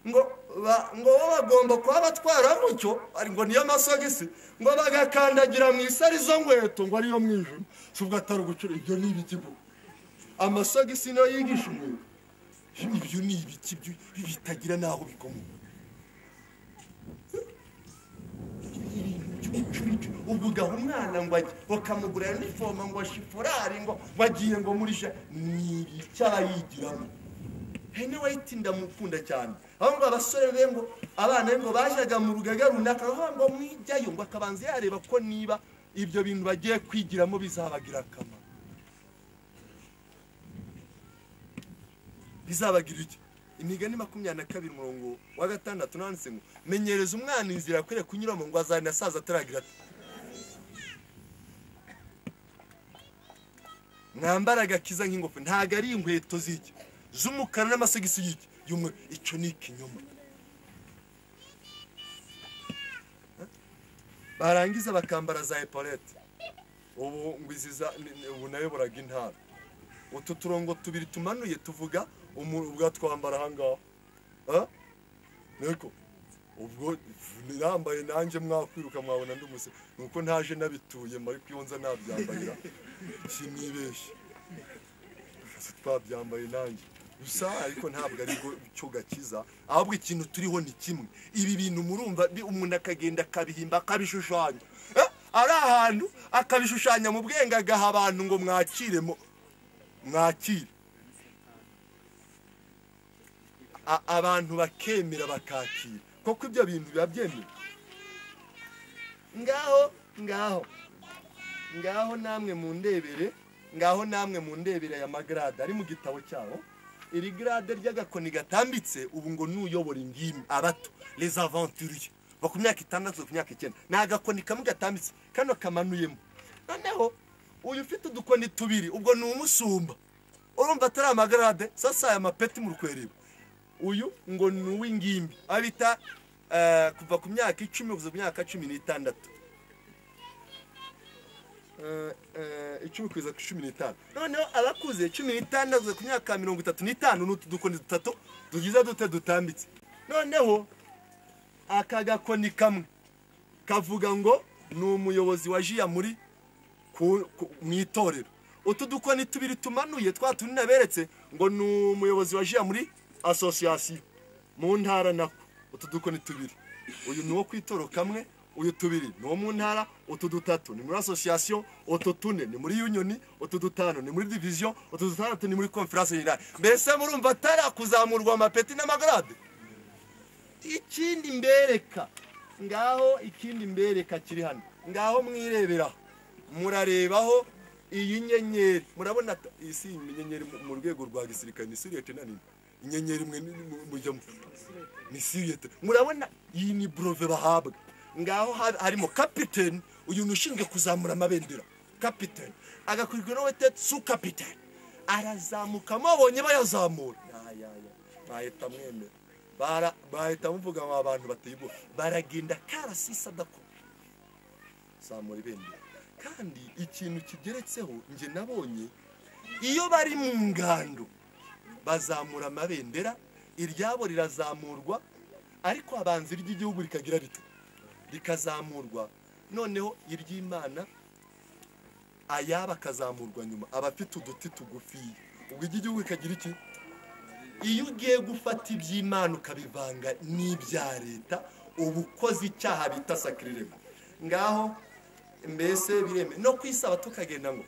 ngo ba- ngo bo bagomba kuba batwara mucyo ari ngo niyo masogisi ngo bagakandagira mu isi arizo nkweto ngo ariyo mwijima si ubwo atari ugucura ibyo ni ibigibu amasogisi niyo yigisha umweru ibyo ni ibiki byo- bitagira n'aho bikomoka ubwo ugaha umwana ngo ajye bakamugurira inifomu ngo shiforari ngo bagiye ngo muri ja ni icyo aba yigiramo hene wayiti ndamukunda cyane aho ngo abasore be ngo abana be ngo bajyaga mu rugaga runaka aho ngo mwijyayo ngo akabanza yareba ko niba ibyo bintu bagiye kwigiramo bizabagira akamaro bizabagira iki imigani makumyabiri na kabiri umurongo wa gatandatu nanditse ngo menyereza umwana inzira akwiriye kunyuramo ngo azanasaza ataragira ati mwambara agakiza nk'ingofero ntabwo ari inkweto z'iki z'umukara n'amasogisi y'iki y'umweru icyo ni ikinyoma barangiza bakambara za epaulette ubu ngo izi za ni- ni- ubu nayoboraga intara utu turongo tubiri tumanuye tuvuga umuntu ubwo twambara ahangaha Ah? niko ubwo nambaye nanjye mwakwiruka mwabona ndi umuse nuko ntaje nabituyemo ariko iyo nza nabyambarira sinibeshye Ese twabyambaye nanjye gusa ariko ntabwo ari bwo cyo gakiza ahubwo ikintu turiho ni kimwe ibi bintu murumva bi- umuntu akagenda akabihimba akabishushanya Eh? ari ahantu akabishushanya mu bwenge agaha abantu ngo mwakiremo mwakire A- abantu bakemera bakakira koko ibyo bintu biba byemewe ngaho ngaho ngaho namwe mu ndebere ngaho namwe mu ndebere aya magarade ari mu gitabo cyabo iri garade ry'agakoni gatambitse ubu ngo n'uyobora ingimbi abato les aventuriers bo ku myaka itandatu ku myaka icyenda ni agakoni kamwe gatambitse kano kamanuyemo noneho uyu ufite udukoni tubiri ubwo ni umusumba urumva atari amagarade sasa aya mapeti mu rukwerero uyu ngo ni uw'ingimbi abita eh, kuva ku myaka icumi kuza ku myaka cumi n'itandatu eh, eh, icumi kugeza ku cumi n'itanu noneho abakuze cumi n'itandatu kugeza ku myaka mirongo itatu n'itanu ni utu dukoni dutatu tugize dute dutambitse noneho aka gakoni kamwe kavuga ngo ni umuyobozi wa jiya muri ku- ku- mu itorero utu dukoni tubiri tumanuye twa tundi naberetse ngo ni umuyobozi wa jiya muri asosiyasiyo mu ntara nako utu dukoni tubiri uyu ni uwo ku itoro kamwe uyu tubiri ni uwo mu ntara utu dutatu ni muri asosiyasiyo utu tune ni muri yunioni utu dutanu ni muri diviziyo utu dutandatu ni muri konferanse jenerali mbese murumva atarakuzamurwa amapeti n'amagarade ikindi mbereka ngaho ikindi mbereka kiri hano ngaho mwirebera murarebaho iyi nyenyeri murabona ta- iyi si inyenyeri mu- mu rwego rwa gisirikare ni siriyete nanini inyenyeri imwe ni- ni- mujyamo ni siriyete murabona iyi ni borove bahabwa ngaho ha- harimo kapiteni uyu ni ushinzwe kuzamura amabendera kapiteni agakurikirwa n'uwete su kapiteni arazamuka mubonye bayazamura yayaya mwahita mwemera Bara- mwahita muvuga mwa bantu bateye ubwoba baragenda karasisi adakora zamura ibendera kandi ikintu kigeretseho njye nabonye iyo bari mu ngando bazamura amabendera iryabo rirazamurwa ariko abanza iry'igihugu rikagira rito rikazamurwa noneho iry'imana ayaba akazamurwa nyuma aba afite uduti tugufiya ubwo iry'igihugu rikagira iki iyo ugiye gufata iby'imana ukabivanga n'ibya leta uba ukoze icyaha bita sakirirego ngaho mbese biremewe no ku isabato ukagenda ngo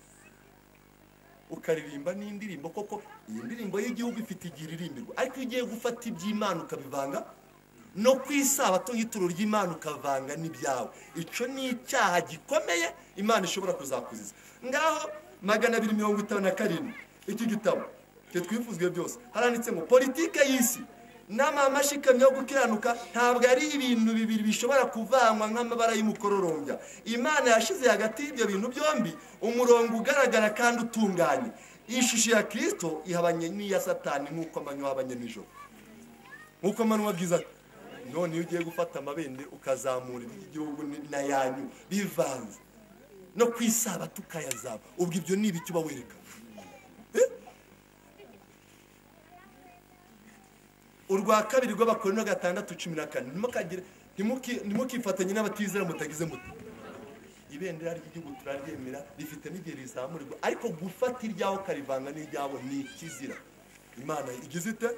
ukaririmba n'indirimbo koko iyi ndirimbo y'igihugu ifite igihe iririmbirwa ariko iyo ugiye gufata iby'imana ukabivanga no ku isabato y'ituro ry'imana ukavanga n'ibyawe icyo ni icyaha gikomeye imana ishobora kuzakuziza ngaho magana abiri mirongo itanu na karindwi iki gitabo cyo twifuzwe byose haranditse ngo politike y'isi n'amahame ashikamye yo gukiranuka ntabwo ari ibintu bibiri bishobora kuvanwa nk'amabara y'umukororombya imana yashyize hagati y'ibyo bintu byombi umurongo ugaragara kandi utunganye iyi shusho ya kirisito ihabanye n'iya satani nk'uko amanywa ahabanye nijoro nk'uko manywa bwiza ati none iyo ugiye gufata amabendera ukazamura iby'igihugu n'ayanyu bivanze no ku isabato ukayazaba ubwo ibyo ni ibiki uba werekana urwa kabiri rw'abakorino gatandatu cumi na kane ntimukagire- ntimuki- ntimukifatanye n'abatizera mutagize muti ibendera ry'igihugu turaryemera rifite n'igihe rizamurirwa ariko gufata iryaho ukarivanga n'iryabo ni ikizira imana igize ite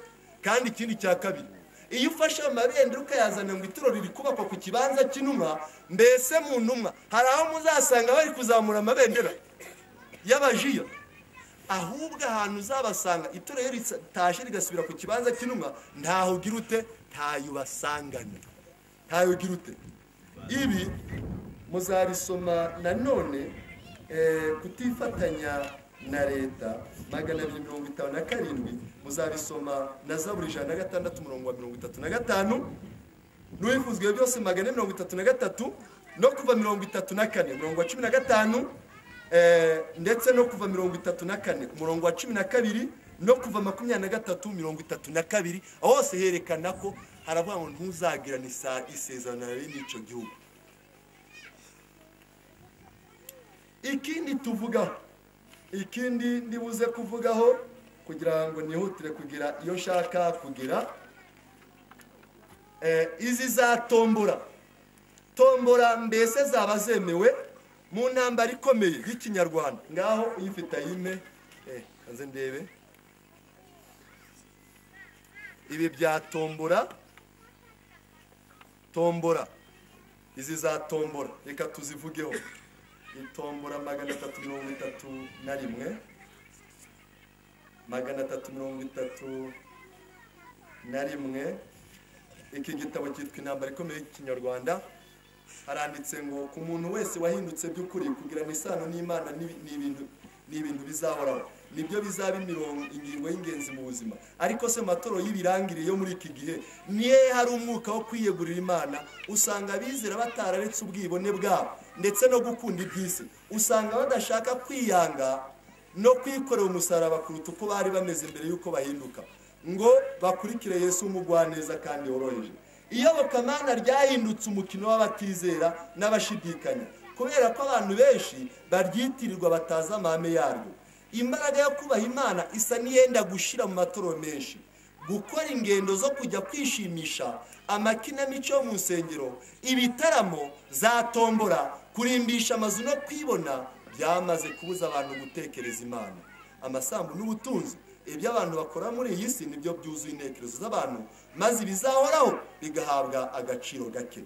kandi ikindi cya kabiri iyo ufashe amabendera ukayazana ngo ituro riri kubakwa ku kibanza cy'intumwa mbese mu ntumwa hari aho muzasanga bari kuzamura amabendera y'abajiya ahubwo ahantu uzabasanga ituro iyo ritaje rigasubira ku kibanza cy'intumwa ntaho ugira ute ntayo ubasangana ntayo ugira ute ibi muzabisoma nanone eh, kutifatanya na leta magana abiri mirongo itanu na karindwi muzabisoma na zaburi ijana na gatandatu umurongo wa mirongo itatu na gatanu n'uwifuzwa ibyo byose magana ane mirongo itatu na gatatu no kuva mirongo itatu na kane umurongo wa cumi na gatanu eh, ndetse no kuva mirongo itatu na kane umurongo wa cumi na kabiri no kuva makumyabiri na gatatu mirongo itatu na kabiri aho hose herekana ko haravuga ngo ntuzagirane isa- isezerano na bene icyo gihugu ikindi tuvugaho ikindi ndibuze kuvugaho kugira ngo nihutire kugira iyo nshaka kugira Eh, izi za tombora tombora mbese zaba zemewe mu ntambara ikomeye y'ikinyarwanda ngaho uyifite ayime eh, kanze ndebe ibi bya tombora tombora izi za tombora reka tuzivugeho itombora magana atatu mirongo itatu na rimwe magana atatu mirongo itatu na rimwe iki gitabo cyitwa intambara ikomeye y'ikinyarwanda haranditse ngo ku muntu wese wahindutse by'ukuri kugirana isano n'imana n'ibi- ni ibintu- ni ibintu bizahoraho nibyo bizaba imirongo ingingo y'ingenzi mu buzima ariko se mu matorero y'ibirangirire yo muri iki gihe niyo hari umwuka wo kwiyegurira imana usanga abizera batararetse ubwibone bwabo ndetse no gukunda iby'isi usanga badashaka kwiyanga no kwikorera umusaraba kuruta uko bari bameze mbere y'uko bahinduka ngo bakurikire yesu umugwaneza kandi woroheje iyobokamana ryahindutse umukino w'abatizera n'abashidikanya kubera ko abantu benshi baryitirirwa batazi amahame yaryo imbaraga yo kubaha imana isa n'iyenda gushira mu matorero menshi gukora ingendo zo kujya kwishimisha amakinamico yo mu nsengero ibitaramo za tombora kurimbisha amazu no kwibona byamaze kubuza abantu gutekereza imana amasambu n'ubutunzi ibyo abantu bakora muri iyi si nibyo byuzuye intekerezo z'abantu maze ibizahoraho bigahabwa agaciro gake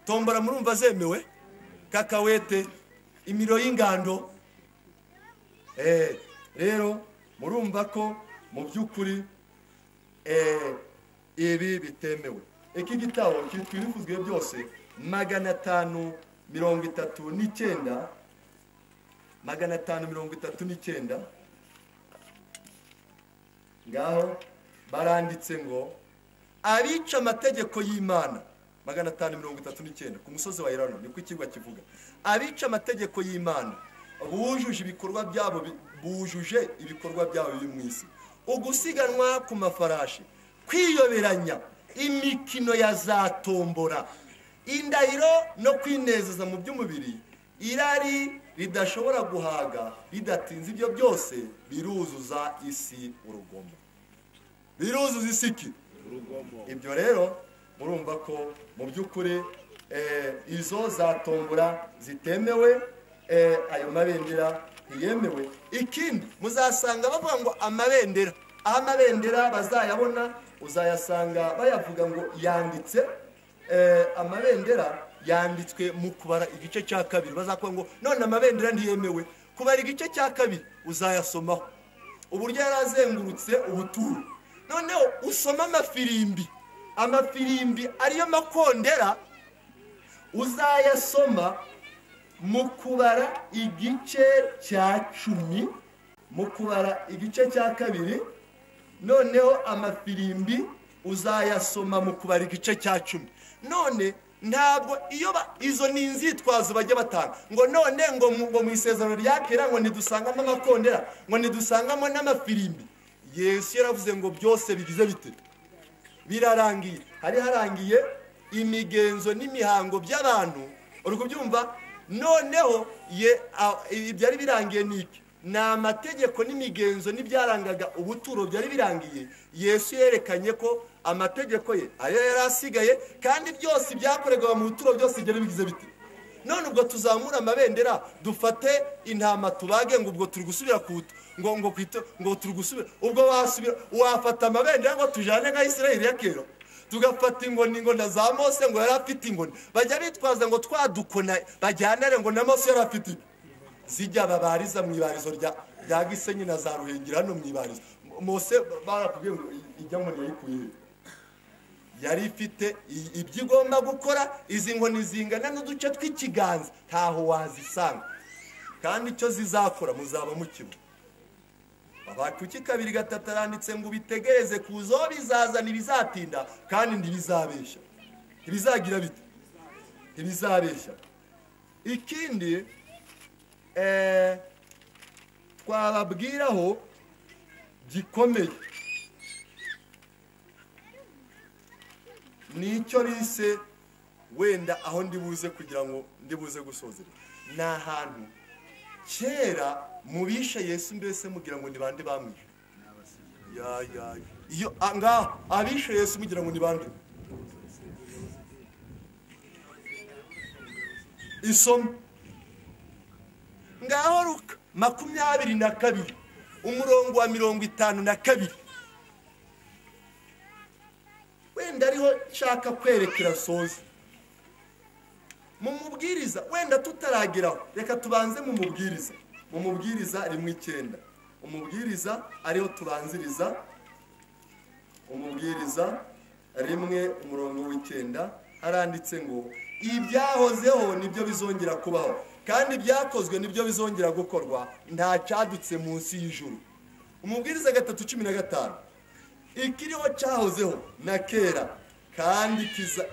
tombora murumva zemewe kakawete imiro y'ingando Eh, rero murumva ko mu by'ukuri eh, ibi bitemewe iki gitabo cyitwa ibivuzwe byose magana atanu mirongo itatu n'icyenda magana atanu mirongo itatu n'icyenda ngaho baranditse ngo abica amategeko y'imana magana atanu mirongo itatu n'icyenda ku musozi wa irano niko ikigo kivuga abica amategeko y'imana bujuje ibikorwa byabo bi- bujuje ibikorwa byabo biri mu isi ugusiganwa ku mafarashi kwiyoberanya imikino ya za tombora indahiro no kwinezeza mu by'umubiri irari ridashobora guhaga ridatinze ibyo byose biruzuza isi urugomo biruzuza isiki ibyo rero murumva ko mu by'ukuri eh, izo zatombora zitemewe eh, ayo mabendera ntiyemewe ikindi muzasanga bavuga ngo amabendera aho amabendera bazayabona uzayasanga bayavuga ngo yanditse eh, amabendera yanditswe mu kubara igice cya kabiri bazakuvuga ngo none amabendera ntiyemewe kubara igice cya kabiri uzayasomaho uburyo yari azengurutse ubuturo noneho usoma amafirimbi amafirimbi ariyo makondera uzayasoma mu kubara igice cya cumi mu kubara igice cya kabiri noneho amafirimbi uzayasoma mu kubara igice cya cumi none ntabwo iyo ba- izo ni inzitwazo bajya batanga ngo none ngo mu- ngo mu isezerano rya kera ngo ntidusangamo amakondera ngo ntidusangamo n'amafirimbi yesu yaravuze ngo byose bigize bite birarangiye hari harangiye imigenzo n'imihango by'abantu uri kubyumva noneho ye a- ibi byari birangiye ni iki ni amategeko n'imigenzo n'ibyarangaga ubuturo byari birangiye yesu yerekanye ko amategeko ye ariyo yari asigaye kandi byose byakorerwaga mu buturo byose byari bigize bite none ubwo tuzamure amabendera dufate intama tubage ngo ubwo turi gusubira ku butu- ngo ngo kwita ngo turi gusubira ubwo wasubira wafata amabendera ngo tujyane nka Isirayeli ya kera tugafata ingoni ingona za Mose ngo yari afite ingoni bajya bitwaza ngo twadukona bajyanare ngo na Mose yari afite iki? zijya babariza mu ibarizo rya rya Gisenyi na za Ruhengeri hano mu ibarizo Mose barakubwiye ngo ijya ngo yayikuye he?" yari ifite i- ibyo igomba gukora izi nkoni zingana n'uduce tw'ikiganza ntaho wazisanga kandi icyo zizakora muzaba mukibona abakuki kabiri gatatu aranditse ngo ubitegereze kuzo bizazana ibizatinda kandi ntibizabeshya ntibizagira bite ntibizabeshya ikindi eh, twababwiraho gikomeye ni icyo bise wenda aho ndibuze kugira ngo ndibuze gusozera ni ahantu kera mu bishe yesu mbese mugira ngo ni bande bamwishe ya ya ya. iyo a- ngaho abishe yesu mugira ngo ni bande isomo ngaho ruka makumyabiri na kabiri umurongo wa mirongo itanu na kabiri wenda ariho nshaka kwerekera soza mu mubwiriza wenda tutarageraho reka tubanze mu mubwiriza mu mubwiriza rimwe icyenda umubwiriza ariho tubanziriza umubwiriza rimwe umurongo w'icyenda haranditse ngo ibyahozeho nibyo bizongera kubaho kandi ibyakozwe nibyo bizongera gukorwa nta cyadutse munsi y'ijuru umubwiriza gatatu cumi na gatanu ikiriho cyahozeho na kera kandi kiza-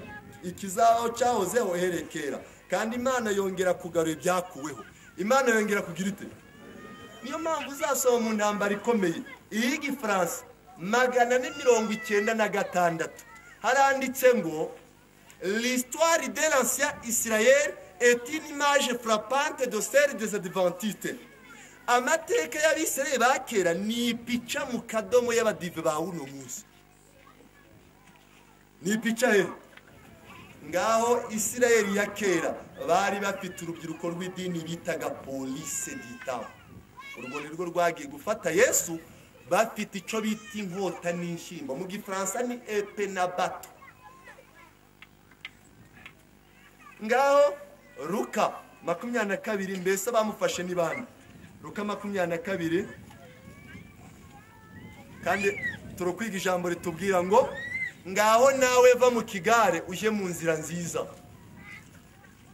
ikizaho cyahozeho uhereye kera kandi imana yongera kugarura ibyakuweho imana yongera kugira ite niyo mpamvu uzasoma mu ntambara ikomeye iy'igifaransa magana ane mirongo icyenda na gatandatu haranditse ngo l'histoire de l'ancien israel est une image frappante de celle des adventistes amateka y'abisirayeli ba kera ni ipica mu kadomo y'abadive ba uno munsi ni ipica he ngaho isirayeli ya kera bari bafite urubyiruko rw'idini bitaga polise ditamu urwo ni rwo rwagiye gufata yesu bafite icyo bita inkota n'inshyimbo mu gifaransa ni epe na bato ngaho ruka makumyabiri na kabiri mbese bamufashe ni bande ruka makumyabiri na kabiri kandi turukwiga ijambo ritubwira ngo ngaho nawe va mu kigare ujye mu nzira nziza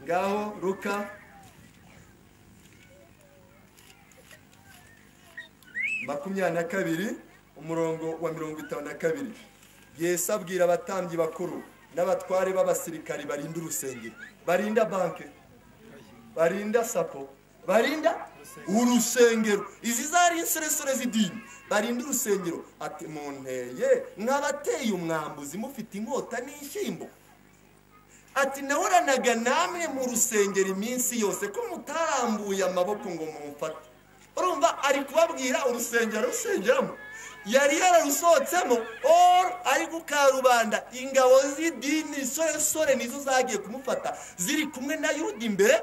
ngaho ruka makumyabiri na kabiri umurongo wa mirongo itanu na kabiri yesu abwira abatambyi bakuru n'abatware b'abasirikari barinda urusengero barinda banke barinda sapo barinda urusengero izi zari inseresere z'idini barinda urusengero ati munteye mwabateye umwambuzi mufite inkota n'inshyimbo ati nahoranaga namwe mu rusengero iminsi yose ko mutarambuye amaboko ngo mumufate urumva ari kubabwira urusengero rusengeramo yari yararusohotsemo or ari kukarubanda ingabo z'idini soresore nizo zagiye kumufata ziri kumwe na yuda imbere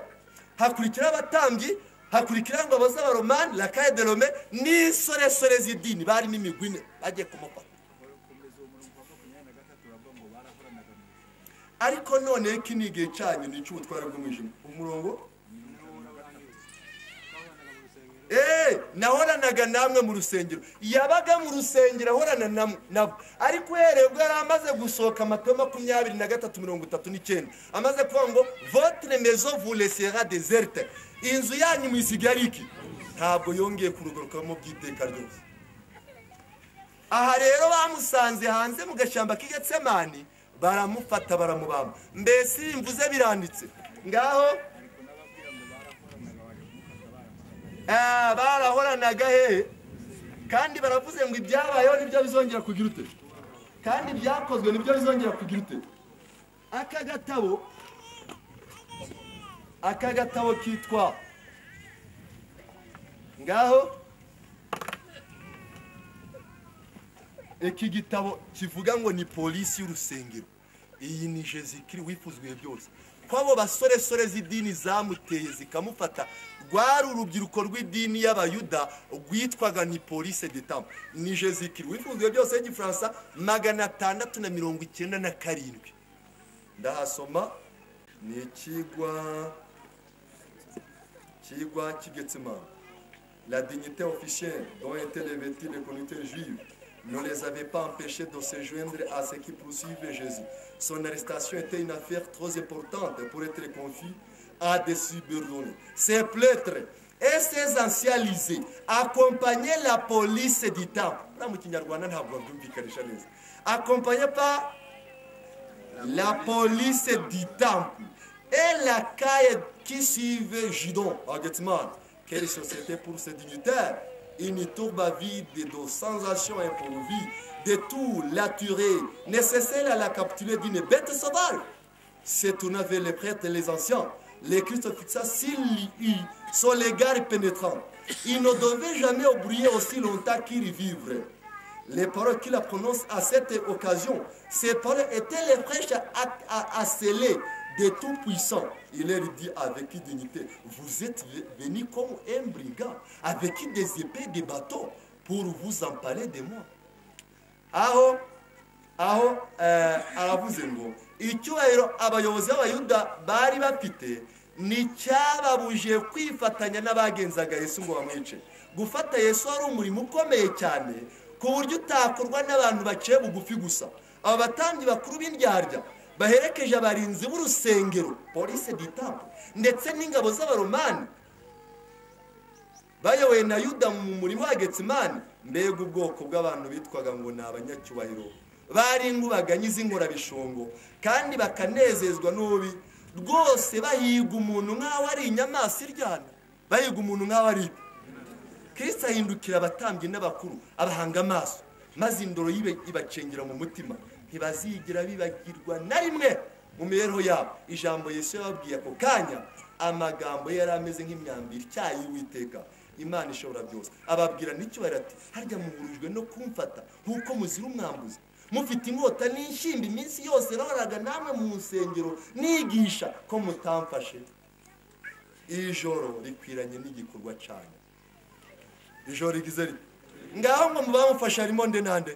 hakurikira abatambyi hakurikira ingabo z'abaromani lakaye de rome n'isoresore z'idini barimo imigwi ine bagiye kumufata ariko none iki ni igihe cyanyu ni icy'ubutware bw'umwijima umurongo eee nahoranaga namwe mu rusengero yabaga mu rusengero ahorana nam- nabo ariko uhereye ubwo yari amaze gusohoka amatayo makumyabiri na gatatu mirongo itatu n'icyenda amaze kuvuga ngo votre maison vous laissera déserte inzu yanyu mwisigaye ari iki ntabwo yongeye kurugarukamo by'iteka ryose aha rero bamusanze hanze mu gashyamba k'igetsemani baramufata baramubamba mbese iyo mvuze biranditse ngaho Ah, barahoranaga hehe kandi baravuze ngo ibyabayeho nibyo bizongera kugira ute kandi ibyakozwe nibyo bizongera kugira ute aka gatabo aka gatabo kitwa ngaho iki gitabo kivuga ngo ni polisi y'urusengero iyi ni jezikiri wifuzwa ibihe byose ko abo basoresore z'idini zamuteye zikamufata rwari urubyiruko rw'idini y'abayuda rwitwaga ni polisi detamu ni jezikiri wifuzwa ibihe byose y'igifaransa magana atandatu na mirongo icyenda na karindwi ndahasoma ni ikigwa kigwa k'igetsemani La dignité officielle dont étaient revêtues les communautés juives ne les avait pas empêchés de se joindre à ceux qui poursuivaient Jésus. Son arrestation était une affaire trop importante pour être confiée à des subordonnés. Ces prêtres et ces anciens lysés accompagnaient la police du temple. Là, mu Kinyarwanda ntabwo babyumvikanisha neza. Accompagnés par la police du temple et la caille qui suivait Judon à Gethsemane. Quelle société pour ces dignitaires Une tourbe vide de sensations improvisées, de tout laturé, nécessaire à la capture d'une bête sauvage. Se tournant vers les prêtres et les anciens, le Christ fixa s'il y eut son regard pénétrant. Il ne devait jamais oublier aussi longtemps qu'il y vivrait. Les paroles qu'il prononce à cette occasion, ces paroles étaient les prêches asselées de tout puissant. Il leur dit avec dignité, vous êtes venus comme un brigand, avec des épées, des bateaux, pour vous emparer de moi. aho aho eh, aravuze ngo icyubahiro abayobozi b'abayuda bari bafite ni cyababuje kwifatanya n'abagenzaga yesu ngo bamwice gufata yesu wari umurimo ukomeye cyane ku buryo utakorwa n'abantu baciye bugufi gusa aba batambyi bakuru b'indyarya baherekeje abarinzi b'urusengero polisi ditambo ndetse n'ingabo z'abaromani bayobowe na yuda mu murimo wa getsimani mbega ubwoko bw'abantu bitwaga ngo ni abanyacyubahiro bari inkubaganyi z'inkorabishongo kandi bakanezezwa n'ubi rwose bahiga umuntu nk'aho ari inyamaswa iryana bahiga umuntu nk'aho ari ibi kirisita ahindukira abatambyi n'abakuru abahanga amaso maze indoro yibe ibacengera mu mutima ntibazigira bibagirwa na rimwe mu mibereho yabo ijambo Yesu yababwiye ako kanya amagambo ye yari ameze nk'imyambaro icyayi y'uwiteka imana ishobora byose ababwira n'icyubahiro ati harya muhurujwe no kumfata nk'uko muzira umwambuzi mufite inkota n'inshyimba iminsi yose nahoraga namwe mu nsengero nigisha ko mutamfashe iri joro rikwiranye n'igikorwa cyanyu ijoro rigize rito ngaho ngo mubamufashe harimo nde na nde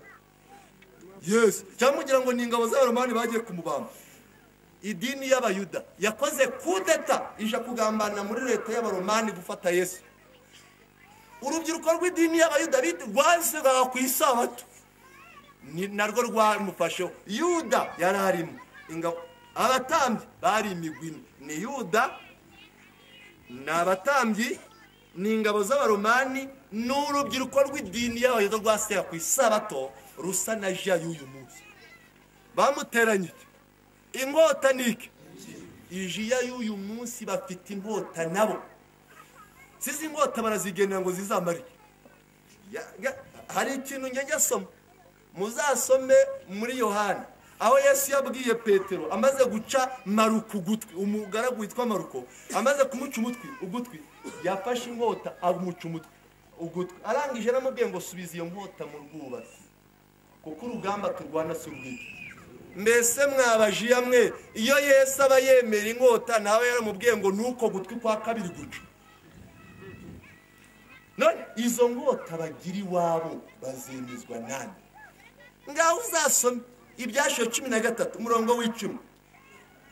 yesu cyangwa mugira ngo ni ingabo z'abaromani bagiye kumubamba idini y'abayuda yakoze kudeta ija kugambana muri leta y'abaromani gufata yesu urubyiruko rw'idini y'abayuda bit- rwazaga ku isabato Ni- narwo rwamufasheho yuda yari arimo ingabo abatambyi bari imigwi ine ni yuda ni abatambyi ni ingabo z'abaromani ni urubyiruko rw'idini y'abayuda rwasera ku isabato rusa na ja y'uyu munsi bamuteranye iki? inkota ni iki iji ya y'uyu munsi bafite inkota nabo sizi ingota barazigenera ngo zizamare Ya- ya- hari ikintu njya njyasoma muzasome muri yohana aho yesu yabwiye petero amaze guca maruko ugutwi umugaragu witwa maruko amaze kumuca umutwi ugutwi yafashe inkota amuca umutwi ugutwi arangije aramubwiye ngo subiza iyo nkota mu rwubatsi kuko urugamba turwana si urw'iki mbese mwabajiya mwe iyo yesu aba yemera inkota nawe yaramubwiye ngo nuko gutwi kwa kabiri guca none izo nkota bagira iwabo bazemezwa nani ngaho uzasome ibyashiwe cumi na gatatu umurongo w'icumi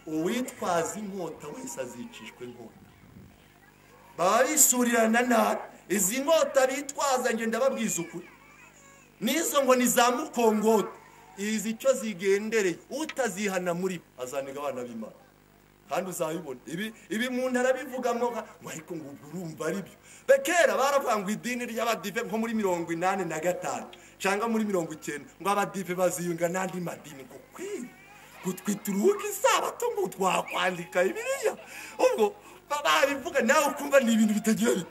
uwitwaza inkota wese azicishwa inkota baba bisurirana nabi izi nkota bitwaza ngenda babwiza ukuri n'izo ngo ni za mukongota izi icyo zigendereye utazihana muri bo azaniga abana b'imana kandi uzabibona ibi ibi mu ntara bivugamo nka ngo ariko ngo ubwo urumva ari byo Be kera baravuga ngo idini ry'abadive nko muri mirongo inani na gatanu cyangwa muri mirongo icyenda ngo abadive baziyunga n'andi madini ngo kwiye gutwi turuhuke isabato ngo twakwandika biriya ubwo ba- babivuga nawe ukumva ni ibintu bitagira bite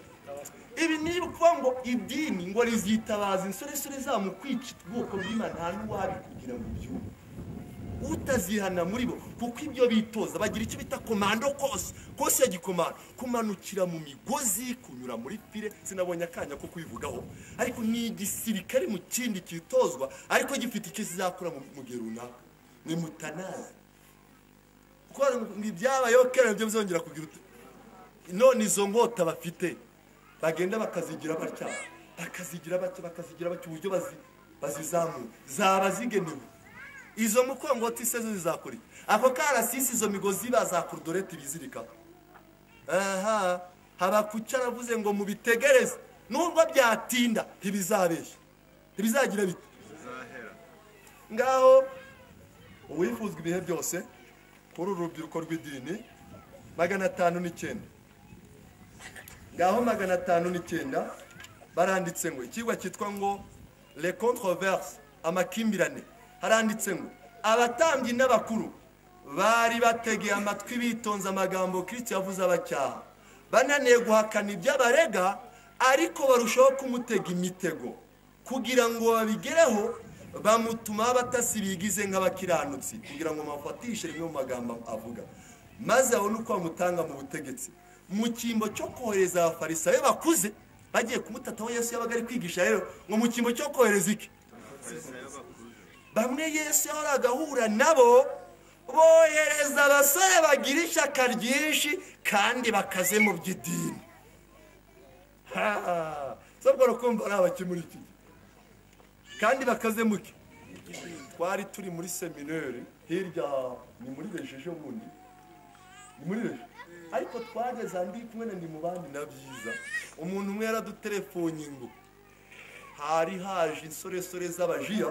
ibi ni ukuvuga ngo idini ngo rizitabaza insoresore zabo mu kwica ubwoko bw'imana nta n'uwabikugira ngo byumve utazihana muri bo kuko ibyo bitoza bagira icyo bita komando kose kose ya gikomando kumanukira mu migozi kunyura muri file sinabonye akanya ko kubivugaho ariko ni igisirikare mu kindi kitozwa ariko gifite icyo kizakora mu mu gihe runaka ni mutanazi kuko ngo ibyabayeho kera nabyo bizongera kugira uti none izo nkota bafite bagenda bakazigira batya bakazigira batya bakazigira batya uburyo bazi- bazizamura zaba zigenewe izo mukongoti se zo zizakora iki ako karasisi izo migozi bazakurdorete ibizirikaho aha habakuca aravuze ngo mubitegereze nubwo byatinda ntibizabeshya ntibizagira bite ngaho uwifuzwa ibihe byose kuri uru rubyiruko rw'idini magana atanu n'icyenda ngaho magana atanu n'icyenda baranditse ngo ikigo cyitwa ngo le controverse amakimbirane haranditse ngo abatambyi n'abakuru bari bategeye amatwi bitonze amagambo kirisiti yavuze abacyaha bananiye guhakana ibyo abarega ariko barushaho kumutega imitego kugira ngo babigereho bamutuma abatasi bigize nk'abakiranutsi kugira ngo bafatishe rimwe mu magambo avuga maze abone uko bamutanga mu butegetsi mu cyimbo cyo kohereza abafarisayo bakuze bagiye kumutataho yesu yabaga ari kwigisha rero ngo mu cyimbo cyo kohereza iki bamwe yesu yahoraga ahura nabo bohereza abasore bagira ishyaka ryinshi kandi bakaze mu by'idini Ha! sobwa rukumva ari abaki muri iki gihe kandi bakaze muke twari turi muri seminari hirya ni muri rejeje bundi ni muri rejeje ariko twageze andi kumwe na ni mu bandi na byiza umuntu umwe yaradutelefoni ngo hari haje insoresore z'abajiya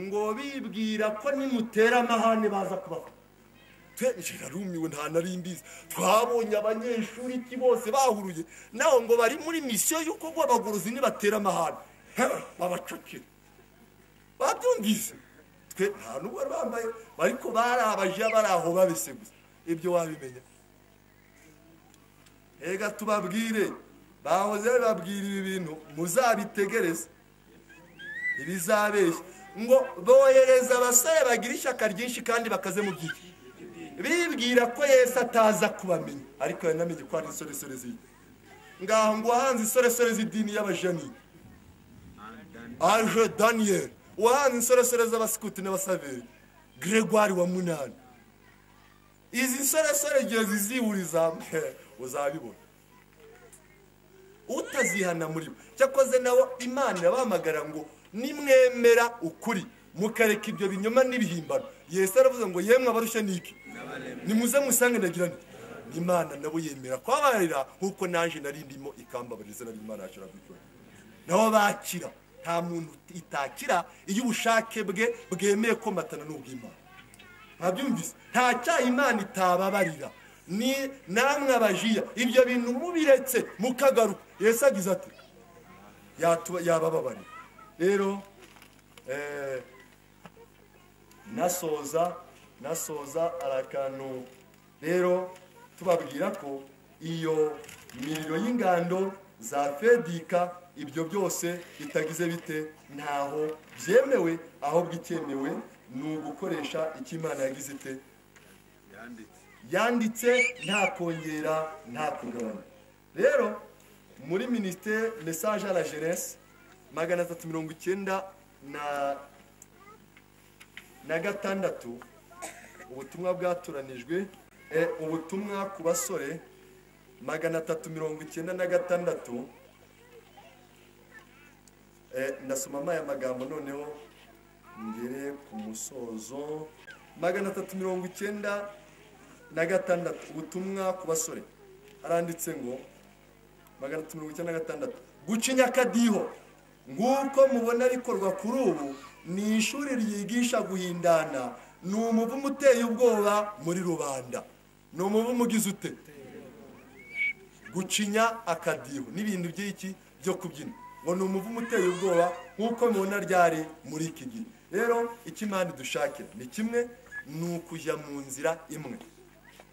ngo bibwira ko nimutera amahane baza kubafata twenshi narumiwe nta nari mbizi twabonye abanyeshuri iki bose bahuruye naho ngo bari muri misiyo y'uko guhabaguruza nibatera amahane He, babacakira babyumvise twe nta n'ubwo bari bambaye ariko bari abajiya bari aho babise gusa ibyo wabimenya reka tubabwire bahoze bababwira ibi bintu muzabitegereze ibizabeshya ngo bohereza abasore bagira ishyaka ryinshi kandi bakaze mu byiki bibwira ko yesu ataza kubamenya ariko yanamenye ko hari insoresore z'idini ngaho ngo wahanze insoresore z'idini y'abajanini aje daniyeli wahanze insoresore z'abasikuti n'abasaveri gregoire wa munani izi nsoresore igihe zizihuriza uzabibona utazihana muri bo cyakoze nawe imana irabahamagara ngo nimwemera ukuri mukareka ibyo binyoma n'ibihimbano yesu aravuze ngo yemwe abarusha niki nimuze musange ndagira nti imana nabo yemera kubabarira nk'uko naje nari ndimo ikambabarira izina ry'imana yashira kwikora nabo bakira nta muntu itakira iyo ubushake bwe bwemeye komatana n'ubw'imana ntabyumvise nta cyaha imana itababarira ni namwe abajiya ibyo bintu mubiretse mukagaruka yesu agize ati yatu- yabababarira rero eh, nasoza nasoza ari akantu rero tubabwira ko iyo imiriro y'ingando za fedika ibyo byose bitagize bite ntaho byemewe ahubwo icyemewe ni ugukoresha icyo imana yagize ite yanditse nta kongera nta kugabanya rero muri minisiteri mesaje à la jeunesse magana atatu mirongo icyenda na na gatandatu ubutumwa bwatoranijwe eh, ubutumwa ku basore magana atatu mirongo icyenda na gatandatu Eh, ndasoma amaya magambo noneho ngere ku musozo magana atatu mirongo icyenda na gatandatu ubutumwa ku basore haranditse ngo magana atatu mirongo icyenda na gatandatu guca inyakadiho nguko mubona rikorwa kuri ubu ni ishuri ryigisha guhindana ni umuvumo uteye ubwoba muri rubanda ni umuvumo ugize ute gucinya akadiho n'ibintu by'iki byo kubyina ngo ni umuvumo uteye ubwoba nk'uko mubona ryari muri iki gihe rero icyo imana idushakira ni kimwe ni ukujya mu nzira imwe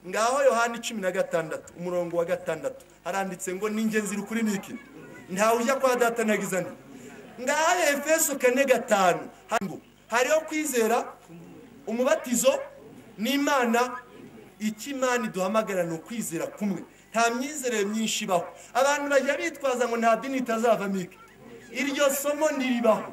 ngaho yohani cumi na gatandatu umurongo wa gatandatu haranditse ngo n'ingenzi rukuri niki ntawe ujya kwa data na gizani ngaho efeso kane gatanu hari ngo hariho kwizera umubatizo n'imana icyo imana iduhamagara ni ukwizera kumwe nta myizerere myinshi ibaho abantu bajya bitwaza ngo nta dini itazavamo iki iryo somo ntiribaho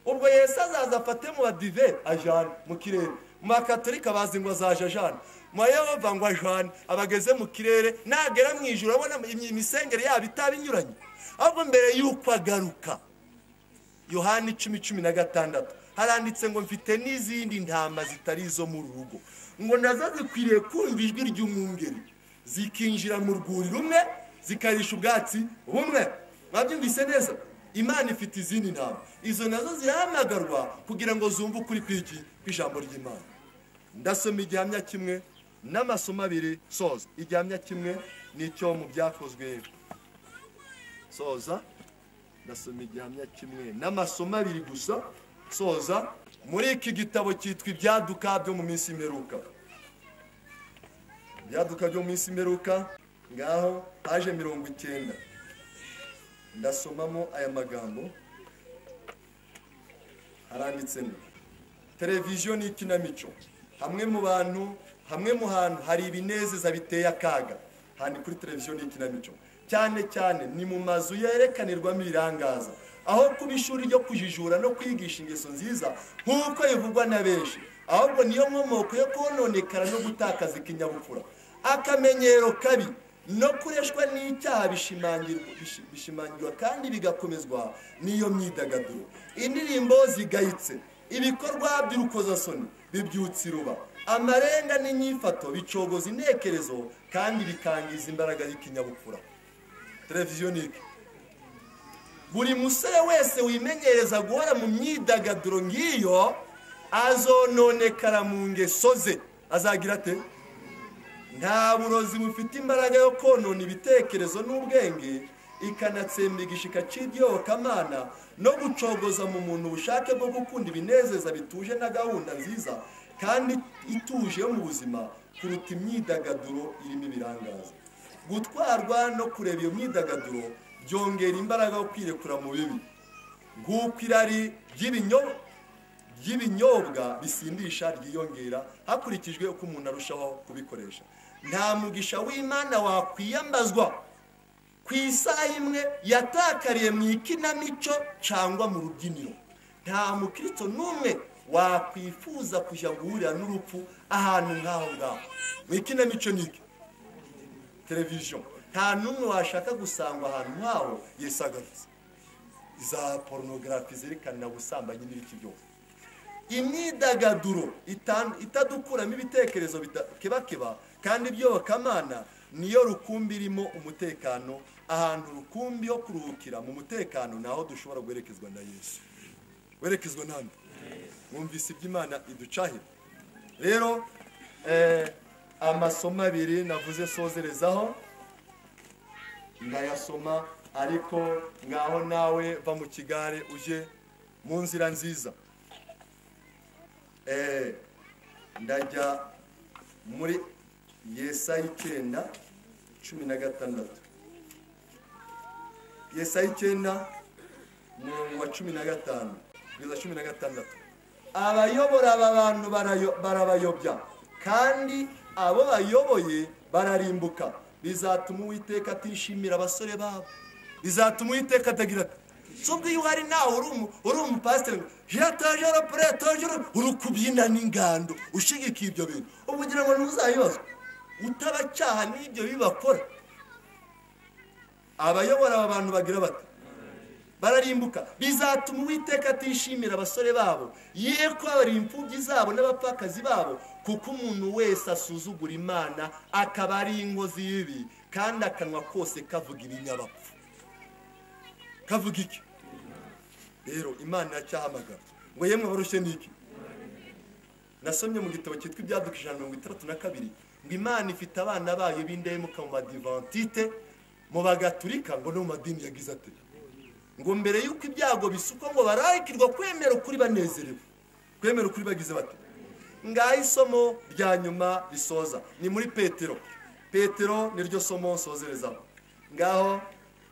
ubwo yesu azaza afate mu badive ajana mu kirere mu bakatolika bazi ngo azaje ajana mu bayehova ngo ajana abageze mu kirere nagera mu ijoro abona im- imisengere yabo itaba inyuranye ahubwo mbere y'uko agaruka yohani icumi cumi na gatandatu haranditse ngo mfite n'izindi ntama zitari izo mu rugo ngo nazo zikwiriye kumva ijwi ry'umwungeri zikinjira mu rwuri rumwe zikarisha ubwatsi bumwe mwabyumvise neza imana ifite izindi ntama izo nazo zirahamagarwa kugira ngo zumve ukuri kw'iki kw'ijambo ry'imana ndasoma igihamya kimwe n'amasomo abiri soza igihamya kimwe ni icyo mu byakozwe soza ndasoma igihamya kimwe n'amasomo abiri gusa soza muri iki gitabo cyitwa ibyaduka byo mu minsi imperuka ibyaduka byo mu minsi imperuka ngaho paje mirongo icyenda ndasomamo aya magambo haranditsemo televiziyo ni ikinamico hamwe mu bantu hamwe mu hantu hari ibinezeza biteye akaga handi kuri televiziyo ni ikinamico cyane cyane ni mu mazu yerekanirwamo ibirangaza aho kuba ishuri ryo kujijura no kwigisha ingeso nziza nk'uko bivugwa na benshi ahubwo niyo nkomoko yo kononekara no gutakaza ikinyabupfura akamenyero kabi no kureshwa n'icyaha bishimangirwa bishi- bishimangirwa kandi bigakomezwa n'iyo myidagaduro indirimbo zigayitse ibikorwa by'urukozasoni bibyutsa iruba amarenga n'inyifato bicogoza intekerezo kandi bikangiza imbaraga y'ikinyabupfura televiziyo ni iki buri musore wese wimenyereza guhora mu myidagaduro nk'iyo azononekara mu ngeso ze azagira ate nta burozi bufite imbaraga yo konona ibitekerezo n'ubwenge ikanatsemba igishika cy'ibyobokamana no gucogoza mu muntu ubushake bwo gukunda ibinezeza bituje na gahunda nziza kandi ituje yo mu buzima kuruta imyidagaduro irimo ibirangaza gutwarwa no kureba iyo myidagaduro byongera imbaraga yo kwirekura mu bibi nk'uko irari ry'ibinyo ry'ibinyobwa bisindisha ryiyongera hakurikijwe uko umuntu arushaho kubikoresha nta mugisha w'imana wakwiyambazwa ku isaha imwe yatakariye mu ikinamico cyangwa mu rubyiniro nta mukristo n'umwe wakwifuza kujya guhurira n'urupfu ahantu nk'aho ngaho mu ikinamico ni iki televiziyo nta n'umwe washaka gusangwa ahantu nk'aho yesagarutse za porunogarafi zerekana ubusambanyi n'ibiki byose imyidagaduro itan- itadukuramo ibitekerezo bita- kebakeba kandi iby'abakamana niyo rukumbi irimo umutekano ahantu rukumbi yo kuruhukira mu mutekano ni aho dushobora guherekezwa na yesu werekezwa nande mwumvise iby'imana iducahira rero eh, amasomo abiri navuze sozerezaho ndayasoma ariko ngaho nawe va mu kigare uje mu nzira nziza Eh, ndajya muri yesa icyenda cumi na gatandatu yesaya icyenda umurongo wa cumi na gatanu kugeza cumi na gatandatu abayobora aba bantu barayo- barabayobya kandi abo bayoboye bararimbuka bizatuma uwiteka atishimira abasore babo bizatuma uwiteka atagira ati subwiye uhari nawe uri umu- uri umupasiteri ngo jatajoro puretojoro uri kubyina n'ingando ushigikiye ibyo bintu ubu ugira ngo ntuzayibazwe utabacyaha n'ibyo bibakora abayobora aba bantu bagira bati bararimbuka bizatuma uwiteka atishimira abasore babo ye kubabara imfubyi zabo n'abapfakazi babo kuko umuntu wese asuzugura imana akaba ari inkozi y'ibi kandi akanwa kose kavuga ibinyabapfu kavuga iki rero imana iracyahamagara ngo yemwe barushye n'iki nasomye mu gitabo cyitwa ibyaduka ijana na mirongo itandatu na kabiri ngo imana ifite abana bayo b'indahemuka mu badivantite mu bagaturika ngo no mu madini yagize ati ngo mbere y'uko ibyago bisukwa ngo bararikirwa kwemera ukuri banezerewe kwemera ukuri bagize bati ngaho isomo rya nyuma risoza ni muri petero petero niryo somo nsozerezaho ngaho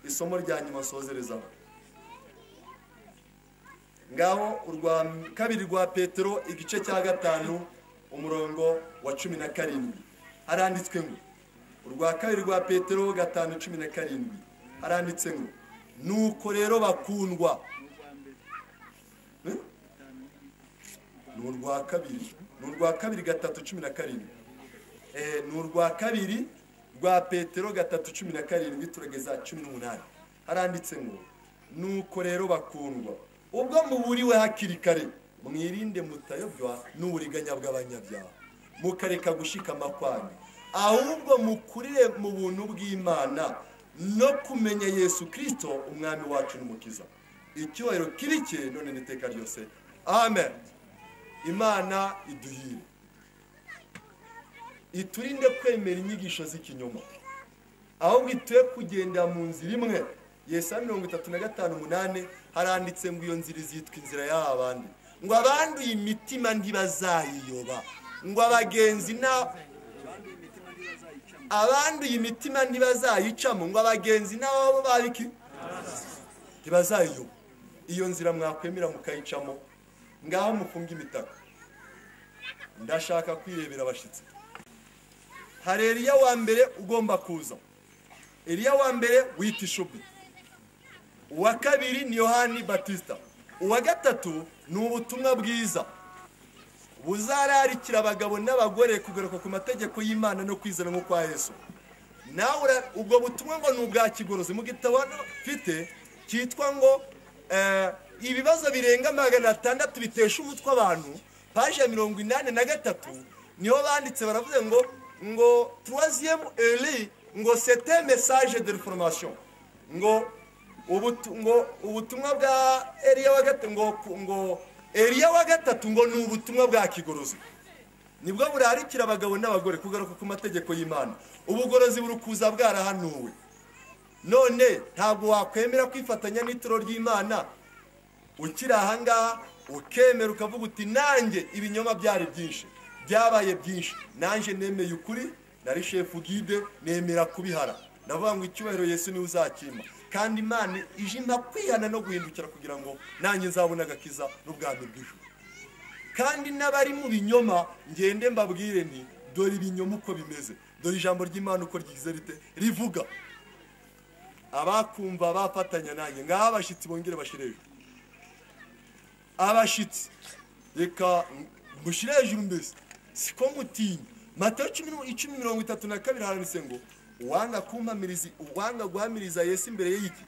isomo rya nyuma nsozerezaho ngaho urwa kabiri rwa petero igice cya gatanu umurongo wa cumi na karindwi haranditswe ngo urwa kabiri rwa petero gatanu cumi na karindwi haranditse ngo nuko rero bakundwa Eh? ni urwa kabiri ni urwa kabiri gatatu cumi na karindwi Eh, ni urwa kabiri rwa petero gatatu cumi na karindwi turageza cumi n'umunani haranditse ngo nuko rero bakundwa ubwo muburiwe hakiri kare mwirinde mutayobwa n'uburiganya bw'abanyabyaha mukareka gushikama kwanyu ahubwo mukurire mu buntu bw'imana no kumenya yesu kirisito umwami wacu n'umukiza icyubahiro kiri cye none n'iteka ryose amen imana iduhire iturinde kwemera inyigisho z'ikinyoma ahubwo ituye kugendera mu nzira imwe yesaya mirongo itatu na gatanu umunani haranditse ngo iyo nzira izitwa inzira y'aba bandi ngo abanduye imitima ntibazayiyoba ngo abagenzi na abanduye imitima ntibazayicamo ngo abagenzi n'ababo babiki ntibazayiyoba iyo nzira mwakwemera mukayicamo ngaho mufunge imitaka ndashaka kwirebera abashyitsi hari Eliya wa mbere ugomba kuza Eliya wa mbere wita ishubi uwa kabiri ni yohani batista uwa gatatu ni ubutumwa bwiza buzararikira abagabo n'abagore kugaruka ku mategeko y'imana no kwizera nko kwa yesu nawe ura- ubwo butumwa ngo ni ubwa kigorozi mu gitabo hano mfite cyitwa ngo eh, ibibazo birenga magana atandatu bitesha umutwe abantu paje ya mirongo inani na gatatu niho banditse baravuze ngo ngo troisième eli ngo c'était message de reformation ngo ubutu- ngo ubutumwa bwa eliya wa gatatu ngo ngo eliya wa gatatu ngo ni ubutumwa bwa kigorozi nibwo burarikira abagabo n'abagore kugaruka ku mategeko y'imana ubugorozi buri kuza bwarahanuwe none ntabwo wakwemera kwifatanya n'ituro ry'imana ukiri ahangaha ukemera ukavuga uti nanjye ibinyoma byari byinshi byabaye byinshi nanjye nemeye ukuri nari shefu gide nemera kubihara ndavuga ngo icyubahiro yesu niwe uzakima kandi imana ije impa kwihana no guhindukira kugira ngo nanjye nzabone agakiza n'ubwami bw'ijuru kandi n'abari mu binyoma ngende mbabwire nti dore ibinyoma uko bimeze dore ijambo ry'imana uko ryize rite rivuga abakumva bafatanya nanjye ngaho abashyitsi bongere bashyire hejuru abashyitsi reka mushyire hejuru mbese siko mutinya matayo cumi n'u- icumi mirongo itatu na kabiri haranditse ngo uwanga kumpamiriza uwanga guhamiriza yesu imbere y'iki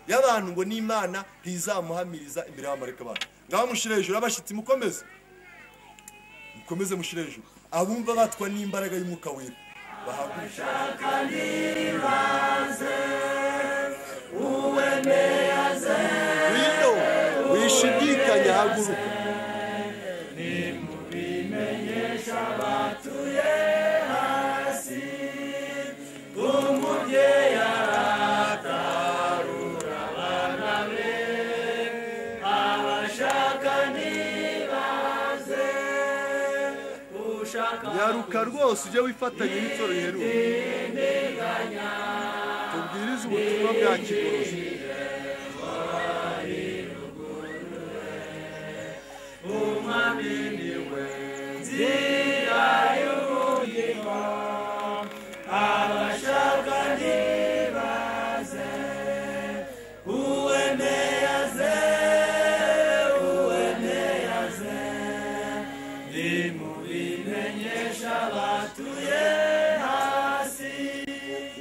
y'abantu ngo n'imana ntizamuhamiriza imbere y'abamarika bantu ngaho mushyire hejuru abashyitsi mukomeze mukomeze mushyire hejuru abumva batwa n'imbaraga y'umwuka wera bahagurukire wino wishidikanya haguruka ushaka ushaka nyaruka rwose ujye wifatanya n'itoro riheruka tubwirize ubutumwa bwa kigorozi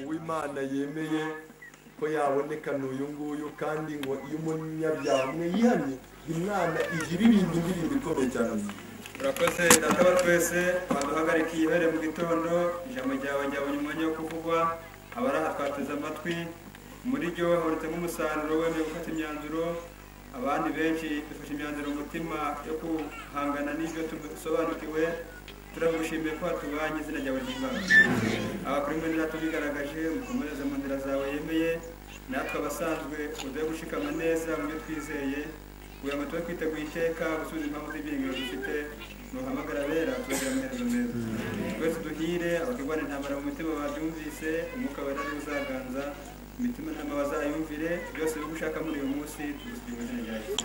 uwimana yemeye ko yabonekana uyu nguyu kandi ngo iyo umunyabyaha umwe yihamye imana ijiririmba indirimbo ikomeye cyane urakoze data wa twese waduhagarika iyi bere mu gitondo ijambo ryawe ryabonye umwanya wo kuvugwa abaraha twateze amatwi muri ryo habonetsemo umusaruro wemeye gufata imyanzuro abandi benshi dufashe imyanzuro mu mutima yo guhangana n'ibyo dusobanukiwe turagushimiye ko watubanye izina ryawe ry'imana abakuru muri data bigaragaje mukomereze mu nzira zawe yemeye natwe abasanzwe uduhe gushikama neza mu byo twizeye uyu muti wo kwiteguye iteka gusubiza impamvu z'ibyiringiro dufite nuhamagara abera tubagira amaherezo meza twese duhire abaturwana intambara mu mitima babyumvise umwuka wera ari uzaganza imitima nama bazayumvire byose byo gushaka muri uyu munsi tugusubira mu izina rya yesu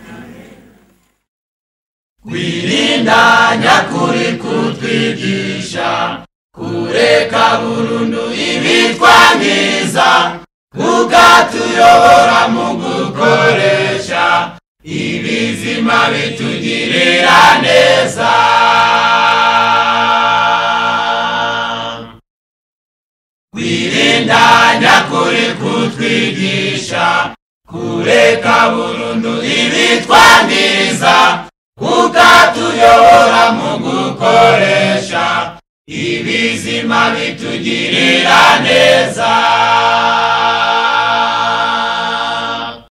kwirindanya kuri kutwigisha kureka burundu ibitwa myiza ukatuyobora mu gukoresha ibizima bitugirira neza kwirindanya kuri kutwigisha kureka burundu ibitwa myiza ukatuyobora mu gukoresha ibizima bitugirira neza